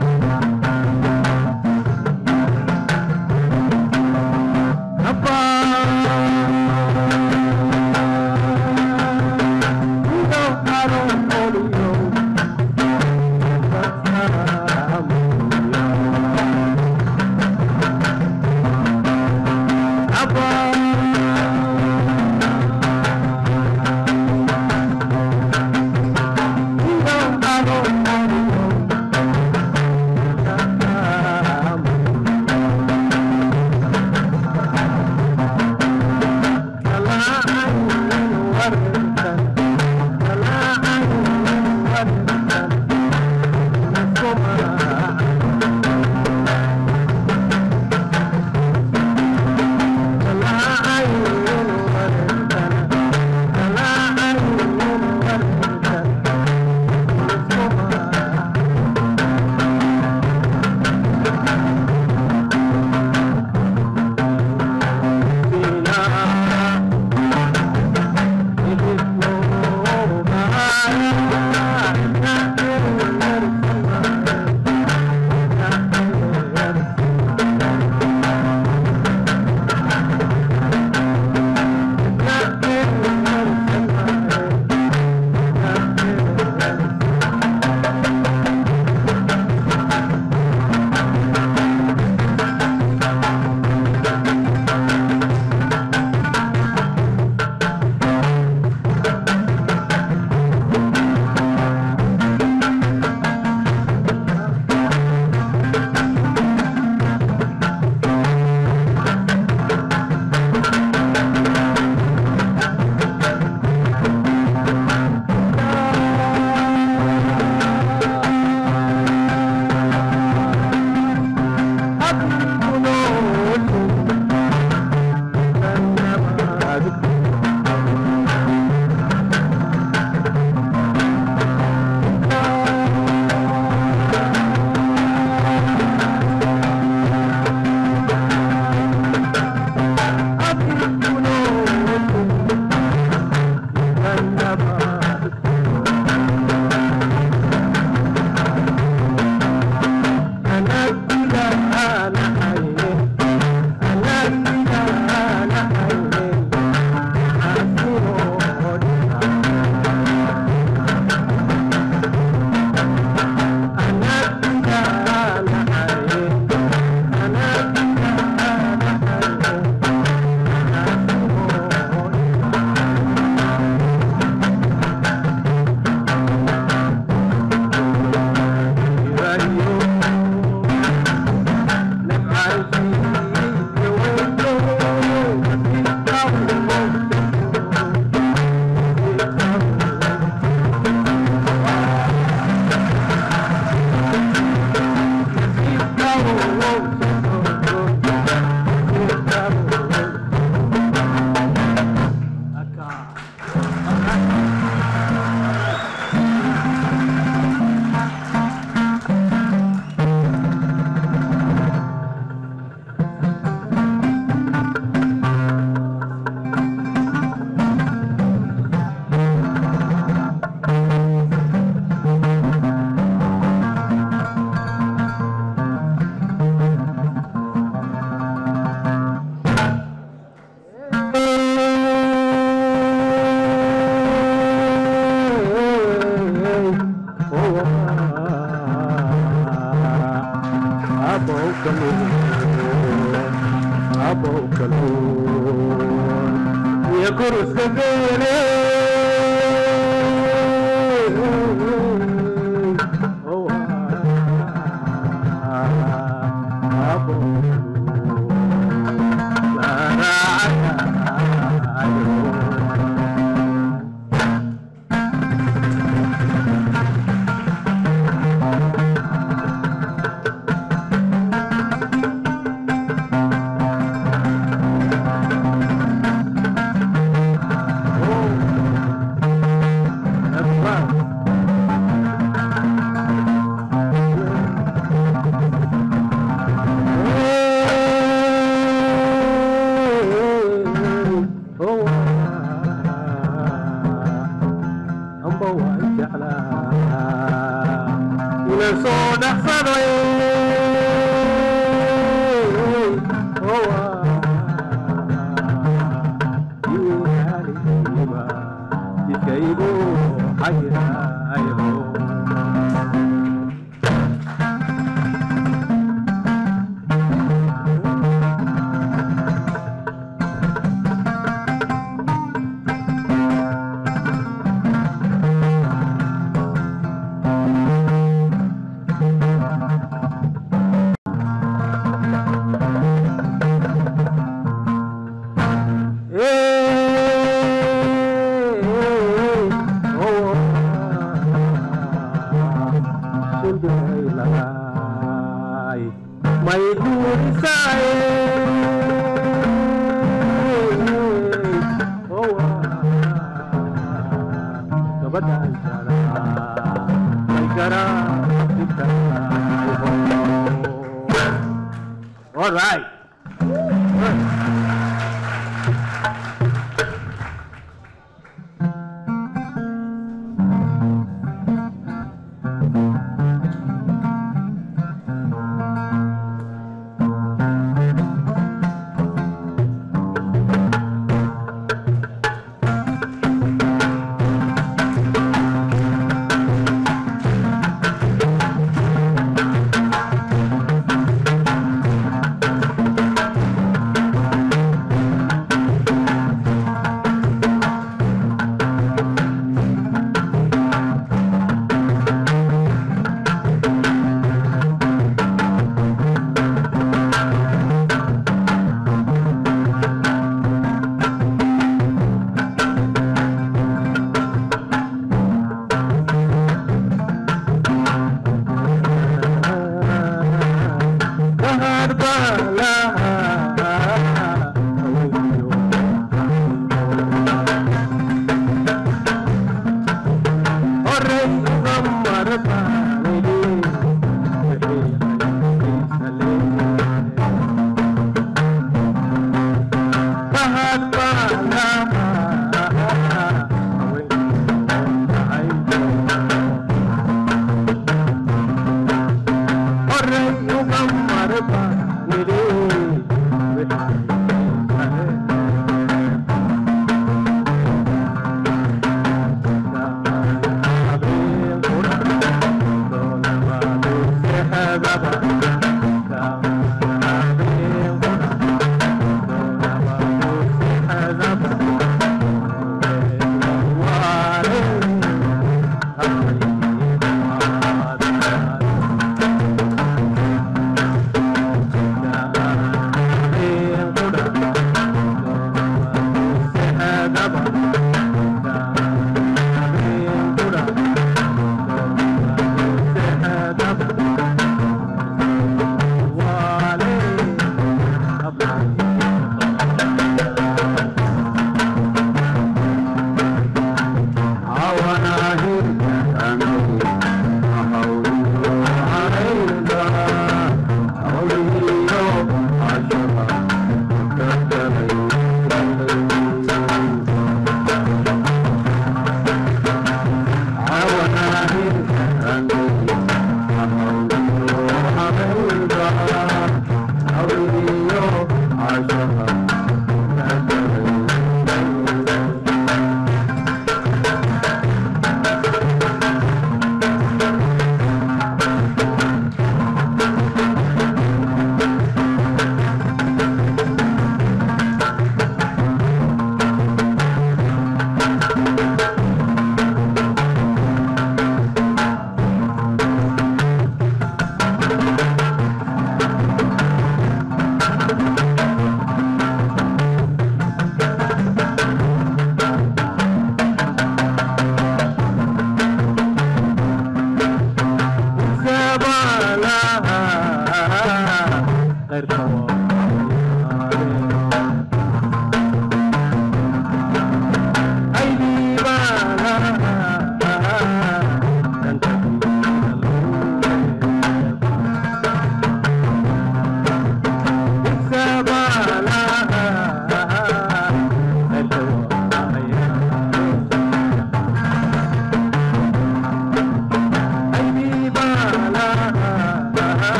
Abba abow kalluun iyo kuruska geele Oh, ah, abow kalluun la raacayo soo dhaqsaday jidkaygu xayirayo may duurisaye gabadhan jara may All right.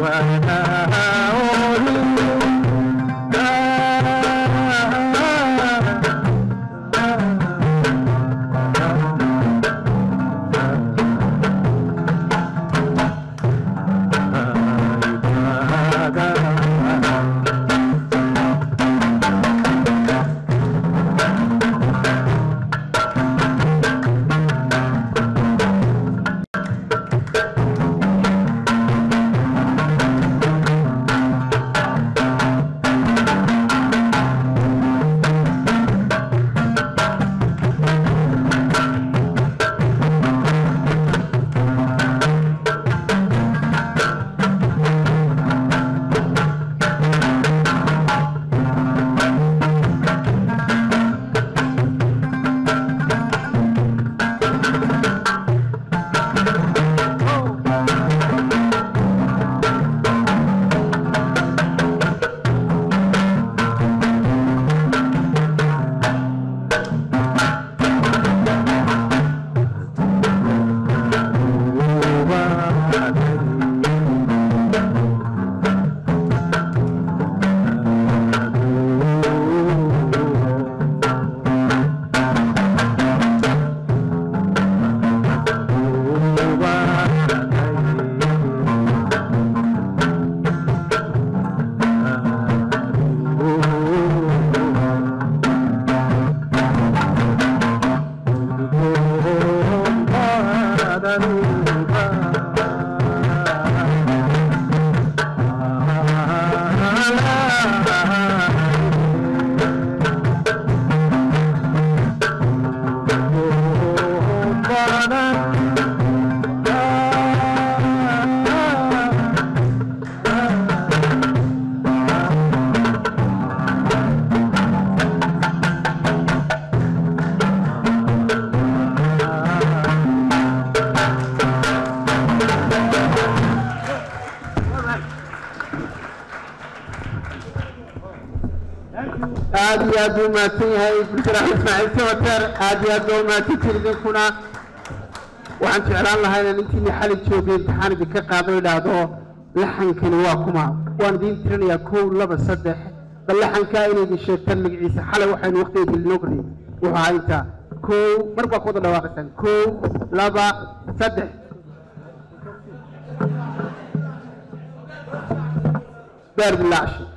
aad iyo aad buu mahadsan yahay bulshada axmed ismaaciil sawater aad iyo aad baa umahadsantiin idinkuna waxaan jeclaan lahaa inaan intiini xali joogay imtixaan idinka qaado idhaahdo laxankani waa kuma waan idiin tirinayaa kow laba saddex bal laxankaa inay idin sheegtaan magaciisa xalay waxaynu waqtiga gelinoo kornay wuxuu ahaa intaa kow mar baa ku wada dhawaaqaysaan kow laba saddex baar bilaashi